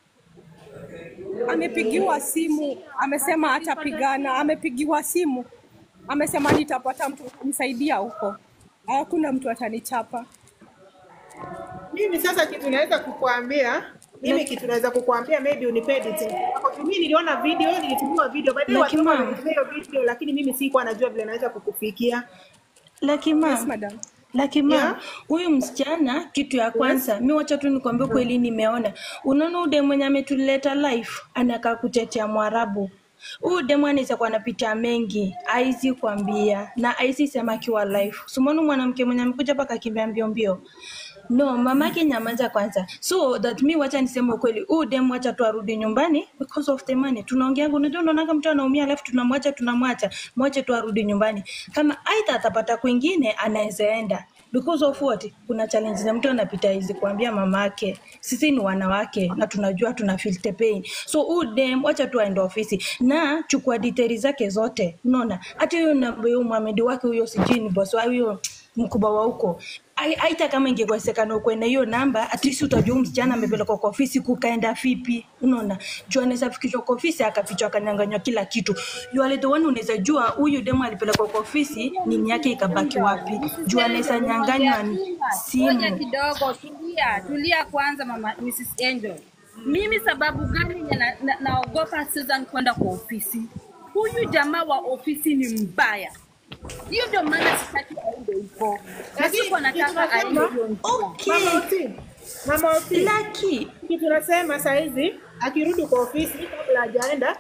Amepigiwa simu, amesema atapigana. Amepigiwa simu, amesema nitapata mtu atanisaidia huko, hakuna mtu atanichapa. Mimi sasa kitu naweza kukuambia mimi kitu naweza kukuambia maybe unipe details. Mimi niliona video, nilitumiwa video. Baadaye watu Lakini ma'am, wamenitumia hiyo video lakini mimi sikuwa najua vile naweza kukufikia. Lakini Yes, ma'am, madam. lakini Yeah. ma'am, huyu msichana kitu ya Yes. kwanza mi wacha tu nikwambie kweli nimeona unaona ude mwenye ametuleta life anakaa kutetea mwarabu huyu demu anaweza kuwa anapitia mengi aizi kuambia na aizi sema akiwa life sumoni mwanamke mwenye amekuja mpaka akimbia mbio mbio no mamake nyamaza kwanza so that mi wacha niseme ukweli huu dem wacha tu arudi nyumbani because of the money tunaongeanga unajua unaonaga mtu anaumia alafu tunamwacha tunamwacha mwache tu arudi nyumbani kama aidha atapata kwingine anaweza enda because of what kuna challenge za mtu anapita hizi kuambia mamake sisi ni wanawake na tunajua tuna feel the pain so huu dem wacha tu aende ofisi na chukua details zake zote unaona hata huyo na- huyo Mohamed wake huyo sijui ni boss wa huyo mkubwa wa huko Ai- aita kama ingekuwezekana ukuwe na hiyo namba at least utajua huyu msichana amepelekwa kwa ofisi kukaenda vipi unaona juu anaweza fikishwa kwa ofisi akafichwa akanyanganywa kila kitu you are the one unaweza jua huyu demu alipelekwa kwa ofisi nini yake ikabaki wapi juu anaweza nyanganywa ni Ngoja simu kidogo, tulia, tulia kwanza mama Mrs. Angel. Mimi sababu gani yenye na, na, naogopa Susan kwenda kwa ofisi? Huyu jamaa wa ofisi ni mbaya. Hiyo ndio maana sitaki aende huko. Na Lakini siko kitu nataka aende nasema hiyo njia. okay Mama Oti, Mama Oti, lucky kitu nasema saa hizi akirudi kwa ofisi kabla hajaenda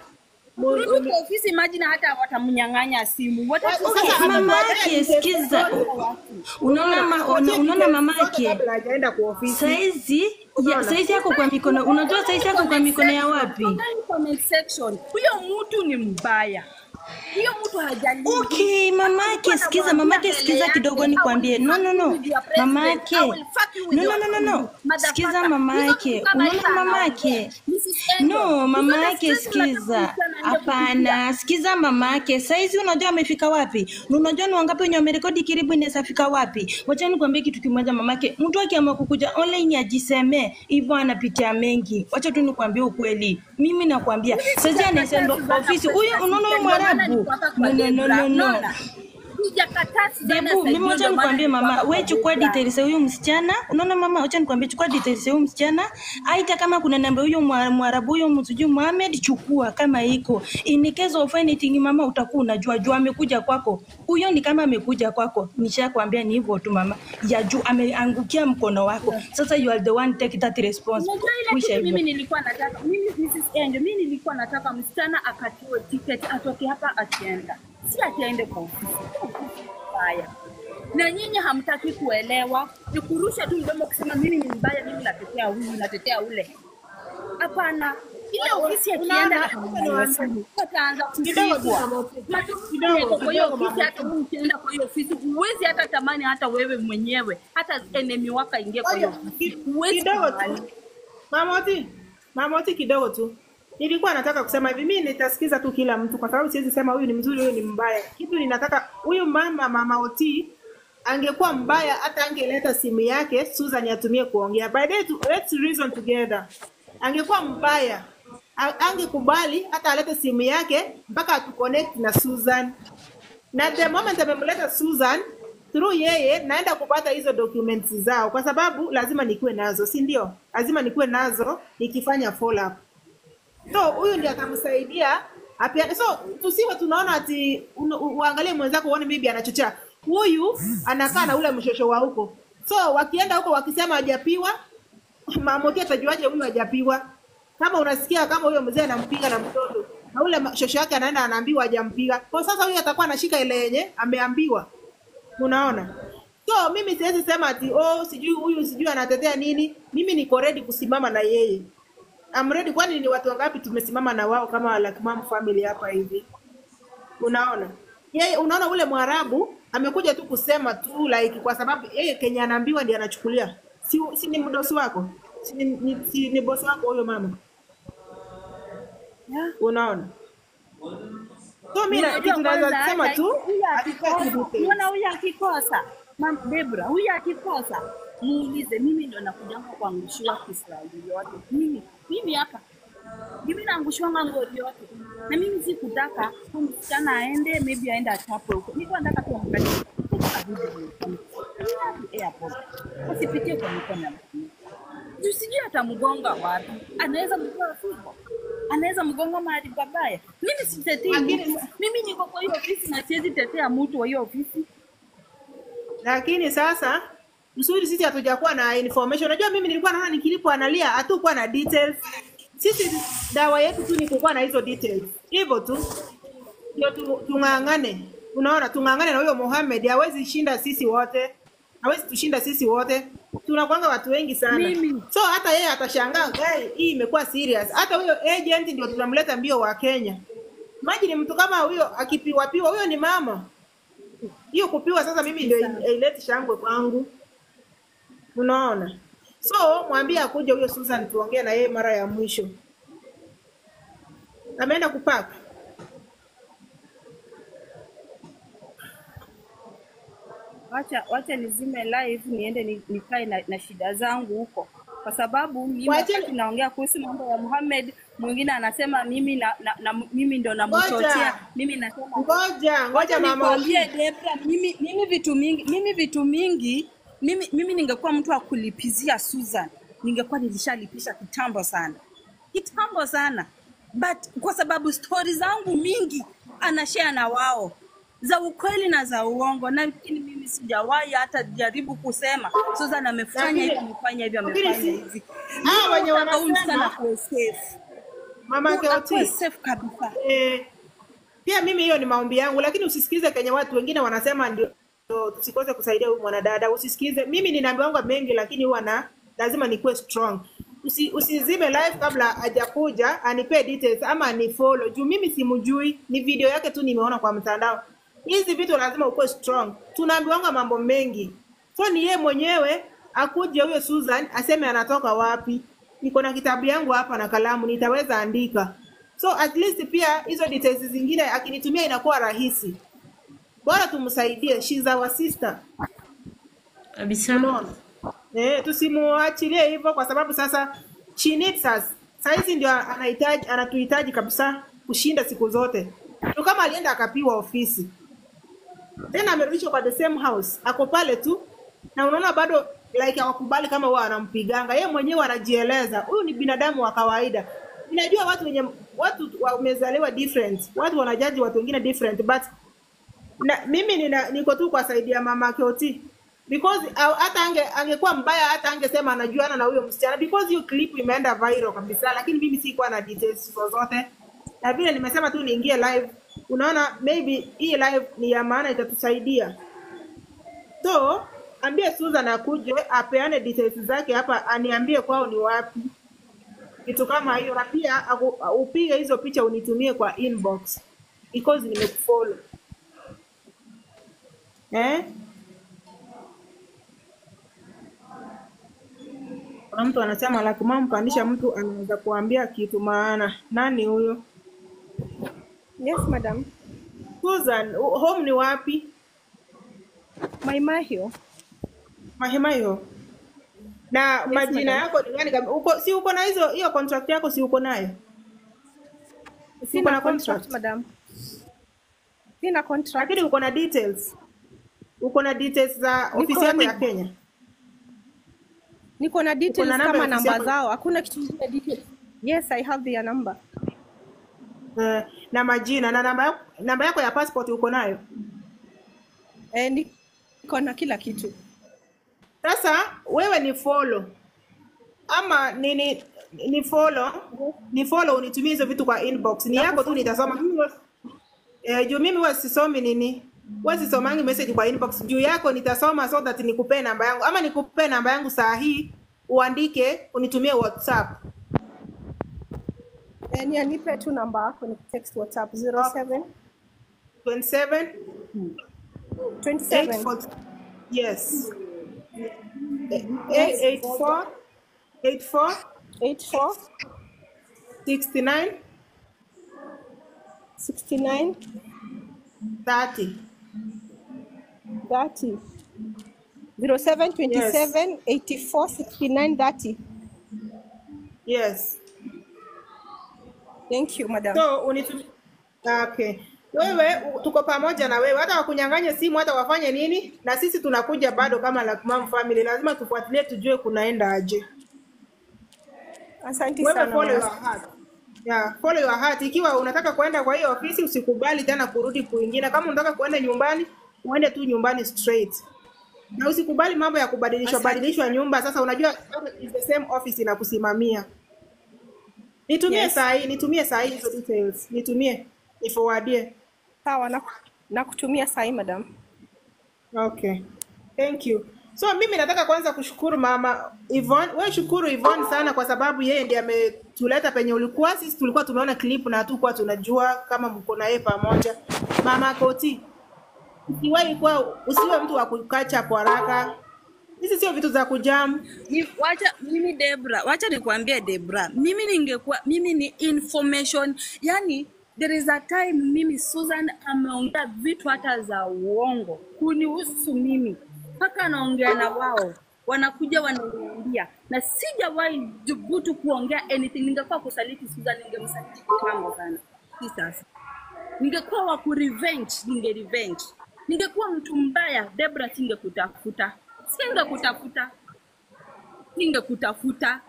Kurudi kwa ofisi, imagine hata watamnyang'anya simu. Wata- Okay, mama yake sikiza, unaona ma, una, unaona mama yake kabla hajaenda kwa ofisi. saizi ya, saizi yako kwa mikono, unajua saizi yako kwa mikono ya wapi? Ndani comment section. Huyo mtu ni mbaya. Huyo mtu hajali. Okay, mamake, sikiza mamake, sikiza kidogo nikwambie. No, no, no, mamake, no, no, no, no, no, sikiza mamake, unaona mamake, no, mamake, sikiza, hapana, sikiza mamake. Saizi unajua amefika wapi? Na unajua ni wangapi wenye wamerekodi kiribu inaweza fika wapi? Wacha nikwambie kitu kimoja mamake, mtu akiamua kukuja online ajisemee hivyo, anapitia mengi. Wacha tu nikwambie ukweli, mimi nakwambia saizi anaenda kwa ofisi huyu, unaona huyu Mwarabu? No, no, no, no, no. Debu, mimi wacha nikwambie mama, we chukua details ya huyu msichana. Unaona mama, wacha nikwambie, chukua details ya huyu msichana. Aita kama kuna namba huyo mwa- Mwarabu huyo msijui Mohamed, chukua kama iko. In case of anything mama, utakuwa unajua juu amekuja kwako. Huyo ni kama amekuja kwako. Nishakwambia ni hivyo tu mama. Ya juu ameangukia mkono wako. Sasa you are the one take that response. Unajua ile Wisha kitu hivyo. mimi nilikuwa nataka mimi Mrs. Angel, mimi nilikuwa nataka msichana akatiwe tiketi atoke hapa akienda, si atiende kwa ofisi. Haya, na nyinyi hamtaki kuelewa, ni kurusha tu mdomo kusema mimi ni mbaya, mimi natetea huyu, natetea ule. Hapana, ile ofisi akienda ataanza kupigwa Matoto kwa hiyo ofisi, hata wewe ukienda kwa hiyo ofisi huwezi hata tamani hata wewe mwenyewe hata enemy wako aingie kwa hiyo ofisi, huwezi kidogo kubali. tu mamoti mamoti kidogo tu nilikuwa nataka kusema hivi mimi nitasikiza tu kila mtu kwa sababu siwezi sema huyu ni mzuri huyu ni mbaya kitu ninataka huyu mama mama oti angekuwa mbaya hata angeleta simu yake Susan atumie kuongea by the way, tu- let's reason together angekuwa mbaya a- angekubali hata alete simu yake mpaka atuconnect na Susan na the moment amemleta Susan through yeye naenda kupata hizo documents zao, kwa sababu lazima nikuwe nazo, si ndio? Lazima nikuwe nazo nikifanya follow up. So huyu ndiye atamsaidia apia. So tusiwe tunaona ati unu- u- uangalie mwenzako uone maybe anachochea. Huyu anakaa na ule mshosho wa huko, so wakienda huko wakisema hajapiwa, Mamoti atajuaje huyu hajapiwa? Kama unasikia kama huyo mzee anampiga na mtoto na ule ma- shosho yake anaenda anaambiwa hajampiga, kwa sasa huyu atakuwa anashika ile yenye ameambiwa. Unaona? So mimi siwezi sema ati oh, sijui huyu sijui anatetea nini. Mimi niko ready kusimama na yeye. I'm ready, kwani ni watu wangapi tumesimama na wao kama like mom family hapa hivi? Unaona? Yeye unaona ule Mwarabu amekuja tu kusema tu like kwa sababu yeye Kenya anaambiwa ndiye anachukulia. Si, si ni mdosi wako? Si ni, ni, si ni bosi wako huyo mama? Unaona? So mimi na- Unajua kitu naweza kwanza kusema hata tu huyu hatutaki akikosa, details. unaona huyu akikosa, Mam Debra, huyu akikosa muulize, mimi ndo nakujanga kuangushiwa Kiswahili yote. Mimi mimi hapa mimi naangushiwanga ngori yote, na mimi sikutaka huyu msichana aende, maybe aende achapwe huko. Nilikuwa nataka tu amkate airport, asipitie kwa mikono ya mtu. Juu sijui atamgonga wapi, anaweza mgonga fimbo, anaweza mgonga mahali pabaya. Mimi sitetei mtu, mimi niko kwa hiyo ofisi na siwezi tetea mtu wa hiyo ofisi. lakini sasa msuri sisi hatujakuwa na information. Unajua, mimi nilikuwa naona nikilipo analia, hatukuwa na details. Sisi dawa yetu tu ni kukuwa na hizo details, hivyo tu ndio tu- tung'ang'ane. Unaona, tung'ang'ane na huyo Mohamed, hawezi shinda sisi wote, hawezi tushinda sisi wote. Tunakwanga watu wengi sana, Mimi. so hata yeye atashangaa, hey, hii imekuwa serious. Hata huyo agent ndio tunamleta mbio wa Kenya. Imagine mtu kama huyo akipiwa piwa, huyo ni mama hiyo kupiwa sasa mimi ndio ileti shangwe kwangu unaona so mwambie akuje huyo Susan tuongee na yeye mara ya mwisho ameenda kupaka Wacha wacha nizime live niende ni- nikae na, na shida zangu huko, kwa sababu mimi Wacha- wakati naongea kuhusu mambo ya Muhammad, mwingine anasema mimi na, na, na mimi ndo Ngoja. namchochea, mimi nasema ngoja ngoja Wacha mama nikwambie Debra, mimi, mimi vitu mingi mimi vitu mingi mimi, mimi ningekuwa mtu wa kulipizia Susan, ningekuwa nilishalipisha kitambo sana kitambo sana, but kwa sababu stori zangu mingi anashare na wao za ukweli na za uongo, lakini mimi sijawahi hata jaribu kusema Susan amefanya hivi, Lakini- amefanya hivi, lakini amefanya si- hivi. hao wenye Nataka huyu msichana wanasema akuwe safe. mama Tu- akuwe Keoti. safe kabisa. Eh, pia mimi hiyo ni maombi yangu, lakini usisikize kenye watu wengine wanasema ndio ndio tusikose kusaidia huyu mwanadada. Usisikize. Mimi ninaambiwanga mengi, lakini huwa na lazima nikuwe strong. Usi, usizime live kabla hajakuja anipee details ama anifollow juu mimi simjui, ni video yake tu nimeona kwa mtandao. Hizi vitu lazima ukuwe strong. Tunaambiwanga mambo mengi, so ni yeye mwenyewe akuje huyo Susan aseme anatoka wapi. Niko na kitabu yangu hapa na kalamu, nitaweza andika. So at least pia hizo details zingine akinitumia inakuwa rahisi. Bora tumsaidie, she's our sister. Kabisa. Unaona? Eh, tusimuachilie hivyo kwa sababu sasa she needs us. Saizi ndio anahitaji anatuhitaji kabisa kushinda siku zote. Tu kama alienda akapiwa ofisi. Tena amerudishwa kwa the same house. Ako pale tu na unaona bado like hawakubali kama wao anampiganga. Yeye mwenyewe anajieleza. Huyu ni binadamu wa kawaida. Ninajua watu wenye watu wamezaliwa different. Watu wanajaji watu wengine different but na, mimi nina, niko tu kwa saidi ya mama Keoti because au- hata ange angekuwa mbaya hata angesema anajuana na huyo msichana because hiyo clip imeenda viral kabisa, lakini mimi sikuwa na details zozote, na vile nimesema tu niingie live. Unaona, maybe hii live ni ya maana, itatusaidia. So ambie Susan akuje apeane details zake hapa, aniambie kwao ni wapi, kitu kama hiyo, na pia aku- upige hizo picha unitumie kwa inbox because nimekufollow eh. Kuna mtu anasema lakuma mpandisha mtu anaweza kuambia kitu maana. Nani huyo? Yes, madam. Susan, u- home ni wapi? Maimahio. Mahemayo. Na Yes, majina madam. yako ni gani? kab- Uko si uko na hizo hiyo contract yako si uko nayo? Si uko Sina na contract, contract? madam. Sina contract. Lakini uko na details. Uko na details za ofisi Niko yako ya ni, Kenya. niko na Uko details na namba ya kama ofisi namba yako zao. Hakuna kitu kingine details. Yes, I have their number. eh, na majina na namba yako, namba yako ya passport uko nayo? Eh, niko na kila kitu. Sasa wewe ni follow ama nini ni follow ni follow unitumie hizo vitu kwa inbox ni yako tu nitasoma mimi huwa- eh, juu mimi huwa sisomi nini huwa sisomangi message kwa inbox juu yako nitasoma so that nikupee namba yangu ama nikupee namba yangu saa hii uandike unitumie whatsapp Eh, ni anipe tu namba yako ni text WhatsApp 07 27 27 84 yes Eh, eh, 84 84 84 69 69 30 30 07 yes 27 84 69 30. yes Thank you, madam. so unitumie okay wewe u- tuko pamoja na wewe hata wakunyang'anye simu hata wafanye nini na sisi tunakuja bado kama Lucky Mom family lazima tufuatilie tujue kunaenda aje Asante wewe sana follow your mama. heart yeah, follow your heart ikiwa unataka kuenda kwa hiyo ofisi usikubali tena kurudi kuingine kama unataka kuenda nyumbani uende tu nyumbani straight na usikubali mambo ya kubadilishwa Asante. badilishwa nyumba sasa unajua is the same office inakusimamia nitumie Yes. saa hii nitumie saa hii hizo details nitumie niforwardie Sawa, na nakutumia sahi madam. Okay. Thank you. So mimi nataka kwanza kushukuru mama Yvonne. Wewe shukuru Yvonne sana kwa sababu yeye ndiye ametuleta penye ulikuwa. Sisi tulikuwa tumeona clip na hatukuwa tunajua kama mko na yeye pamoja. Mama Koti, usiwahi kuwa usiwe mtu wa kukacha kwa haraka. Hizi sio vitu za kujamu. Ni- wacha mimi Debra, wacha nikwambie Debra, mimi ningekuwa mimi ni information, yani there is a time mimi Susan ameongea vitu hata za uongo kunihusu mimi, mpaka anaongea na wao wanakuja wananiambia, na sijawahi dhubutu kuongea anything. Ningekuwa kusaliti Susan, ningemsaliti kitambo sana, si sasa. Ningekuwa wa kurevenge, ninge revenge. Ningekuwa mtu mbaya, Debra, singekutafuta, singekutafuta singekutafuta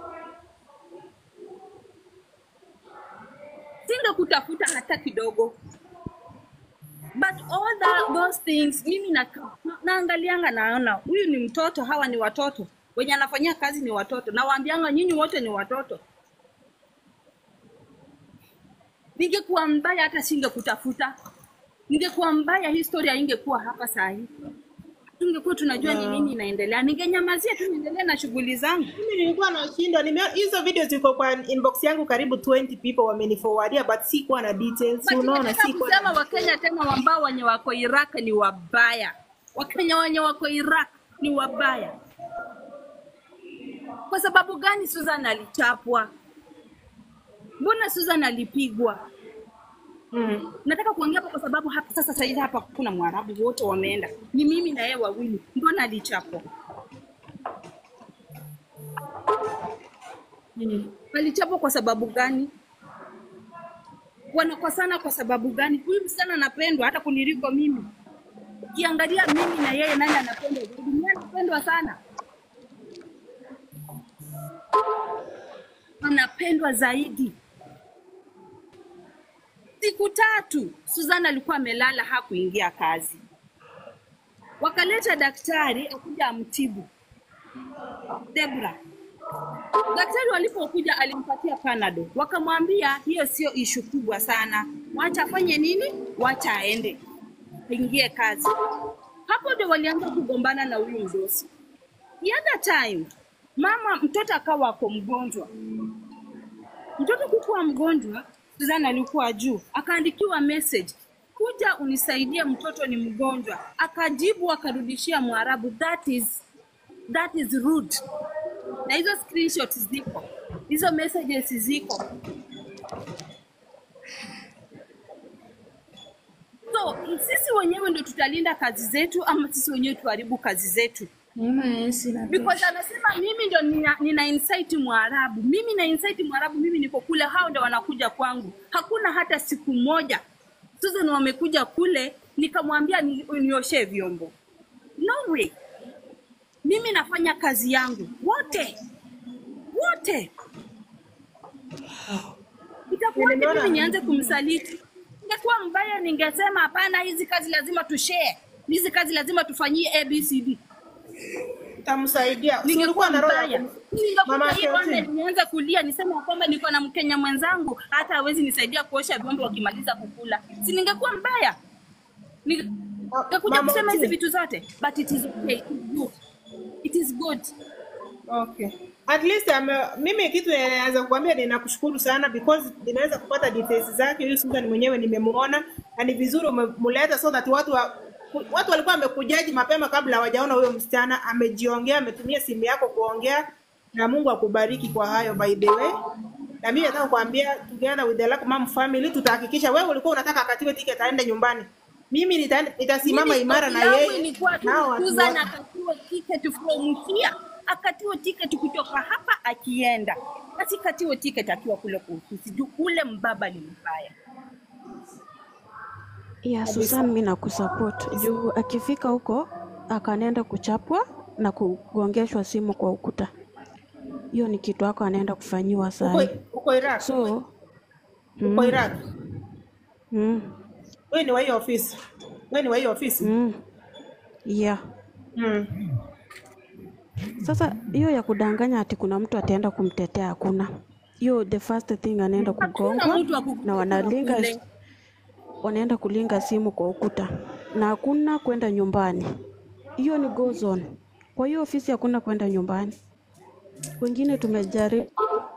singekutafuta hata kidogo but all that, those things mimi na, naangalianga naona huyu ni mtoto hawa ni watoto wenye anafanyia kazi ni watoto nawaambianga nyinyi wote ni watoto Ningekuwa mbaya hata singekutafuta. Ningekuwa mbaya, historia ingekuwa hapa saa hii. Tungekuwa tunajua ni nini inaendelea. Ningenyamazia tu niendelee na shughuli zangu. Mimi nilikuwa nashindwa, nimeona hizo video ziko kwa inbox yangu, karibu 20 people wameniforwardia, but sikuwa na details. But Unaona, nataka sikuwa kusema Wakenya tena ambao wenye wako Iraq ni wabaya. Wakenya wenye wako Iraq ni wabaya. Kwa sababu gani Susan alichapwa? Mbona Susan alipigwa? mm. Nataka kuongea hapa kwa sababu hapa sasa sasa hivi hapa kuna Mwarabu wote wameenda, ni mimi na yeye wawili. Mbona alichapwa? Alichapwa kwa sababu gani? Wanakosana kwa sababu gani? Huyu msichana anapendwa hata kuniliko mimi. Ukiangalia mimi na yeye, nani anapendwa zaidi? Mimi anapendwa sana, anapendwa zaidi. Siku tatu Suzana alikuwa amelala, hakuingia kazi. Wakaleta daktari akuja amtibu Debra. Daktari walipokuja alimpatia panado, wakamwambia hiyo sio ishu kubwa sana, wacha afanye nini, wacha aende aingie kazi. Hapo ndio walianza kugombana na huyu mdosi. The other time mama mtoto akawa ako mgonjwa, mtoto kukuwa mgonjwa, Suzana alikuwa juu, akaandikiwa message, kuja unisaidie, mtoto ni mgonjwa. Akajibu akarudishia Mwarabu, that is, that is rude. Na hizo screenshots ziko, hizo messages ziko. So sisi wenyewe ndio tutalinda kazi zetu ama sisi wenyewe tuharibu kazi zetu? because anasema mimi ndo nina, nina insight Mwarabu, mimi na insight Mwarabu, mimi niko kule, hao ndo wanakuja kwangu. Hakuna hata siku moja Susan wamekuja kule nikamwambia ni, nioshe vyombo. No way. Mimi nafanya kazi yangu wote wote. Itakuwaje Nimeona- mimi nianze kumsaliti? Ingekuwa mbaya, ningesema hapana, hizi kazi lazima tushare, hizi kazi lazima tufanyie ABCD Itamsaidia. Si ulikuwa ningekuwa na roho ya mbaya. kum- Ningekuja Mama hii online Kelvin. nianze kulia niseme ya kwamba niko na Mkenya mwenzangu hata hawezi nisaidia kuosha vyombo wakimaliza kukula, si ningekuwa mbaya? Ningekuja Mama kusema hizi Oti. vitu zote, but it is okay, it is good, it is good. Okay. At least ame, mimi kitu naweza kukwambia ninakushukuru sana because nimeweza kupata details zake. Huyu Susan mwenyewe nimemuona na ni vizuri umemleta so that watu wa, watu walikuwa wamekujaji mapema kabla hawajaona huyo msichana. Amejiongea, ametumia simu yako kuongea, na Mungu akubariki kwa hayo by the way. Na mimi nataka kuambia together with the Luck Mom family tutahakikisha wewe ulikuwa unataka akatiwe ticket aende nyumbani. Mimi nita- nitasimama Mimi imara na hofu yangu yeye. ilikuwa tu nao watu Susan wote. akatiwa ticket from here, akatiwa ticket kutoka hapa akienda, asikatiwe ticket akiwa kule kwa ofisi juu kule mbaba ni mbaya. ya Susan, mi nakusupport juu akifika huko akanaenda kuchapwa na kugongeshwa simu kwa ukuta, hiyo ni kitu ako anaenda kufanyiwa Uko, sahi. uko Iraq. So uko mm, Iraq. mm, Wewe ni wa hiyo ofisi. Wewe ni wa hiyo ofisi. mm, yeah. Mm. Sasa hiyo ya kudanganya ati kuna mtu ataenda kumtetea hakuna. Hiyo the first thing anaenda Hakuna kugongwa mtu wa na kukutetea wanalinga kule. wanaenda kulinga simu kwa ukuta na hakuna kwenda nyumbani. Hiyo ni go zone. Kwa hiyo ofisi hakuna kwenda nyumbani. Wengine tumejaribu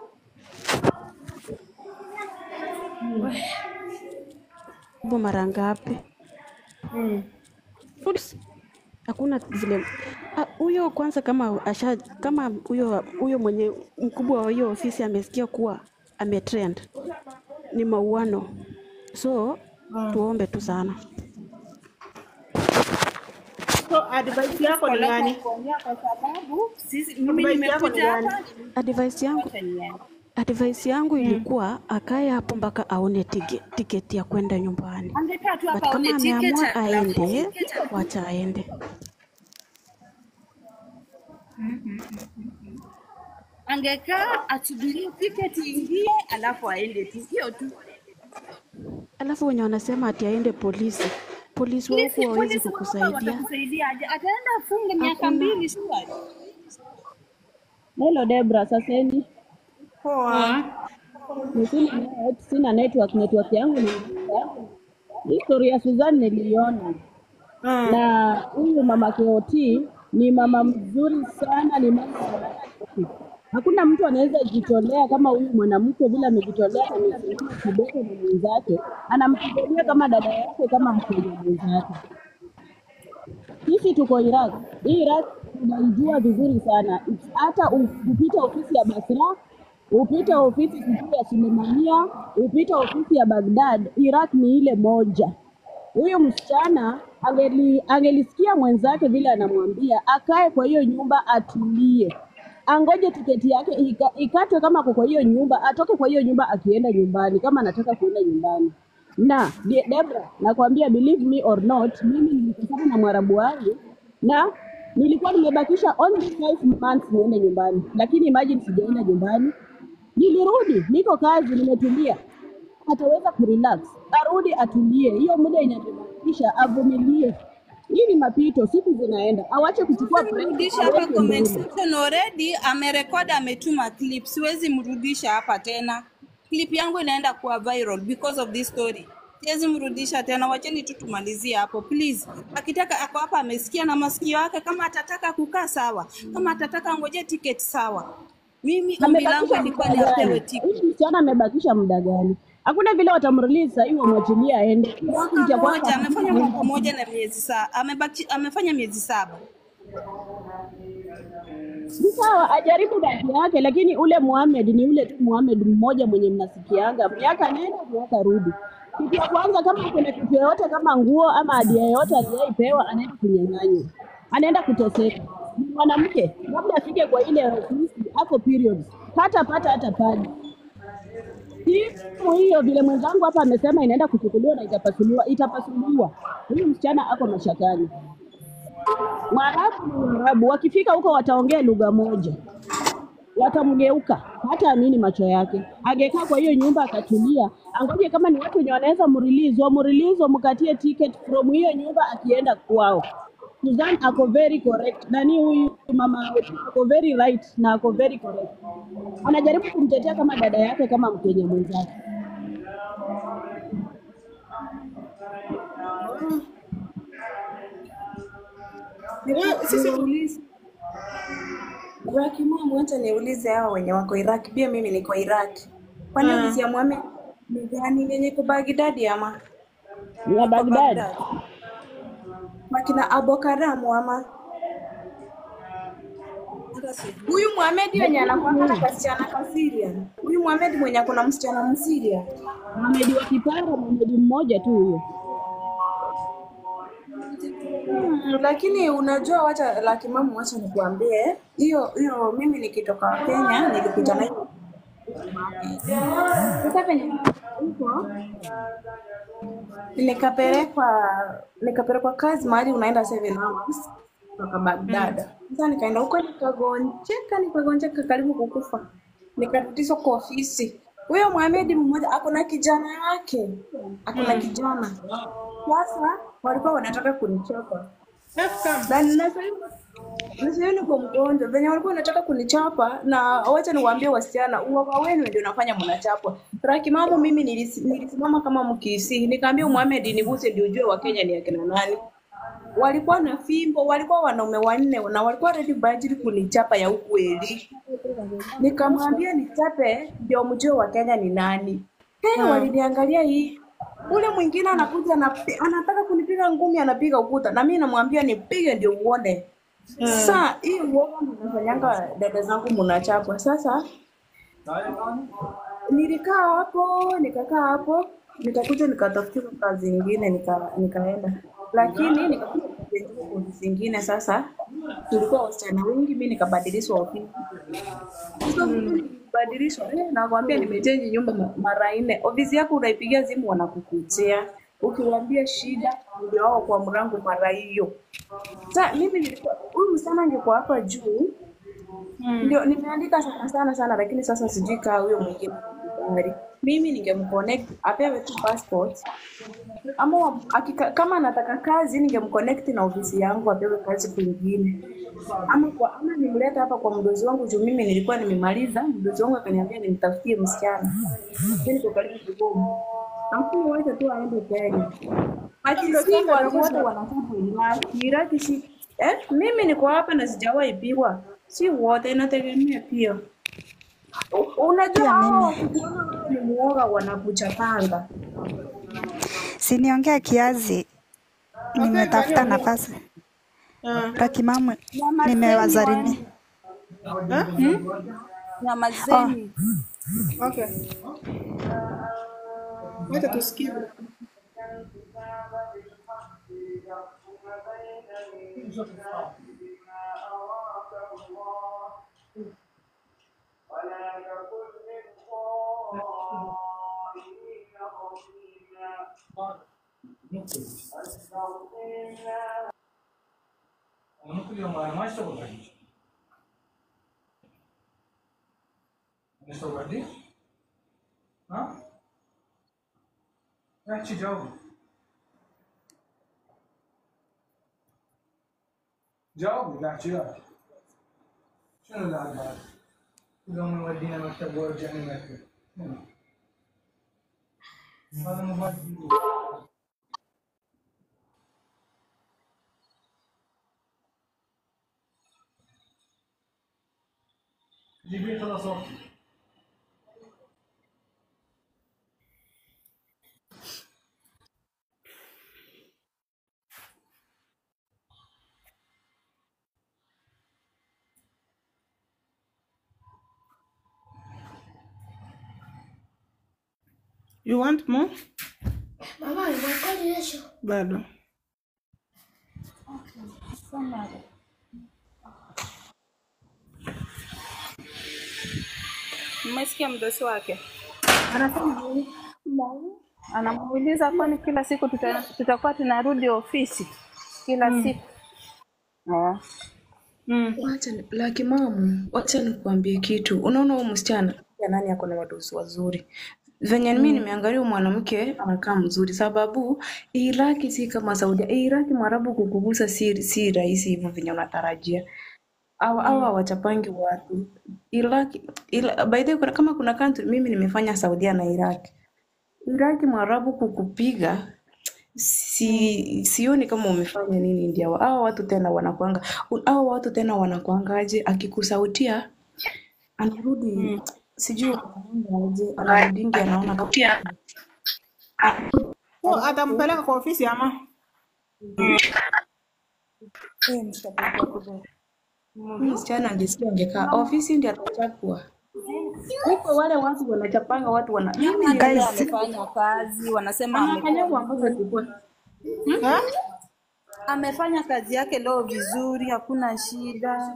mara ngapi? Mm. Oops. Hakuna vile Ah, huyo kwanza, kama asha kama huyo huyo mwenye mkubwa wa hiyo ofisi amesikia kuwa ametrend, ni mauano, so tuombe tu sana. So advice yako ni gani? Kuongea kwa sababu sisi mimi Advice yako ni nimekuja gani? hapa Advice yangu wacha niende. advice yangu ilikuwa akae hapo mpaka aone tike, tiketi ya kwenda nyumbani, Angekaa tu but hapa kama aone ticket ameamua alafu aende, ticket wacha aende. angekaa asubirie tiketi ingie alafu aende tu, hiyo tu. Alafu wenye wanasema ati aende polisi, polisi wa huku Polisi hawezi polisi wa hapa kukusaidia. watakusaidia aje? Ataenda afunge miaka Hakuna. mbili shwari. Hello Debra, saseni. Poa. Ni sina net, sina network, network yangu ni mbaya. History ya Suzanne niliona na huyu mama KOT ni mama mzuri sana, ni mama hakuna mtu anaweza jitolea kama huyu mwanamke vile amejitolea, amesimama kidete na mwenzake, anampigania kama dada yake, kama mkenya mwenzake. Sisi tuko Iraq. Hii Iraq tunaijua vizuri sana. Hata upite ofisi ya Basra, upite ofisi sijui ya Sulemania, upite ofisi ya Baghdad, Iraq ni ile moja. Huyu msichana angeli, angelisikia mwenzake vile anamwambia akae kwa hiyo nyumba atulie, angoje tiketi yake ika, ikatwe kama ako kwa hiyo nyumba, atoke kwa hiyo nyumba akienda nyumbani, kama anataka kuenda nyumbani. Na De- Debra, nakwambia believe me or not, mimi nilikutana na mwarabu wangu na nilikuwa nimebakisha only five months niende nyumbani, lakini imagine sijaenda nyumbani. Nilirudi, niko kazi, nimetulia ataweza kurelax, arudi atulie. Hiyo muda inatubakisha, avumilie. Hii ni mapito, siku zinaenda, awache kuchukua pressure, mrudisha hapa aweke comment mbele. section already amerekod ametuma clip siwezi mrudisha hapa tena clip yangu inaenda kuwa viral because of this story siwezi mrudisha tena wacheni tu tumalizie hapo please akitaka ako hapa amesikia na masikio yake kama atataka kukaa sawa kama atataka ngoje ticket sawa mimi ombi langu Amebakisha ilikuwa muda ni apewe gani? ticket Huyu msichana amebakisha muda gani? Hakuna vile watamrelease sahii wamwachilie aende. mwaka Kitu cha kwanza moja amefanya mwaka moja na miezi saa amebaki amefanya miezi saba ni sawa, ajaribu bahati yake, lakini ule Muhammad ni ule tu Muhammad mmoja mwenye mnasikianga, miaka nenda miaka rudi. Kitu ya kwanza, kama kuna kitu yoyote kama nguo ama hadia yoyote aliyaipewa, anaenda kunyang'anywa, anaenda kuteseka. Ni mwanamke, labda afike kwa ile ofisi ako periods, hata pata hata padi simu hiyo vile mwenzangu hapa amesema inaenda kuchukuliwa na itapasuliwa, itapasuliwa. Huyu msichana ako mashakani. Waarabu ni Waarabu, wakifika huko wataongea lugha moja, watamgeuka, hata amini macho yake. Angekaa kwa hiyo nyumba akatulia, angoje kama ni watu wenye wanaweza mrelease, wamrelease, wamkatie ticket from hiyo nyumba akienda kwao. Suzan ako very correct, nani huyu mama ako very right na ako very correct. Anajaribu kumtetea kama dada yake, kama Mkenya mwenzake. Sisi niulize Iraki mwa mwacha niulize hao wenye wako Iraki, pia mimi niko Iraki. Kwani Mm. ofisi ya Mohamed ni gani yenye iko Baghdad ama? Ya Baghdad. Makina Abokaramu ama? Huyu Mohamed wenye anakuwa na kasichana ka Syrian. Huyu Mohamed mwenye akona msichana Msiria. Mohamed wa Kipara, Mohamed mmoja tu huyo. Hmm, lakini unajua wacha laki mamu, wacha nikuambie hiyo hiyo, mimi nikitoka Kenya nilipita na hiyo sasa penye huko nikapelekwa nikapelekwa kazi mahali unaenda seven hours kutoka Baghdad. Sasa nikaenda huko nikagonjeka, nikagonjeka karibu kukufa, nikarudishwa kwa ofisi. Huyo Mohamed mmoja ako na kijana yake, ako na kijana. Sasa walikuwa wanataka kunichapa na na sasa hivi na sasa hivi niko mgonjwa, venye walikuwa wanataka kunichapa, na wacha niwaambie wasichana, uoga wenu ndio unafanya mnachapwa. Raki mamu, mimi nilisi- nilisimama kama mkisi, nikaambia Muhammad niguse ndio ujue Wakenya ni akina nani. Walikuwa na fimbo, walikuwa wanaume wanne na walikuwa ready kwa ajili kunichapa ya ukweli. Nikamwambia nichape ndio mjue Wakenya ni nani. Hey, Mm. waliniangalia hii ule mwingine anakuja anapi- anataka kunipiga ngumi, anapiga ukuta, na mimi namwambia nipige ndio uone. Mm. Sasa hii uoga mnafanyanga dada zangu mnachapwa. Sasa nilikaa hapo, nikakaa hapo, nikakuja nikatafutiwa kazi nyingine, nika, nikaenda, lakini nikakuja kazi nyingine kwa ofisi nyingine. Sasa tulikuwa wasichana wengi, mimi nikabadilishwa ofisi. Sasa mimi nilibadilishwa, eh, nakwambia nimechange nyumba ma- mara nne. Ofisi yako unaipigia simu wanakukutia, ukiwaambia shida ndio wao kwa mlango mara hiyo. Sasa mimi nilikuwa huyu msichana angekuwa hapa juu ndio nimeandika sana sana sana, lakini sasa sijui kaa huyo mwingine tayari. Mimi ningemconnect apewe tu passport ama wa- akika, kama anataka kazi ningemconnect na ofisi yangu apewe kazi kwingine, ama kwa ama nimleta hapa kwa mdozi wangu juu mimi nilikuwa nimemaliza. Mdozi wangu akaniambia nimtafutie msichana, mimi niko karibu Kigoma, lakini wacha tu aende Kenya. Ati Ndio si sasa watu wote utakuta- wanataka Iraki. Iraki si eh, mimi niko hapa na sijawahi pigwa, si wote, inategemea pia. U- Unajua Pia hao mimi wakikuona wewe ni muoga wanakuchapanga. siniongea kiazi, nimetafuta nafasi Rakimamu, nimewazarini Nyamazeni. Okay. Wacha tusikie. Unakuja mara moja kwa moja. Unasema wapi? Ha? Achi जाओ जाओ लाची यार شنو العب هذا؟ يوم يودينا مكتب ويرجعني مكتب هذا موبايل جيبيه خلاص وقت You want more? Mama, imekuwa kesho. Bado. Mmesikia mdosi wake Anasema nini? anamuuliza, kwani kila siku tuta, tutakuwa tunarudi ofisi kila Mm. siku? Ah. Wacha ni- laki mamu, wacha nikuambie kitu. Unaona huyu msichana ya nani ako na wadosi wazuri venye mimi nimeangalia huyu mwanamke anakaa mzuri, sababu Iraki si kama Saudia. Iraki mwarabu kukugusa si, si rahisi hivyo venye unatarajia au au hawachapangi watu Iraki ila, by the way, kuna- kama kuna country mimi nimefanya Saudia na Iraki. Iraki mwarabu kukupiga si sioni kama umefanya nini ndio hao watu tena wanakuanga hao watu tena wanakuangaje akikusautia anarudi sijui wanakuangaje anarudingi anaona kama Oh, atampeleka kwa ofisi ama? Huyu msichana angesikia angekaa ofisi ndiye atachapwa huko wale watu wanachapanga watu wana mimi Hata yeye niliona amefanya kazi, wanasema anafanyaga amekuwa mpaka alikuwa amefanya kazi yake leo vizuri, hakuna shida.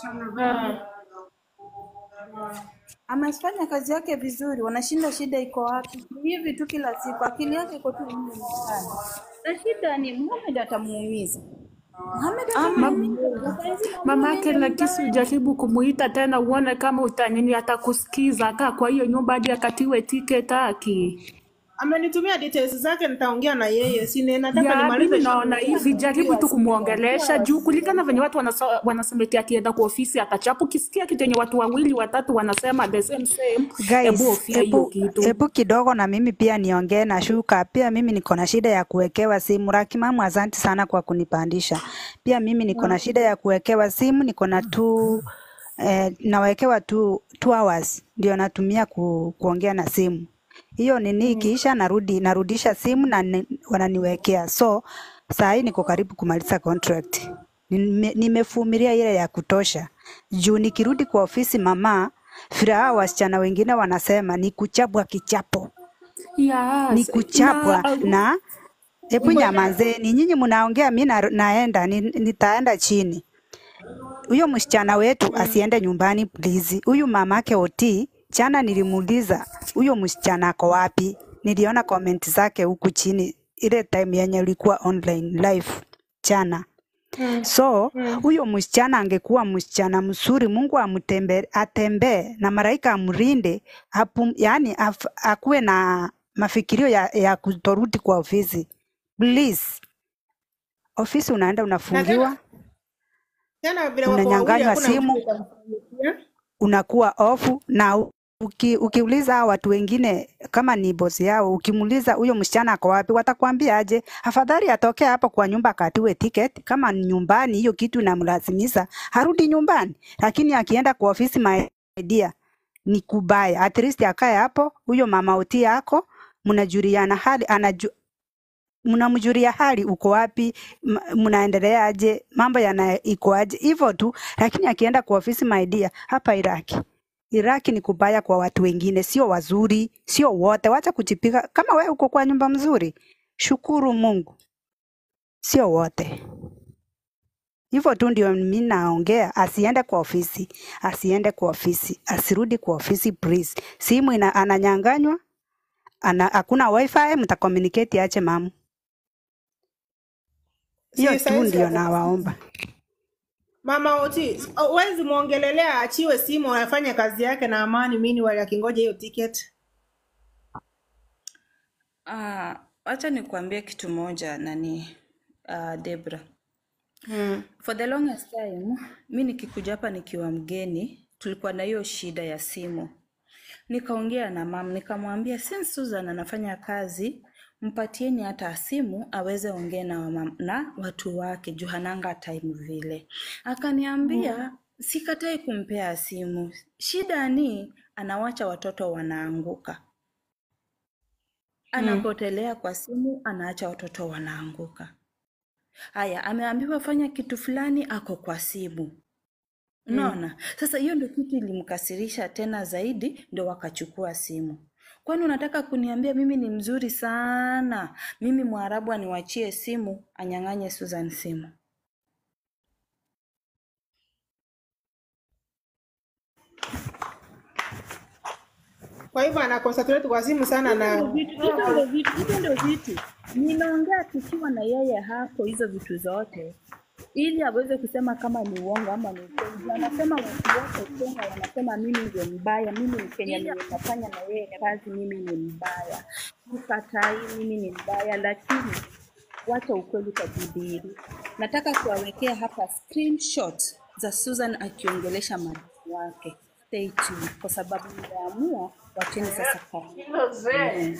Amefanya kazi yake vizuri, wanashinda shida iko wapi? Ni hivi tu kila siku, akili yake iko tu humu ndani. Na shida ni Muhammad atamuumiza. Muhammad atamuumiza. Saizi Mamake Lakisi ujaribu kumuita tena uone kama utanini atakusikiza. Kaa kwa hiyo nyumba hadi akatiwe tiketi aki. Amenitumia details zake, nitaongea na yeye. Si ni- nataka Ya, nimalize mimi naona shughuli hivi, zangu. jaribu tu kumwongelesha juu, kulingana venye watu wanasa- wanasema eti akienda kwa ofisi atachapu. Ukisikia kitu yenye watu wawili watatu wanasema the same same, hebu Guys, ofia hiyo hebu kitu. hebu kidogo na mimi pia niongee na shuka. Pia mimi niko na shida ya kuwekewa simu. Rakimamu, asante sana kwa kunipandisha. Pia mimi niko na shida ya kuwekewa simu, niko na tu eh, nawekewa tu two hours ndio natumia ku, kuongea na simu. Hiyo nini ikiisha, narudi narudisha simu na ni, wananiwekea. So saa hii niko karibu kumaliza contract. Nime- Nimevumilia ile ya kutosha juu nikirudi kwa ofisi mama, vile hao wasichana wengine wanasema ni kuchapwa kichapo, ni Yes, kuchapwa na na hebu nyamazeni nyinyi, mnaongea mi na, naenda ni, nitaenda chini. Huyo msichana wetu asiende nyumbani please. Huyu mamake Oti jana nilimuuliza huyo msichana ako wapi, niliona comment zake huku chini ile time yenye ulikuwa online live jana. So huyo msichana angekuwa msichana mzuri, Mungu amtembe, atembee na malaika amlinde, apu, yani af, akuwe na mafikirio ya, ya kutorudi kwa ofisi please. Ofisi unaenda unafungiwa, Tena vile wako wawili unanyang'anywa hakuna mtu simu utamfanyia. unakuwa ofu na u- uki, ukiuliza hao watu wengine kama ni bosi yao, ukimuuliza huyo msichana ako wapi, watakwambia aje, afadhali atoke hapo kwa nyumba akatiwe ticket. Kama ni nyumbani, hiyo kitu inamlazimisha arudi nyumbani, lakini akienda kwa ofisi, my dear, ni kubaya. At least akae hapo, huyo mama uti yako, mnajuliana hali, anaju, mnamjulia hali uko wapi, m- mnaendeleaje, mambo yana ikoaje, hivyo tu. Lakini akienda kwa ofisi, my dear, hapa Iraki Iraki ni kubaya kwa watu wengine, sio wazuri, sio wote. Wacha kujipiga. Kama wewe uko kwa nyumba mzuri, shukuru Mungu, sio wote. Hivyo tu ndio mimi naongea, asiende kwa ofisi, asiende kwa ofisi, asirudi kwa ofisi please. Simu ina, ananyanganywa, ana, hakuna wifi, mtacommunicate ache mamu. Hiyo Si tu saizi ndio ata- nawaomba. Mama Oti, huwezi muongelelea aachiwe simu afanye kazi yake na amani, mini wale akingoja hiyo ticket. Ah, wacha nikuambie kitu moja nani uh, Debra. Mm. For the longest time, mi nikikuja hapa nikiwa mgeni, tulikuwa na hiyo shida ya simu. Nikaongea na mam, nikamwambia since Susan anafanya kazi, mpatieni hata simu aweze ongea na, wamam- na watu wake juu hananga time vile. Akaniambia sikatai kumpea simu, shida ni anawacha watoto wanaanguka anapotelea kwa simu, anaacha watoto wanaanguka. Haya, ameambiwa fanya kitu fulani, ako kwa simu. Unaona? Sasa hiyo ndio kitu ilimkasirisha tena zaidi, ndio wakachukua simu. Kwani unataka kuniambia mimi ni mzuri sana, mimi Mwarabu aniwachie simu, anyang'anye Susan simu? Kwa hivyo ana concentrate kwa simu sana Hivyo ndio na vitu, hivyo ndio vitu, hivyo ndio vitu. Nimeongea tukiwa na yeye hapo hizo vitu zote ili aweze kusema kama ni uongo ama ni ukweli. Juu Anasema watu wote Kenya wanasema mimi ndio mbaya, mimi ni Kenya mwenye nafanya na yeye kazi, mimi ni mbaya. Sikatai mimi ni mbaya, lakini wacha ukweli ukajidhihiri. Nataka kuwawekea hapa screenshot za Susan akiongelesha madam wake. Stay tuned kwa sababu nimeamua wacheni sasa kazi.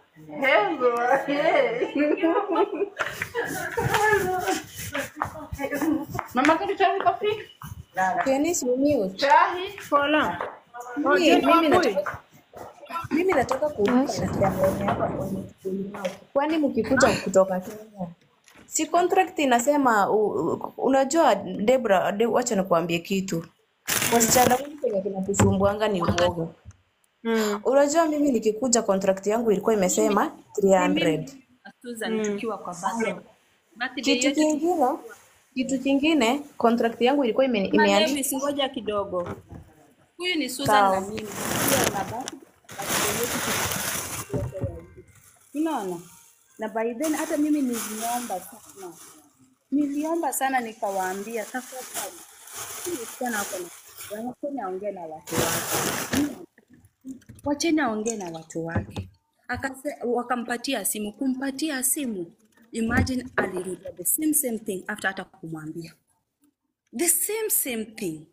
Mama kitu cha kopi? Dennis, ni mute. Chahi. Pola. Oh, Mimi, Jane mimi Wambui. nataka mimi nataka kuuliza msichana hapa kwenye kikundi yao. Kwani mkikuja kutoka Kenya si contract inasema u, u, unajua Debra, de, wacha nikuambie kitu. Wasichana wengi kwenye kinatusumbuanga ni uoga. Mm. Unajua mimi nikikuja contract yangu ilikuwa imesema Ni 300. mimi na Susan Mm. tukiwa kwa birthday. Birthday Kitu yetu kingine, kitu kingine contract yangu ilikuwa ime, Kama imeandikwa Davis, ngoja kidogo. Huyu ni Susan sawa. na mimi. Pia na birthday birthday yetu tulikuwa Unaona? Na by then hata mimi niliomba sana. Niliomba sana nikawaambia tafadhali. Huyu msichana ako na wacheni aongee na watu wake. Wacheni aongee na watu wake. Akase, wakampatia simu. Kumpatia simu, imagine alirudia the same same thing after hata kumwambia the same same thing.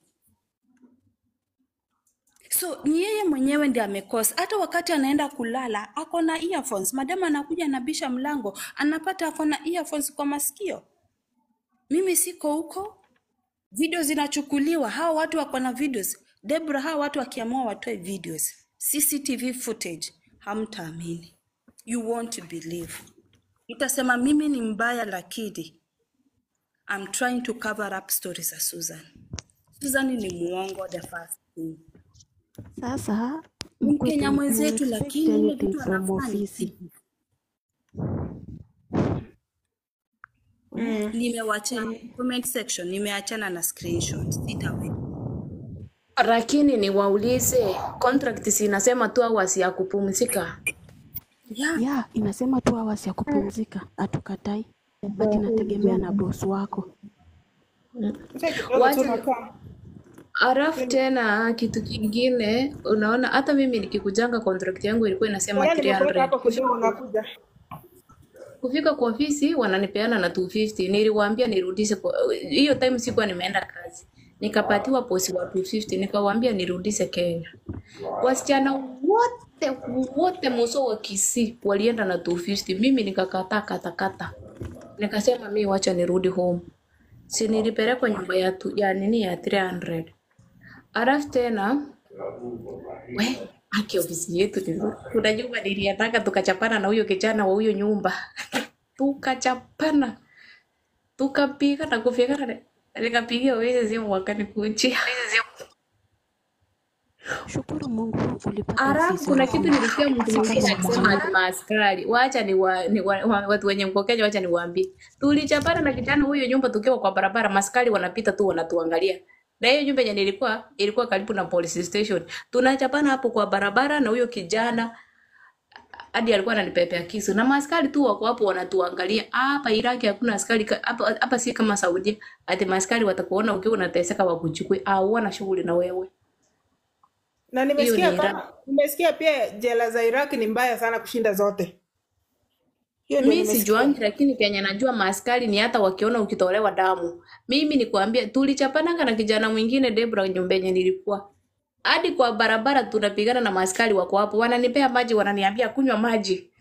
So ni yeye mwenyewe ndiye amekosa. Hata wakati anaenda kulala ako na earphones. Madam anakuja anabisha mlango, anapata ako na earphones kwa masikio. Mimi siko huko, video zinachukuliwa, hao watu wako na videos. Debra, hao watu wakiamua watoe videos, CCTV footage, hamtaamini, you won't believe. Utasema mimi ni mbaya, lakini I'm trying to cover up stories za Susan. Susan ni muongo the first thing. Sasa Ni mkwe Mkenya tu mwenzetu, expect lakini ile anything vitu from anafanya ofisi. Mm. nimewachana comment section, nimeachana na screenshot, sitaweka. Lakini niwaulize, contract si inasema tu hours ya kupumzika? Yeah. ya inasema tu hours ya kupumzika, hatukatai, but inategemea na boss wako. Wacha Alafu tena kitu kingine, unaona hata mimi nikikujanga contract yangu ilikuwa inasema Ngoja nimekuweka 300. hapo kidogo, nakuja. kufika kwa ofisi wananipeana na 250 niliwaambia nirudishe kwa- hiyo time sikuwa nimeenda kazi nikapatiwa posi wa 250 nikawaambia nirudishe Kenya wasichana wote wote muso wa Kisii walienda na 250 mimi nikakataa katakata nikasema mi wacha nirudi home si nilipelekwa nyumba ya, tu, ya nini ya 300 alafu tena we aki ofisi yetu ni nzuri. kuna nyumba niliendanga tukachapana na huyo kijana wa huyo nyumba tukachapana tukapiga na kufyekana nikapigia wezi simu wakanikuchia Shukuru Mungu ulipata Alafu ofisi kuna rahisi. kitu nilisikia mtu Si mwingine kama akisema mama. ati maaskari, wacha ni, wa, ni wa, wa, watu wenye mko Kenya, wacha niwaambie, tulichapana na kijana huyo nyumba tukiwa kwa barabara, maskari wanapita tu wanatuangalia. Na hiyo nyumba yenye nilikuwa ilikuwa karibu na police station, tunachapana hapo kwa barabara na huyo kijana hadi alikuwa ananipepea kisu na maaskari tu wako hapo wanatuangalia. Hapa Iraki hakuna askari ka- hapa, hapa si kama Saudia, ati maaskari watakuona ukiwa unateseka wakuchukue, au wana shughuli na wewe. na Hiyo nimesikia ni kama Iraq. nimesikia pia jela za Iraq ni mbaya sana kushinda zote. Hiyo ndio Mi nimesikia. sijuangi, lakini Kenya najua maaskari ni hata wakiona ukitolewa damu. Mimi nikwambia, tulichapananga na kijana mwingine Debra nyumba yenye nilikuwa hadi kwa barabara, tunapigana na maaskari wako hapo, wananipea maji, wananiambia kunywa maji.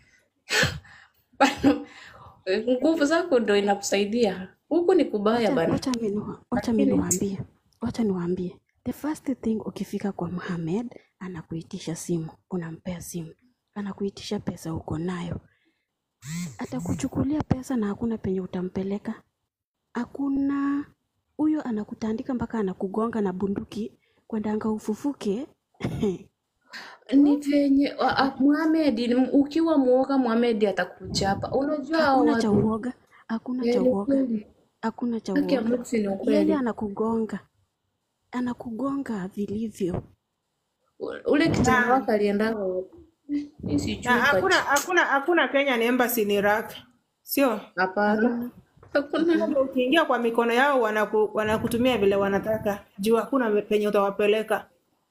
Nguvu zako ndo inakusaidia huku, ni kubaya Wacha bana. wacha mimi niwa- wacha mimi niwaambie, wacha niwaambie, the first thing ukifika kwa Mohamed anakuitisha simu, unampea simu, anakuitisha pesa uko nayo, atakuchukulia pesa na hakuna penye utampeleka, hakuna. Huyo anakutandika mpaka anakugonga na bunduki kwendanga ufufuke. Ni venye wa- a- Mohamed, ni- ukiwa muoga Mohamed atakuchapa. Unajua hao Hakuna cha watu uoga, hakuna Eh, cha ni uoga, kweli. hakuna cha Haki ya uoga. Mungu si ni Yeye ukweli. anakugonga, anakugonga vilivyo. Ule kijana Na, wako aliendanga wapi? Mi na sijui hakuna kati. hakuna hakuna Kenyan embassy ni Iraq. Sio? Hapana. Hakuna. Kwamba Ukiingia kwa mikono yao wanaku, wanakutumia vile wanataka. Juu hakuna penye utawapeleka.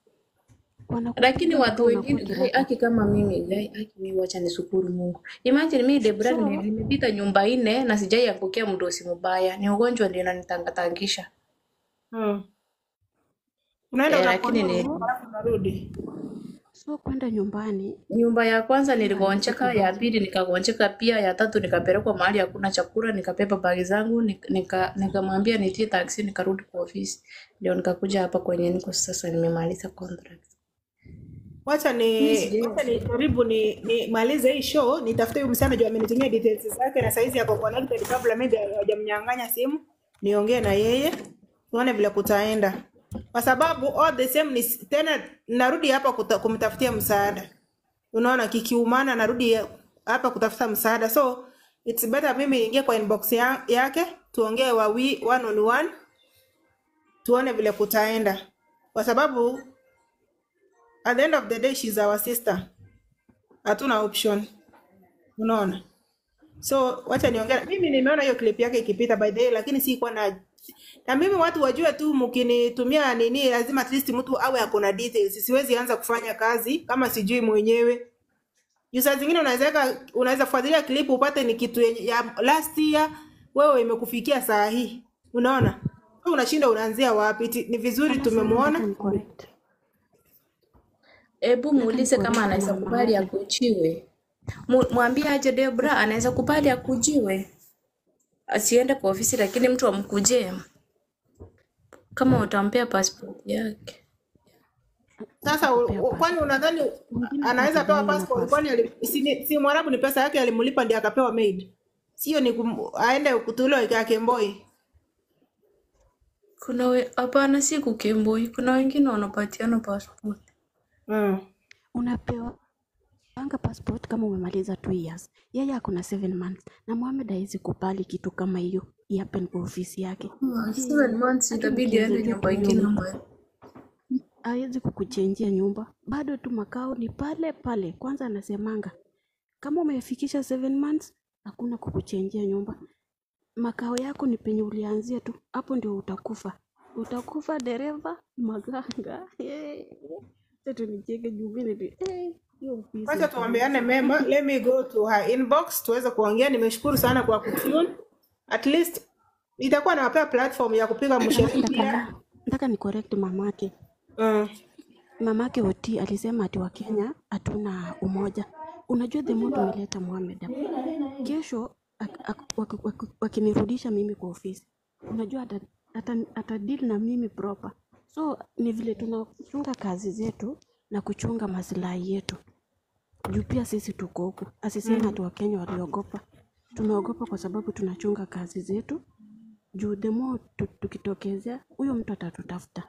Lakini watu wengine gai, aki kama mimi gai, aki mimi wacha nishukuru Mungu. Imagine mimi Debra So, nime- nimepita nyumba nne na sijai angukia mdosi mbaya. Ni ugonjwa ndio inanitangatangisha. mm. Unaenda Eh, lakini unaponea ni alafu unarudi. So kwenda nyumbani nyumba ya kwanza niligonjeka, ya pili nikagonjeka pia, ya tatu nikapelekwa mahali hakuna chakula, nikabeba bagi zangu nik- nika nikamwambia nitie taksi, nikarudi kwa ofisi, ndio nikakuja hapa kwenye niko sasa, nimemaliza contract. Wacha Mimi ni sijui wacha ni karibu ni nimalize hii show, nitafute huyu msichana juu amenitumia details zake na saizi yako connected kabla maybe hajamnyang'anya simu, niongee na yeye tuone vile kutaenda, kwa sababu all the same ni tena narudi hapa kuta, kumtafutia msaada. Unaona, kikiumana narudi hapa kutafuta msaada, so it's better mimi niingie kwa inbox ya, yake tuongee wawi one on one, tuone vile kutaenda, kwa sababu at the end of the day she's our sister, hatuna option. Unaona, so wacha niongea. Mimi nimeona hiyo clip yake ikipita by the way, lakini sikuwa na na mimi watu wajue tu, mkinitumia nini, lazima at least mtu awe akona details. Siwezi anza kufanya kazi kama sijui mwenyewe. Juu saa zingine unaweza weka- unaweza fuatilia clip upate ni kitu yenye- ya last year, wewe imekufikia saa hii, unaona Wewe unashinda unaanzia wapi? Iti- Ni vizuri tumemwona Hebu muulize kama anaweza kubali akujiwe. Mu- Mwambie aje Debra anaweza kubali akujiwe, asiende kwa ofisi, lakini mtu amkujie kama utampea passport yake. Sasa u- u- kwani unadhani anaweza pewa passport? Kwani ali- si, ni- si Mwarabu ni pesa yake alimlipa ndiye akapewa maid, sio ni kum, aende kutuliwa yake mboi. Kuna we, hapana, si kukemboi. Kuna wengine wanapatiana passport. Mm. unapewa panga passport kama umemaliza two years. Yeye ako na seven months na Mohamed hawezi kubali kitu kama hiyo iapen kwa ofisi yake. Ah, seven months Hata itabidi aende mkiangalia nyumba tu ingine hiyo ambayo hawezi kukuchenjia nyumba, bado tu makao ni pale pale. Kwanza anasemanga kama umefikisha seven months hakuna kukuchenjia nyumba, makao yako ni penye ulianzia tu, hapo ndio utakufa. Utakufa dereva, maganga. Hey. Sasa tunicheke juu mimi ni- hey. hiyo ofisi Wacha ya tuambiane mema. Let me go to her inbox tuweze kuongea. Nimeshukuru sana kwa kutune. At least itakuwa nawapea platform ya kupiga mshefu pia. nataka nataka ni correct mamake Mm. mamake Oti alisema ati Wakenya hatuna umoja. Unajua the more tumeleta Mohamed hapa, kesho ak- ak- waki- waki- wakinirudisha mimi kwa ofisi, unajua ata, ata, ata deal na mimi proper. So ni vile tunachunga kazi zetu na kuchunga maslahi yetu, juu pia sisi tuko huku. Asiseme Mm. ati Wakenya waliogopa. Tumeogopa kwa sababu tunachunga kazi zetu, juu the more tu, tukitokezea huyo mtu atatutafuta.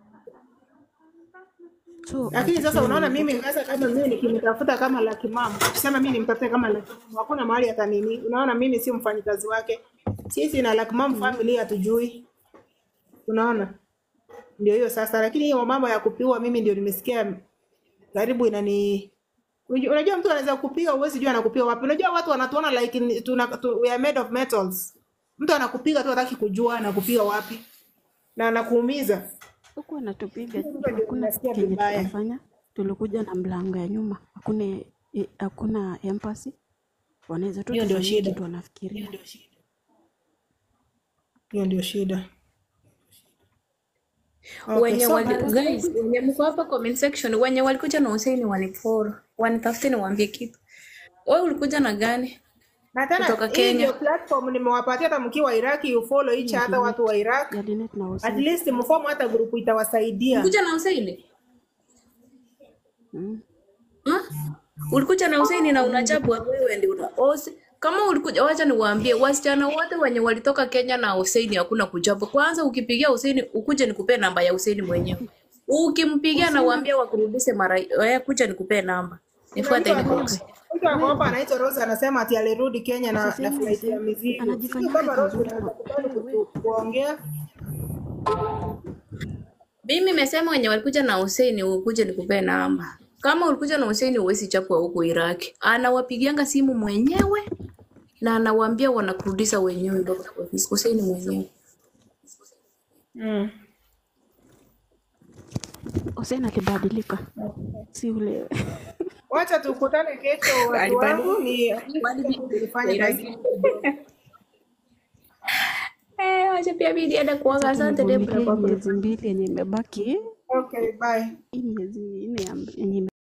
So Lakini sasa wakichunga unaona mimi mimi sasa kama mimi nikimtafuta kama Lucky Mom, kusema mimi nimtafute kama Lucky Mom, hakuna mahali hata nini. Unaona mimi si mfanyikazi wake. Sisi na Lucky Mom family hatujui. Unaona? Ndio hiyo sasa, lakini hiyo mambo ya kupiwa mimi ndio nimesikia karibu inani Unajua unajua mtu anaweza kupiga uwezi jua anakupiga wapi. Unajua watu wanatuona like ni- tuna, tu, we are made of metals. Mtu anakupiga tu hataki kujua anakupiga wapi na anakuumiza. huku anatupiga, Sasa ndio hakuna tunasikia kenye vibaya. tutafanya. Tulikuja na mlango ya nyuma, hakuna eh, hakuna empathy. Wanaweza tu Hiyo ndio tufanyie shida. kitu wanafikiria. Hiyo ndio shida. Okay, wenye so wali, guys wenye mko hapa comment section wenye walikuja na Hussein waniforo wanitafute niwaambie kitu wewe ulikuja na gani na tena kutoka hii Kenya ndio platform nimewapatia hata mkiwa Iraki you follow each Ya other watu wa Iraq. Jalinet na At Hussein. least mform hata grupu itawasaidia. ulikuja na Hussein Mm. Ha? ulikuja na Hussein na unachapu wewe ndio una Ose- kama ulikuja wacha niwaambie wasichana wote wenye walitoka Kenya na Hussein hakuna kuchapu kwanza ukipigia Hussein ukuje nikupee namba ya Hussein mwenyewe ukimpigia na uambie wakurudishe mara wewe kuja nikupee namba Kuna nifuate mtu inbox ako- mtu ako hapa anaitwa Rose anasema ati alirudi Kenya na, na Usiseme flight ya Hussein mizigo. Sijui anajifanyanga kama Rose kazuri unaweza kwa kubali kutu- kuongea. Mimi nimesema wenye walikuja na Hussein ukuje nikupee namba. Kama ulikuja na Hussein huwezi chapwa huko Iraki. Anawapigianga simu mwenyewe na anawaambia wanakurudisha wenyewe mpaka kwa ofisi. Hussein mwenyewe. Mm. Hussein alibadilika, si ule Wacha tukutane kesho watu wangu ni tulifanya kazi. Eh, wacha pia mimi niende kuoga. Asante Debra nivumilie kwa miezi mbili yenye imebaki, Okay, bye. hii miezi nne ya- yenye